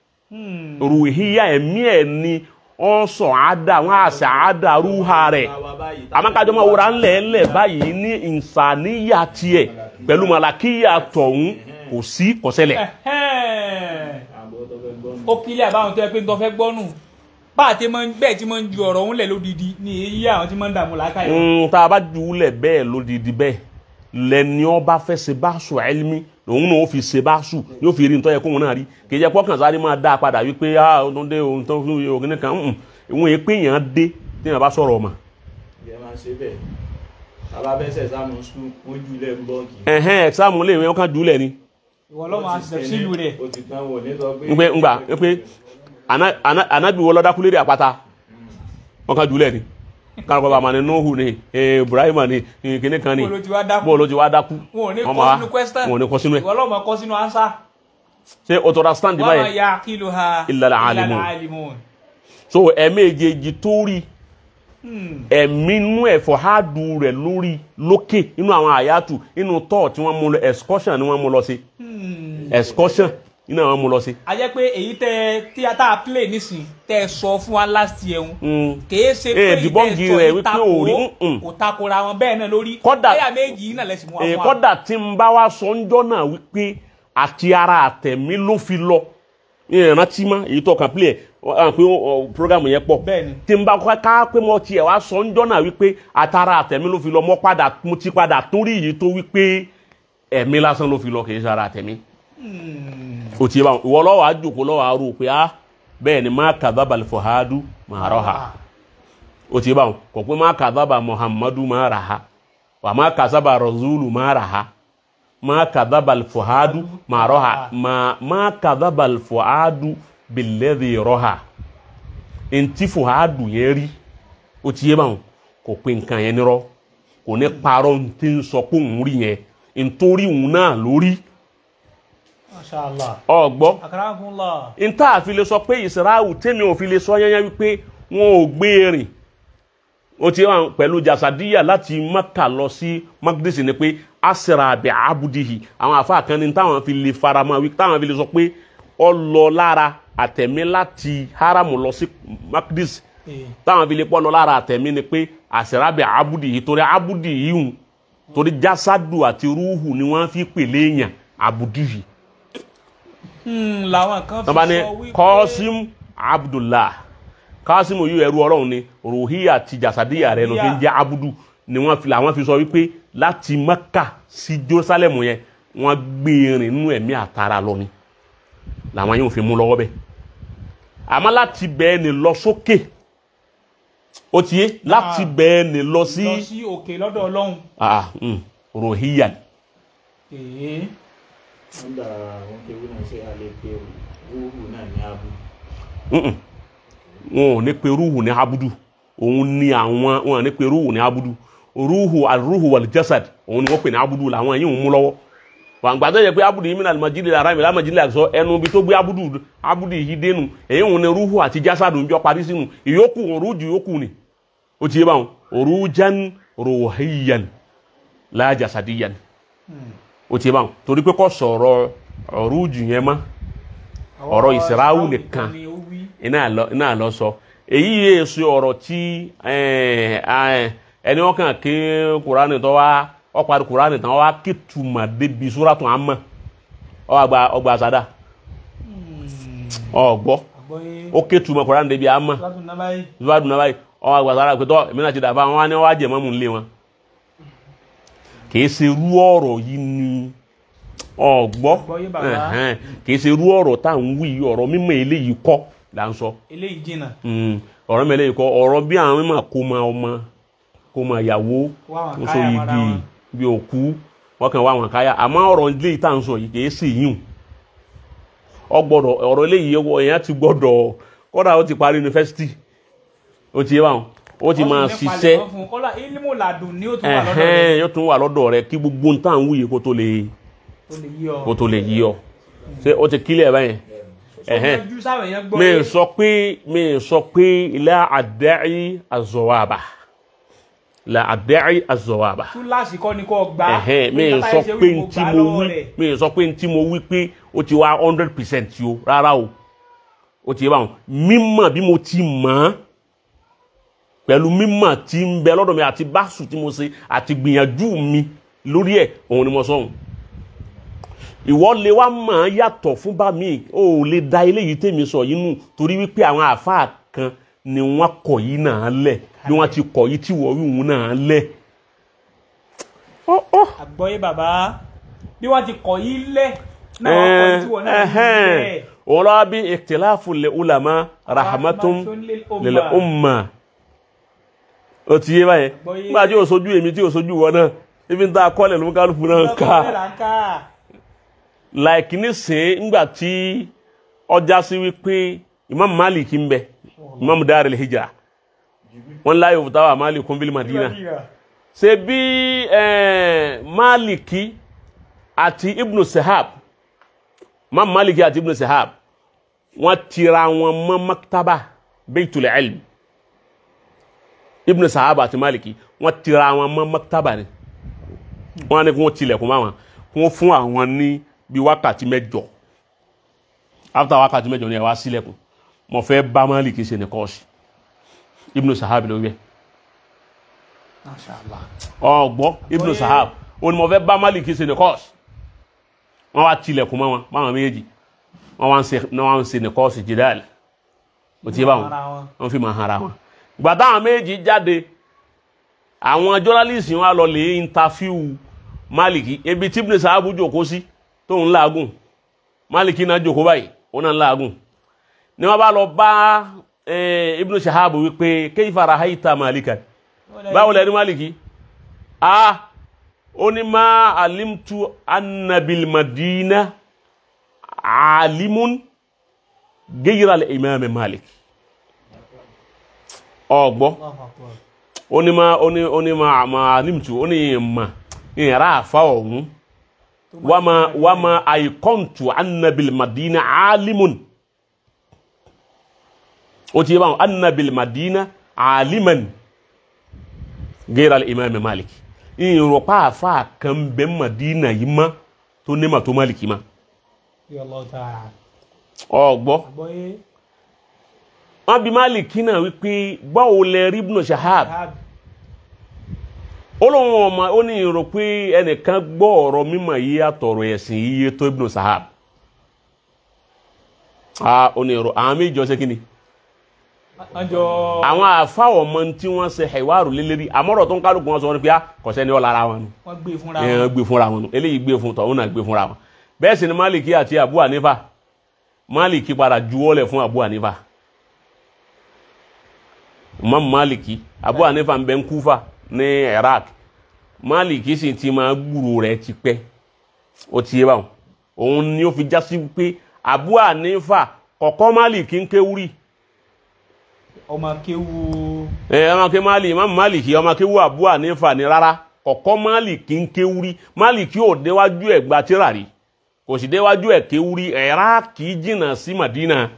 ròhíyá ẹ̀mí ẹ̀ ni wọ́n sọ àádá wọ́n àṣà àádá rúha rẹ̀ àmọ́kájọ́ máa wúra ńlẹ̀ ńlẹ̀ báyìí ní ìsàníyà tiẹ̀ pẹ̀lú màlàkíyà tọ̀hún kò sí kọ̀sẹ́lẹ̀ Ẹ̀hẹ́n. ó kílẹ̀ àbáwọn tó yẹ pé ń tọ́ fẹ́ gbọ́nù bá a ti máa ń bẹ́ẹ̀ tí máa ń ju ọ̀rọ̀ òun lẹ̀ lódìdí ni èyí àwọn tí máa ń dààmú làákàyè. ń tá a bá jùúlẹ̀ bẹ́ẹ̀ lódìdí bẹ́ẹ̀ lẹ́ni ọba fẹ́ ṣe báṣu ẹlmi òun náà ó fi ṣe báṣu yóò fi rí nítorí yẹ kóun náà rí kì í jẹ́ pọ́kàn sáré máa dá a padà wípé ah ọdún dé ohun tó ń fi ògùn kan ń ìwọ̀n èpè yẹn dé tí yẹn bá sọ̀rọ̀ ọmọ. ìyẹn máa ń ṣe bẹ́ẹ̀ bàbá bẹ́sẹ̀ sáàmù skul wọ́n jù lẹ́ ń bọ́ọ̀kì. ẹ̀hẹ́n ẹ̀sáàmù lè wọ́n kàn jùúlẹ̀ ni ìwọ lọ́mọ àṣìṣe sílùú rẹ̀. o ti tán wò ní sọ pé. ń pé ń gbà ń pé ana- ana- anabi wọ lọ́dá kúlérè àpáta wọ́n kàn jùúlẹ̀ ni kárọ̀kọ̀ bàmà ni nuhu ni eh, ibrahima ni eh, kinní kan ni Bó ló ti wá dákú? bó ló ti wá dákú wọn ò ní Wọ́n kọ́ máa- sínú question. wọn ò ní kọ́ sínú ẹ̀ ìwọ lọ́mọ kọ́ sínú answer. ṣé o tọ́ra stand wọ́n máa báyẹn ya kílò ha Illa al-alimun. alimun. so ẹ̀ẹ̀mejì tó rí ẹ̀mí inú ẹ̀fọ́ háàdù rẹ̀ lórí lókè inú àwọn àyàtù inú tọ́ tí wọ́n mú lọ excursion ni wọ́n mú lọ sí excursion iná wọ́n mú lọ sí. a jẹ́ pé èyí tẹ tí a tá a play nísìn tẹ ẹ sọ fún wa last year ń Mm. kèé ṣe Eh, pé èyí debunking tẹ ẹ sọ rẹ̀ yìí wípé tako ò rí, mm-mm. kò takora wọn bẹ́ẹ̀ náà lórí Kódà- ẹ̀yà méjì yìí náà lẹ́sìn mú wa fún wa. kọ́dà tí ń bá wa sọ ń jọ́ náà wípé àti ara àtẹ̀mí ló fi lọ ìrántí mọ́ èyí tó kàn play ẹ̀ wọ́n pé ọ, program yẹn pọ̀ Bẹ́ẹ̀ni. tí ń bá kọ́ ká pé mo tiẹ̀ wá sọ ń jọ́ náà wípé àtàrà àtẹ̀mí ló fi lọ mọ́ padà mo ti padà tún rí èyí tó wípé ẹ̀mí lásán ló fi lọ kì í ṣe ara àtẹ̀mí o ti yé báwọn ìwọ lọ́wọ́ àjòkó lọ́wọ́ àrò pé á bẹ́ẹ̀ ni má kàdábà fọ̀hádù má rọ̀ ha o ti yé báwọn kò pé má kàdábà muhammadu má rà ha wà má kàdábà razulu má rà ha má kàdábà fọ̀hádù má rọ̀ ha má má kàdábà fọ̀hádù bìlẹ́dì rọ̀ ha ntí fọ̀hádù yẹn rí o ti yé báwọn kò pé nǹkan yẹn nírọ́ kò ní parọ́ ntí ń sọ pé òun rí yẹn nítorí òun náà lórí Mashallah. ọgbọ́ Akramakumullah. nta àfi lè sọ pé ìsirahù tèmi ò fi lè sọ yányá wípé wọn ò gbé rìn ó ti wà pẹ̀lú jasadiya láti maka lọ sí magdisi ni pé asira abẹ abudihi àwọn àfa kan ní táwọn fi lè faramọ́ wí táwọn fi lè sọ pé ọ lọ lára àtẹ̀mí láti haramu lọ sí magdisi Eh, táwọn fi lè pọ́ lọ lára àtẹ̀mí ni pé asira abẹ abudihi torí abudihi hùn torí jasadu àti ruhu ni wọ́n fi pèlè èèyàn abudihi hmm, làwọn kan fi tọ́ba ní sọ wípé kọ́sím abdullah kọ́sím yìí ẹrú ọlọ́run ni ruhiya àti jasadiya rẹ ló fi ń jẹ́ abudu ni wọ́n fi làwọn fi sọ wípé láti maka sí jerusalem yẹn wọ́n gbé rìn nínú ẹ̀mí àtàrà lọ ni làwọn yóò fi mú lọ́wọ́ bẹ́ẹ̀ àmọ́ láti bẹ́ẹ̀ ni lọ sókè ó ti yé láti bẹ́ẹ̀ ni lọ sí lọ sí òkè lọ́dọ̀ ọlọ́run. ah, mm, ruhiya Eh, wọ́n gbà wọn kéwú náà ṣe alẹ́ pé wúrú náà ní abu. Mm-mm. wọn ò ní pe rúhù ní abudu òun ni àwọn wọn ò ní pe rúhù ní abudu rúhù àrúhù wal jasad òun ni wọ́n pè ní abudu làwọn yìí ń mú lọ́wọ́ wàǹgbà tó yẹ pé abudu yìí mìíràn alimajiri ara mi alimajiri àti ẹnu bi tó gbé abudu abudu yìí dénú èyí ń ní ruhu àti jásádù ń jọ parí sínú ìyókù òrùjù yókù ni ó ti yé báwọn òrùjan ruhiyan la jasadiyan ó ti yé báwọn torí pé kò sọ̀rọ̀ òrùjù yẹn mọ́ ọ̀rọ̀ ìsìráwù nìkan ni ó wí. iná lọ iná lọ sọ èyí yé èso ọ̀rọ̀ tí ẹ, ẹ, ẹni wọn kàn ké kurani tó wá ọparí kurani tán wá ké tuma débi súrátù àmọ́ ọgbà ọgbà àsádà ọgbọ àgbọ̀yé ó ké tuma kurani débi àmọ́ látún náà báyìí. zuwadu náà báyìí ọgbà àsádà pé tọ èmi náà ti dàbà wọn wá ní wọn wá jẹ mọ́mú nílé wọn kìí ṣe rú ọ̀rọ̀ yìí ni ọgbọ Àgbọ́yé bàbá. ẹhẹn, kìí ṣe rú ọ̀rọ̀ tá à ń wí ọ̀rọ̀ mímọ́ eléyìí kọ́ là ń sọ. eléyìí jìnnà Mm, ọ̀rọ̀ mẹ́lẹ̀ ikọ̀ ọ̀rọ̀ bí àwọn mímọ̀ kó ma ọmọ kó ma ìyàwó Wá àwọn ń so káyà mọ́ra igi wọn. bí òkú wọ́n kàn wá àwọn káyà àmọ́ ọ̀rọ̀ ilé ìta ń sọ yìí kìí sì yùn ọ gbọ́dọ̀ ọ̀rọ̀ eléyìí ẹwọ èèyàn ti gbọ́dọ̀ kódà ó ti parí yunifásitì ó ti yé wọn ó ti máa ṣiṣẹ́ kọ́lá ilimu ladùn ni ó tún wà lọ́dọ̀ ẹ̀hẹ́n rẹ̀ yóò tún wà lọ́dọ̀ rẹ kí gbogbo ń tàn wúye kó tó lè tó lè yí ọ. kó tó lè yí ọ ṣé ó ti kílẹ̀ báyẹn ẹ̀hẹ́n ojú sáwọn èèyàn gbọ́ mi yé. sọ pé mi sọ pé la àdẹ́rì azọwàbà la àdẹ́rì azọwàbà túláàsì kọ́ ni kò gbà. ẹ̀hẹ́n mi Pé sọ táyé ṣe pé wí, mo ntí gbà mo lọ́wọ́ wí rẹ̀. mi sọ pé ntí mo wí pé ó ti wá hundred percent o rárá o ó ti yé báwọn mímọ̀ bí mo ti mọ̀ ọ́ pẹ̀lú mímọ̀ tí ń bẹ lọ́dọ̀ mi àti báṣù tí mo ṣe àti gbìyànjú mi lórí ẹ̀ òun ni mo sọ òun ìwọ lè wá mọ̀ ọ́n yàtọ̀ fún bá mi ò lè da eléyìí tèmi sọ yìí nù torí wípé àwọn àáfàá kan ni wọ́n kọ̀ yìí náà lẹ̀ bí wọ́n ti kọ̀ yìí tí wọ́n wí òun náà lẹ̀. Ó, ó. àgbọ́yé bàbá bí wọ́n ti kọ̀ yí lẹ̀ náà wọ́n kọ̀ yí tí wọ́n náà ti lẹ̀. òun lọ́wọ́ bí ikhtilafu lil ulama rahmatun lil umma ó ti yé báyẹn Àgbọ́yé. nígbà tí o sojú èmi tí o sojú wọn náà ibi ń ta akọ́lẹ̀ ló ń kálukú náà ń ká like nísìn ńgbà tí ọjà sí wípé imam malik ń bẹ imam dar al-hijra wọn láyé òfúta wà malik kún bílí madina ṣe bí eh, maliki àti ibnu sahab imam maliki àti ibnu sahab wọn tira wọn mọ́ maktaba baitul ilm ibnu sahab àti maliki wọn tira wọn mọ́ maktaba ni wọn ní kí wọn tilẹ̀kùn máa wọn kí wọn fún àwọn ní bí wákàtí mẹ́jọ after wákàtí mẹ́jọ ni ẹ wá sílẹ̀kùn mo fẹ́ bá Málíkì ṣe ní kọ́ọ̀sì Ibnu Sahab ló wẹ̀ ọgbọ́ Ibnu Oye. Sahab ó ní mo fẹ́ bá Málíkì ṣe ní kọ́ọ̀sì wọ́n wá tilẹ̀kùn mọ́ wọn báwọn méjì wọ́n wá ń ṣe wọ́n wá ń ṣe ní kọ́ọ̀sì jìdáàlì ó ti yé báwọn wọ́n fi máa hara wọn ìgbà táwọn méjì jáde àwọn jọ́nálìsì wọn á lọ lè interview Málíkì ebi tí Ibnu Sahab jókòó sí tóun láàgùn Málíkì náà jókòó báyìí òun náà láàgùn ni wọ́n bá lọ bá eh, Ibnu Sahab wípé kayfa rahaita Malikan báwo lẹni Málíkì a ó ní ma alimtu anna bil madina alimun ghayra al imam Malik ọgbọ́ ó ní ma ó ní ó ní ma ma alimtu ó ní ma ìyàrá àfa ọ̀hún wama wama aikontu anna bil madina alimun ó ti yé báwọn anna bil madina aliman ghayra al imam Malik ìrọ̀pá àfa kan bẹ madina yìí ma tó ní ma tó Malik ma ọgbọ́ wọn bí Malik náà wípé báwo lẹ rí Ibn Shahab ó lóun ọmọ ó ní ìrò pé ẹnìkan gbọ́ ọ̀rọ̀ mímọ̀ yìí àtọ̀rọ̀ ẹ̀sìn yíyé tó Ibn Shahab a ó ní ìrò àwọn méjì ọ̀sẹ̀ kí ni àwọn àfáwọ̀ ọmọ tí wọ́n ṣe ẹ̀wárò lélẹ́rí àmọ́rọ̀ tó ń kálukú wọn sọ wọn pé a kọ̀sẹ́ ni ó lára wọn nu wọ́n gbé fúnra ẹ̀yàn wọn gbé fúnra wọn nu eléyìí gbé fún tọ̀hún náà gbé fúnra wọn bẹ́ẹ̀ sì ni Maliki àti Abu Hanifa Maliki padà juwọ́lẹ̀ fún Abu Hanifa Imam Maliki Abu Hanifa ń bẹ ń Kúfà ní Iraq Maliki sì ti máa gbúrò rẹ̀ ti pẹ́ ó ti yé báwọn òun ni ó fi já sí pé Abu Hanifa kọ̀kọ́ Maliki ń kéwúrì ọmọ kéwu ẹ ọmọ ké Mali Imam Maliki ọmọ kéwú Abu Hanifa ni rárá kọ̀kọ́ máàlìkì ń kéwúrí máàlìkì ò déwájú ẹ̀ gba tíra rí kò sì déwájú ẹ̀ kéwúrí ẹ̀ráàkì jìnnà sí Madina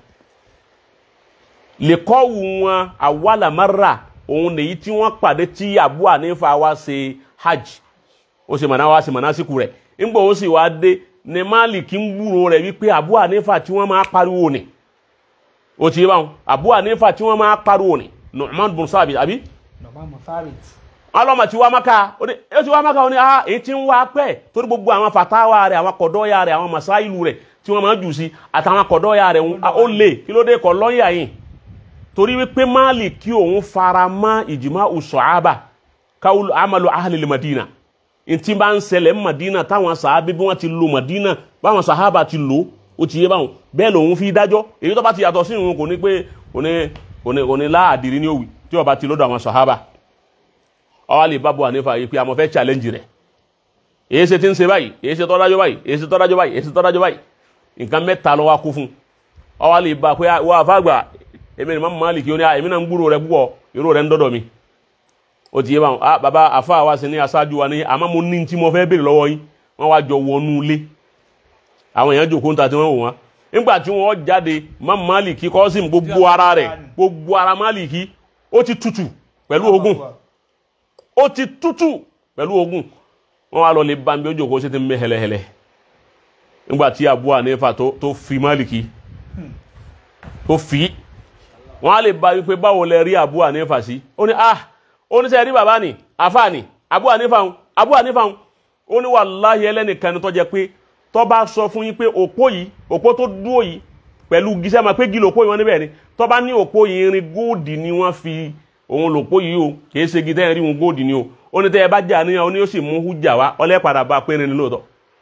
lẹ́kọ́wù wọn awàlámárà òun nìyí tí wọ́n pàdé tí Abu Hanifa wá ṣe hajj ó ṣe mọ̀nà wá ṣe mọ̀nà síkù rẹ̀ ńgbà ó sì wá dé ní máàlìkì ń gbúrò rẹ̀ wípé Abu Hanifa tí wọ́n máa pariwo ni ó ti yé báwọn Abu Hanifa tí wọ́n máa pariwo ni Nu'man bin Sabit àbí bàbá mọ̀fárìt alọ́mọ tí wá maka ó ní ó ti wá maka ó ní ah èyí tí ń wá pẹ́ torí gbogbo àwọn fatawa rẹ̀ àwọn kọ̀dọ́yà rẹ̀ àwọn masáìlú rẹ̀ tí wọ́n máa jù sí àtàwọn kọ̀dọ́yà rẹ̀ ń- ó lè kí ló dé kọ̀ lọ́yà yìí torí wípé máàlì kí òun fara mọ́ ìjìmá usọ̀ábà káwùlù amalu ahlil madina ntí bá ń ṣẹlẹ̀ ń madina táwọn sàábí bí wọ́n ti lo madina báwọn sàhábà ti lò ó ti yé báwọn bẹ́ẹ̀ lòun fi dájọ́ èyí tó bá ti yàtọ̀ sí ìrun kò ní pé kò ní kò ní kò ní láàdìrí ní òwì tí ó bá ti lọ́dọ̀ àwọn sàhábà ọwọ́ lè bá bu ànífà yìí pé àmọ́ fẹ́ challenge rẹ̀ èyí ṣe ti ń ṣe báyìí èyí ṣe tọ́dájọ́ báyìí èyí ṣe tọ́dájọ́ báyìí èyí ṣe tọ́dájọ́ báyìí nǹkan mẹ́ta ló wá kú fún ọwọ́ lè bá pé wọ́n àfàgbà èmi ni mọ́mọ́ Málìkì ó ní èmi náà ń gbúrò rẹ̀ púpọ̀ irú rẹ̀ ń dọ́dọ̀ mi ó ti yé báwọn ah bàbá àfa wa sí ní aṣáájú wa ní àmọ́ mo ní tí mo fẹ́ béèrè lọ́wọ́ yín wọ́n wá jọ wọnú ilé àwọn èèyàn jòkó ń ta tí wọ́n wò wọ́n nígbà tí wọ́n jáde mọ́mọ́ Málìkì kọ́sìm gbogbo ara rẹ̀ gbogbo ara Málìkì ó ti tutù pẹ̀lú ogun ó ti tútù pẹ̀lú ogun wọn wá lọ lè bá mi ojú òkú sí ti mẹ́ hẹlẹhẹlẹ nígbà tí Abu Hanifa tó tó fi Málìkì tó fi wọn á lè bá wípé báwo lẹ rí Abu Hanifa sí ó ní ah ó ní sẹ́ rí bàbá ni àfa ni Abu Hanifa ń Abu Hanifa ń ó ní wàláhì ẹlẹ́nìkan ni tó jẹ́ pé tó bá sọ fún yín pé òpó yìí òpó tó dúró yìí pẹ̀lú gíṣẹ́ máa pé gí lòpó yìí wọn níbẹ̀ ni tó bá ní òpó yìí irin góòdì ni wọ́n fi òun lòpó yìí o kì í ṣe gí tẹ́yìn rí wọn góòdì ni o ó ní tẹ́ ẹ bá jà níyàn ó ní ó sì mú hújà wá ọlẹ́ padà bá pé irin ni lóòótọ́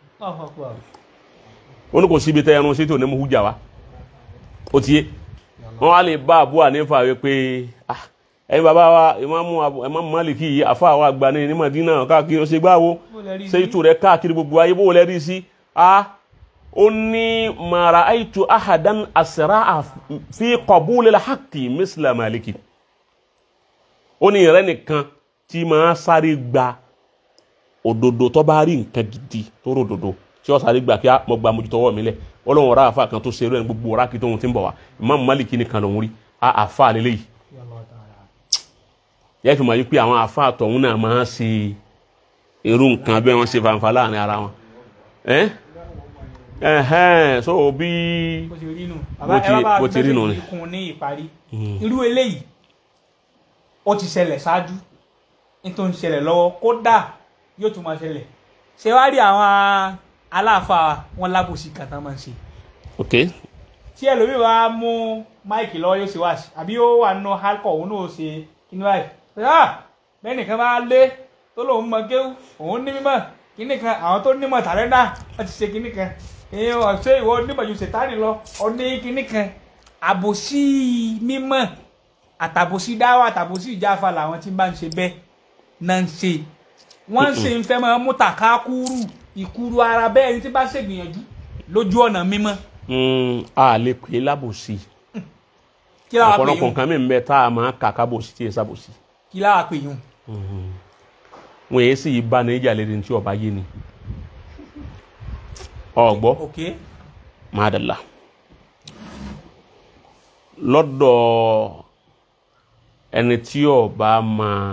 ó ní kò síbi tẹ́ ẹrun sí tí ò ní mú hújà wá ó ti yé wọ́n wá lè bá Abu Hanifa wí pé ah ẹ̀yin bàbá wa ìmáàmù Abu- ìmáàmù Málìkì yìí àfa wa àgbà ní ní Madina káàkiri ó ṣe gbáwo ṣe ìtù rẹ̀ káàkiri gbogbo ayé bó lẹ́ rí sí ah ó ní mara aitu ahadan asra fi qabul al-haqqi misla Maliki ó ní ìrẹ́ nìkan tí máa sáré gba òdodo tó bá rí nǹkan gidi tó rò òdodo tí ó sáré gbà kí á mọ gba mojútọwọ́ mi lẹ̀ ọlọ́run ọ̀rá àfa kan tó ṣerú ẹ̀ ní gbogbo ọ̀rá kí tóun ti ń bọ̀ wá Imam Maliki nìkan lòún rí a àfa lélẹ́yìí yẹ fi mọ̀ yí pé àwọn àfa àtọ̀hún náà máa ń ṣe irú nǹkan bí wọ́n ṣe fanfa láàrin ara wọn ẹ́ ẹ̀hẹ́n so bí bó ti rí nù Bó ti- bó ti rí nù ni. ikun ní ìparí irú eléyìí ó ti ṣẹlẹ̀ ṣáájú nítorí ṣẹlẹ̀ lọ́wọ́ kódà yóò tún máa ṣẹlẹ̀ ṣé wàá rí àwọn aláàfáà wọn lábòsí kan tán máa ń ṣe ok tí ẹlòmíì bá mú máìkì lọ́wọ́ yóò ṣe wá sí àbí ó wà nínú hardcore òun náà ó ṣe kíní báyìí ṣá bẹ́ẹ̀ nìkan bá lé tó lòun mọ kéwù òun ní mímọ̀ kíní kan àwọn tó nímọ̀ tàrẹ́dà wọ́n ti ṣe kíní kan èèyàn ọ̀ṣẹ́ ìwọ onímọ̀ ju ṣètánì lọ ọdún kíní kan àbòsí mímọ̀ àtàbòsí dáwà àtàbòsí ìjáfa làwọn tí bá ń ṣe bẹ́ẹ̀ náà ń ṣe wọ́n ń ṣe ń fẹ́ máa mú tàkákúrú ìkúrú ara bẹ́ẹ̀ ní tí bá ṣègbìyànjú lójú ọ̀nà mímọ́ Mm, a lè pè é lábòsí kí láwa pè ọ̀pọ̀lọpọ̀ yún nǹkan mi ń bẹ tá a máa kà kábòsí tí ì sábòsí kí láwa pè yún wọn èyí sì bá ní ìjà lérí tí ọba yé ni ọgbọ ok máa lọ́dọ̀ ẹni tí ọba máa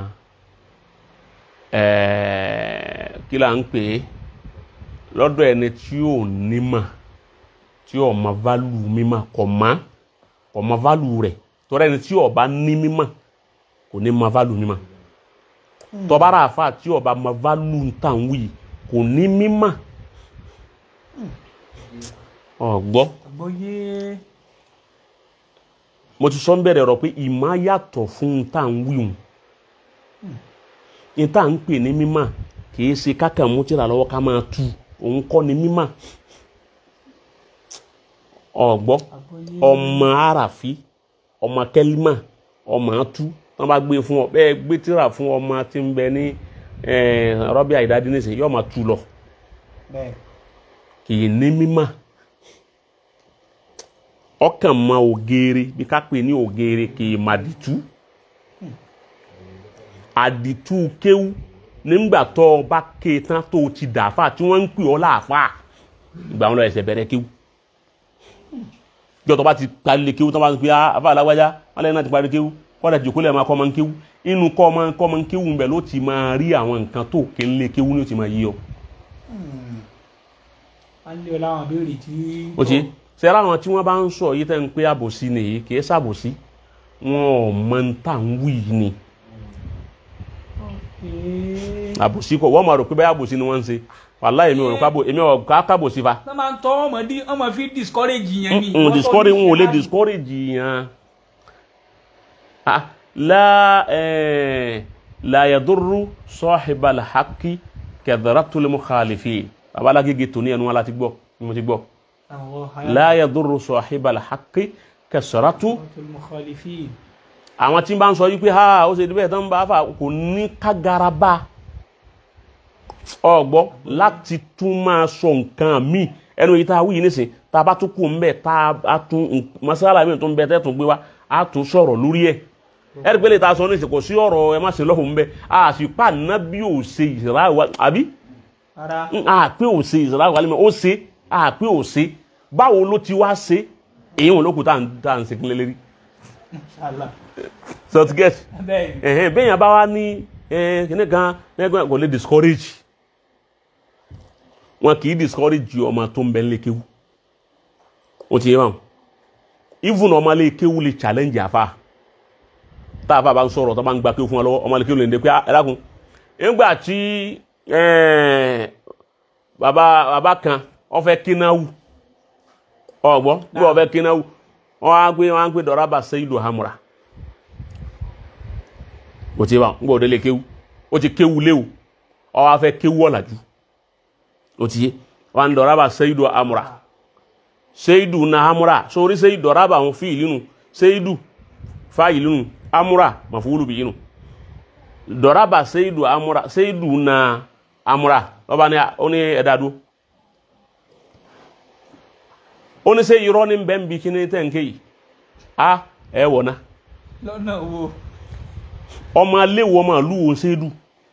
ẹẹ kí là ń pè é lọ́dọ̀ ẹni tí ò nímọ̀ tí ò mọ válù mímọ̀ kò má kò mọ válù rẹ̀ tọ́ra ẹni tí ọba ní mímọ̀ kò ní mọ válù mímọ̀ tọ́bára àfa tí ọba mọ válù ń tàn wí kò ní mímọ̀ ọ̀gbọ́ àgbọ́yé mo ti sọ ń bẹ̀rẹ̀ ọ̀rọ̀ pé ìmọ̀ yàtọ̀ fún un tá à ń wíwùn ní tá à ń pè ní mímọ̀ kìí ṣe kákà mú tíra lọ́wọ́ ká máa tu òun kọ́ ni mímọ̀ ọ̀gbọ́ àgbọ́yé ọmọ àràfí ọmọ kẹlímà ọmọ àtú wọn bá gbé fún ọ bẹ́ẹ̀ gbé tíra fún ọmọ tí ń bẹ ní rọ́bì àìdádí nísìnyí yóò máa tu lọ bẹ́ẹ̀ kìí ní mímọ̀ ọkàn mọ ògèrè bí ká pè ní ògèrè kìí mà dìtú àdìtú kéwú nígbà tó o bá ké tán tó o ti dàáfà tí wọ́n ń pè ọ́ láàfà ìgbà wọn lọ ẹsẹ̀ bẹ̀rẹ̀ kéwú jọ tó bá ti parí lé kéwú tó bá ti pè á àfa alágbájá wọn lẹ́yìn náà ti parí kéwú wọ́n dà jòkó lẹ́yìn máa kọ́ ọmọ kéwú inú kọ́ ọmọ kọ́ ọmọ kéwú ń bẹ̀ ló ti máa rí àwọn nǹkan tó ké lé kéwú ni ó ti máa yí ọ. a lé ọ láwọn béèrè tí. ó ti sẹ́ra àwọn tí wọ́n bá ń sọ yìí tẹ́ ń pé àbòsí nìyí kì í sàbòsí wọn ò mọ ń tà ń wí ni àbòsí kọ wọ́n máa rò pé báyà àbòsí ni wọ́n ń ṣe wàláhì èmi ò rò kábò èmi ò ká kábòsí fa wọ́n máa ń tọ́ ọmọ dí ọmọ fi discourage yẹn ni. n discourage n ò lè discourage yẹn ah la eh, la yadurru sahibal haqqi kathratul mukhalifin babalágége tòní ẹnu wọn láti gbọ́ ni mo ti gbọ́ la yadurru sahibal haqqi kathratul mukhalifin. àwọn tí ń bá ń sọ yí pé ha ó ṣe débẹ̀ tán ń bá fà kò ní kágaraba ọgbọ́ láti tún máa sọ nǹkan míì ẹnu yìí tá a wí yìí nísìn tá a bá tún kù ń bẹ̀ tá a tún masala mi tó ń bẹ tẹ́tùn gbé wa a tún sọ̀rọ̀ lórí ẹ̀ ẹ̀rí pé lè ta sọ nísìn kò sí ọ̀rọ̀ ẹ má ṣe lọ́hùn ń bẹ a sì pa nábì ò ṣe ìṣẹ̀lá wa àbí ara a pé ò ṣe ìṣẹ̀lá wa lẹ́mọ̀ ó ṣe a pé ò ṣe báwo ló ti wá ṣe èyí wọn ló kù tá à ń ṣe kílẹ̀ lérí Allah so to get bẹ́ẹ̀ ni. ẹ̀hẹ́n bẹ́ẹ̀ yẹn bá wá ní kíní kan ẹgbẹ́ kò lè discourage wọn kì í discourage ọmọ tó ń bẹ lé kéwú o ti yé wọn even ọmọ lé kéwú lè challenge àfa tá a fa bá ń sọ̀rọ̀ tó bá ń gba kéwú fún wa lọ́wọ́ ọmọ lé kéwú lè ń de pé ẹ dákun nígbà tí bàbá bàbá kan ó fẹ́ kínáwó ọ̀gbọ́n bí wọ́n fẹ́ kínáwó wọ́n á gbé wọ́n á gbé dọ̀rọ̀bà Sayyidu Hamura o ti bá ń gbọ́ òdele kéwú o ti kéwú léwu ọ wá fẹ́ kéwú ọ̀làjú o ti yé wa ń dọ̀rọ̀bà Sayyidu Hamura Sayyidu na Hamura sórí Sayyidu dọ̀rọ̀bà àwọn fi ìlú nu Sayyidu fa ìlú nu Hamura mafulu bi yinu dọ̀rọ̀bà Sayyidu Hamura Sayyidu na Hamura ọba ni ó ní ẹ̀dá dúró ó ní sẹ́ irọ́ ní bẹ́ẹ̀ ń bi kíní tẹ̀ ń ké yìí a ẹ̀ wọ̀ ná lọ́nà wo. ọmọ aléwọ ọmọ ìlú wo ṣédù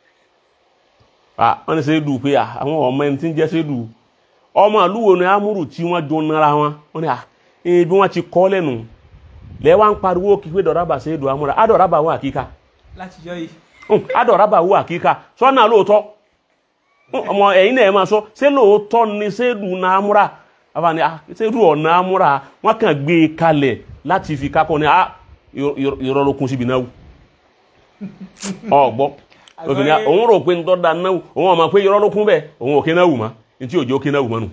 wọ́n ní ṣédù pé àwọn ọmọ ẹni tí ń jẹ́ ṣédù ọmọ ìlú wo ni amúrù tí wọ́n jọ nara wọn wọ́n ní à bí wọ́n ti kọ́ lẹ́nu lẹ́wà ń pariwo kí pé dọ̀rábà ṣédù amúra adọ̀rábà wọ àkíkà láti jọ yìí. adọ̀rábà wọ àkíkà sọ́nà lóòótọ́ ọmọ ẹ̀yin náà ẹ̀ máa sọ ṣé lóòótọ́ ni ṣédù náà amúra àbáni ṣédù ọ̀nà amúra wọ́n kàn gbé e kalẹ̀ láti fi kákọ́ ni ìrọ̀lọ́kun síbi náà wù ọgbọ òkè òun rò pé ntọ́ da náwó òun ọmọ pé irọ́ ló kún bẹ́ẹ̀ òun ò kí náwó mọ́ ntí òjò kí náwó mọ́ nù.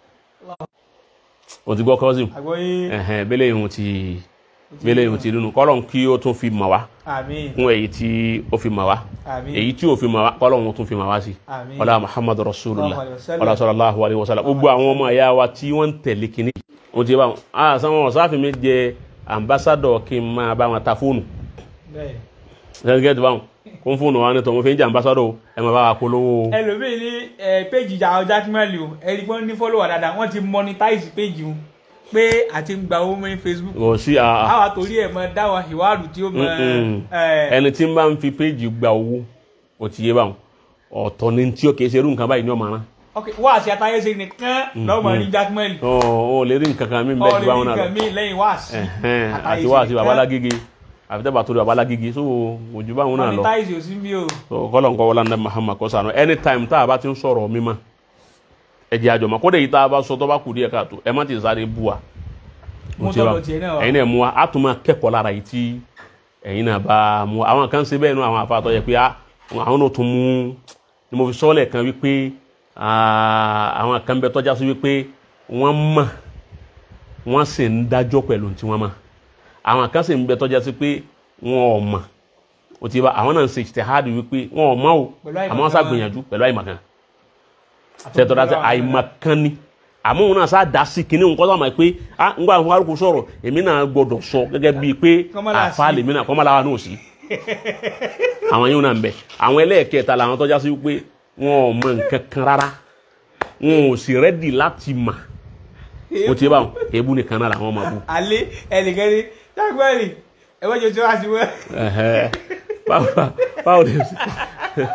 o ti gbọ́ kọ́sìm àgbọ̀yé ẹ̀hẹ̀n bẹ́lẹ̀ ìhun ti bẹ́lẹ̀ ìhun ti dúnú kọ́lọ́n kí ó tún fi mọ̀ wá àmín kún èyí tí ó fi mọ̀ wá àmín èyí tí ó fi mọ̀ wá kọ́lọ́n ó tún fi mọ̀ wá sí àmín ọlá muhammadu rasulullah Sallallahu alaihi wasallam. ọlá sallallahu alaihi wasallam gbogbo àwọn ọmọ ẹ̀yà wa tí wọ́n ń tẹ̀lé kínní o ti bá wọn a sanwó ọ̀sáfin mi jẹ ambassadọ̀ kí n máa bá wọn ta fóònù bẹ́ẹ̀. sẹ́ńgẹ́tì báwọn kó ń fóònù wa ní tọ́ mo fi ń jẹ́ ambassadọ̀ ẹ máa bá wa polówó ẹlòmíì ní ẹ péjì ìjà ọjà kímẹ́lì o ẹni pé wọ́n ní fọ́lọ́wà dáadáa wọ́n ti monetize péjì o pé àti ń gba owó mọ́ ní Facebook kò sí a- a- àwa torí ẹ̀ mọ dáwọ̀ ìwádìí tí ó mọ Mm-mm. ẹ ẹni tí ń bá ń fi péjì gba owó ó ti yé báwọn ọ̀tọ̀ ni tí ó kìí ṣe irú nǹkan báyìí ní ọmọ ara ok wáàsí àtàyèsè nìkan lọ́mọ ní jákèmẹ́lì ọ̀ ọ̀ lè rí nǹkan kan mí bẹ́ẹ̀ ju báwọn náà lọ ọ̀rẹ́ nìkan mi lẹ́yìn wáàsí Ẹ̀hẹ́n, àti wá àti babalágége àfi tẹ́ bá torí babalágége so ojú báwọn náà lọ monetize ò sí mi o So, kọ́lọ̀ nǹkan wọlé ní Muhammad kọ́ sànú anytime tá a bá ti ń sọ̀rọ̀ mímọ́ ẹ jẹ́ àjọmọ́ kódé yìí tá a bá sọ tó bá kù díẹ̀ káàtó ẹ má ti sáré bú wa Mú Ó ti wá. tọ̀dọ̀ tiẹ̀ náà wá. ẹ̀yin náà mú wa á tún máa kẹ́kọ̀ọ́ lára yìí tí ẹ̀yin náà bá mú wa àwọn kan ṣe bẹ́ẹ̀ nú àwọn afáàtọ̀ yẹ pé á, àwọn náà tún mú ni mo fi sọ́ọ̀lẹ̀ kan wípé ah, àwọn kan bẹ tọ́já sí wípé wọ́n mọ̀ wọ́n sì ń dájọ́ pẹ̀lú tí wọ́n mọ̀ àwọn kan sì ń bẹ tọ́já sí pé wọ́n ò mọ̀ ó ti bá àwọn náà ń ṣe ìtẹ̀hádì wípé wọ́n ò mọ̀ o Pẹ̀lú àìmọ̀kan. àmọ́ wọ́n ṣàgbìyànjú pẹ̀lú àìmọ̀kan tẹ̀tọ́ra tẹ àìmọ̀kan ni àmọ́ òun náà sá dá sí kinní nǹkan tó àmọ́ pé ah ń gbà fún arúgbó sọ̀rọ̀ èmi náà gbọ́dọ̀ sọ gẹ́gẹ́ bíi pé Kọ́mọ́lá àfa sí. lèmi náà kọ́mọ́lá wa náà sí àwọn yóò náà ń bẹ àwọn ẹlẹ́ẹ̀kẹta làwọn tọ́já sí wípé wọn ò mọ nǹkan kan rárá wọn ò sì rẹ́dì láti mà ó ti bá wọn èébú nìkan náà làwọn máa bú alẹ́ ẹnìkan ní jákèmẹ́lì ẹ̀wọ́n jẹ́ tí wọ́n á ti wọ́ Ẹ̀hẹ́. báwo báwo lè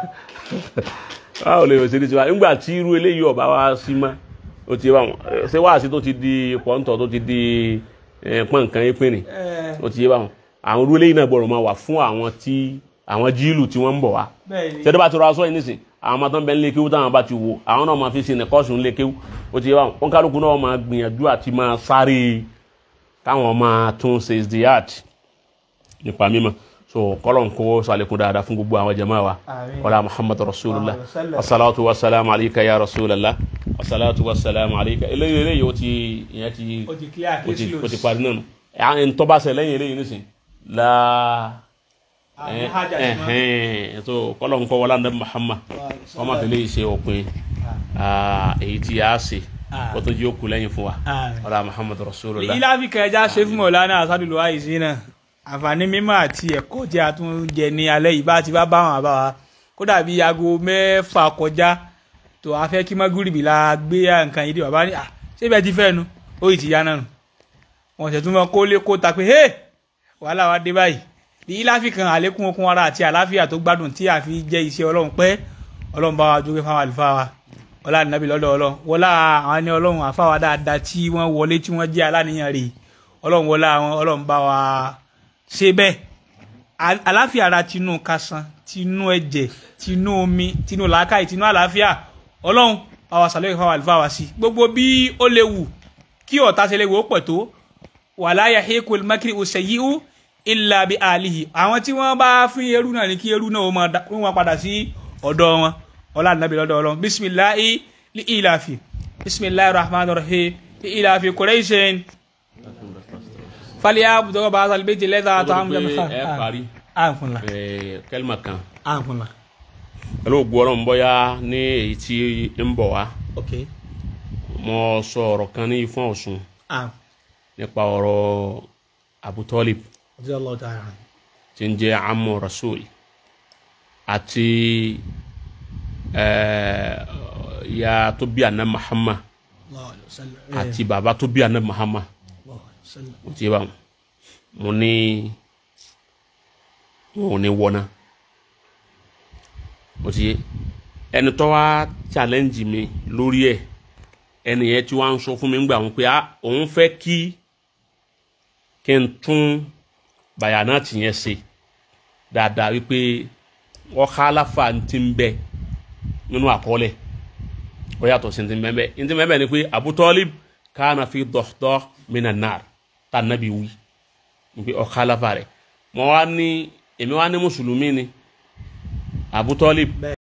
báwo lè ṣe ní tiwa nígbà tí irú eléyìí ọba wa sí mọ́ ó ti yé báwọn ẹ, ṣé wáàsí tó ti di pọ́ńtọ̀ tó ti di ẹ, pọ́nkan ìpínlẹ̀ ó ti yé báwọn àwọn irú eléyìí náà gbọ́dọ̀ máa wà fún àwọn tí àwọn jíìlù tí wọ́n ń bọ̀ wá bẹ́ẹ̀ ni tẹ́tẹ́ bá ti rọ aṣọ yìí nísìn àwọn ọmọ tó ń bẹ nílé kéwú táwọn bá ti wò àwọn náà máa fi ṣe nìkọ́sùn nílé kéwú ó ti yé báwọn wọn kálukú náà máa gbìyànjú àti máa sáré káwọn máa tún ṣe ìdíyàt nípa mímọ́ so kọ́lọ̀ ń kó sàlékún dáadáa fún gbogbo àwọn jama wa Àmín. wàlá muhammad rasulillah Wa sallam. wasalaatu wasalaamu alayka ya rasulallah wasalaatu wasalaamu alayka eléyìí eléyìí ó ti ìyẹn ti ó ti clear ó ti case ó ti close parí náà nù ẹ̀ ń tọ́ba sẹ lẹ́yìn eléyìí nísìn la àmì hajj àti mọ́ ẹhẹn so kọ́lọ̀ ń kọ́ wọlé anabi muhammad wọ́n máa fi lè ṣe òpin ah, èyí tí a ṣe kó tó jí ó kú lẹ́yìn fún wa Àmín. wàlá muhammad rasulillah ilé áfíríkà ẹja ṣe fún mọ̀lánà àsádùlù àìsí náà àǹfààní mímọ̀ àti ẹ̀kọ́ tí a tún jẹ ní alẹ́ yìí bá ti bá bá wọn àbá wa kódà bíi aago mẹ́fà kọjá tó a fẹ́ kí mọ́gúrìbì la gbé nǹkan yìí dé bàbá ní à ṣé bẹ́ẹ̀ ti fẹ́ nu ó yìí ti yá náà nù wọ́n ṣẹ̀ tún mọ́ kó lé kó ta pé hé wàhálà wa dé báyìí ní ilé áfíríkà àlékún okun ara àti àláfíà tó gbádùn tí a fi jẹ́ iṣẹ́ ọlọ́run pẹ́ ọlọ́run bá wa jókè fáwọn àlùfáà wa ọlá nàbí lọ́dọ̀ ọlọ́run wọlá àwọn ẹni ọlọ́run àfáwà dáadáa tí wọ́n wọlé tí wọ́n jẹ́ aláníyàn rè ọlọ́run wọlá àwọn ọlọ́run bá wa ṣe bẹ́ẹ̀ Al- àláfíà ara tinú kasan tinú ẹ̀jẹ̀ tinú omi tinú làákàyè tinú àláfíà ọlọ́run bá wa sàlẹ̀ fáwọn àlùfáà wa sí gbogbo bí ó léwu kí ọ̀tá ṣe léwu ó pẹ̀ tó wàlá yahiqul makri usayyi'u illa bi alihi àwọn tí wọ́n bá fún eru náà ní kí eru náà ó máa da- ó máa padà sí ọ̀dọ̀ wọn ọlá nàbí lọ́dọ̀ ọlọ́run bisimilahi li ilafi bisimilahi rahman rahim li ilafi quraishin faliya budọgọ bá sali bẹ́ẹ̀ tilẹ̀ dáa tó àmì pé ẹ parí àǹfọ̀nla ẹ, kẹlima kan àǹfọ̀nla pẹ̀lú gbọ́rọ̀ ń bọ́yá ní èyí tí ń bọ̀ wá ok mo sọ ọ̀rọ̀ kan ní ifọ̀n ọ̀sùn àm nípa ọ̀rọ̀ Abu Talib ọjọ́ ọlọ́ọ̀ tó ara tí ń jẹ́ amu rasul àti ẹ, ya tó bí àná Muhammad àti bàbá tó bí àná Muhammad mo ti bá wọn mo ní mo ní wọná mo ti yé ẹni tó wá challenge mi lórí ẹ ẹni yẹn tí wọ́n ń sọ fún mi ńgbà wọn pé ah òun fẹ́ kí kí n tún bàyànà tìyẹn ṣe dáadáa wípé wọ́n ká aláfa ti ń bẹ nínú àkọọ́lẹ̀ ó yàtọ̀ sí ti ń bẹ́ẹ̀ bẹ́ẹ̀ ti ń bẹ́ẹ̀ bẹ́ẹ̀ ni pé Abu Talib kana fi dọ̀dọ̀ minan nar tá a nàbí wí wípé ó ká aláfa rẹ̀ mo wá ní èmi wá ní mùsùlùmí ni Abu Talib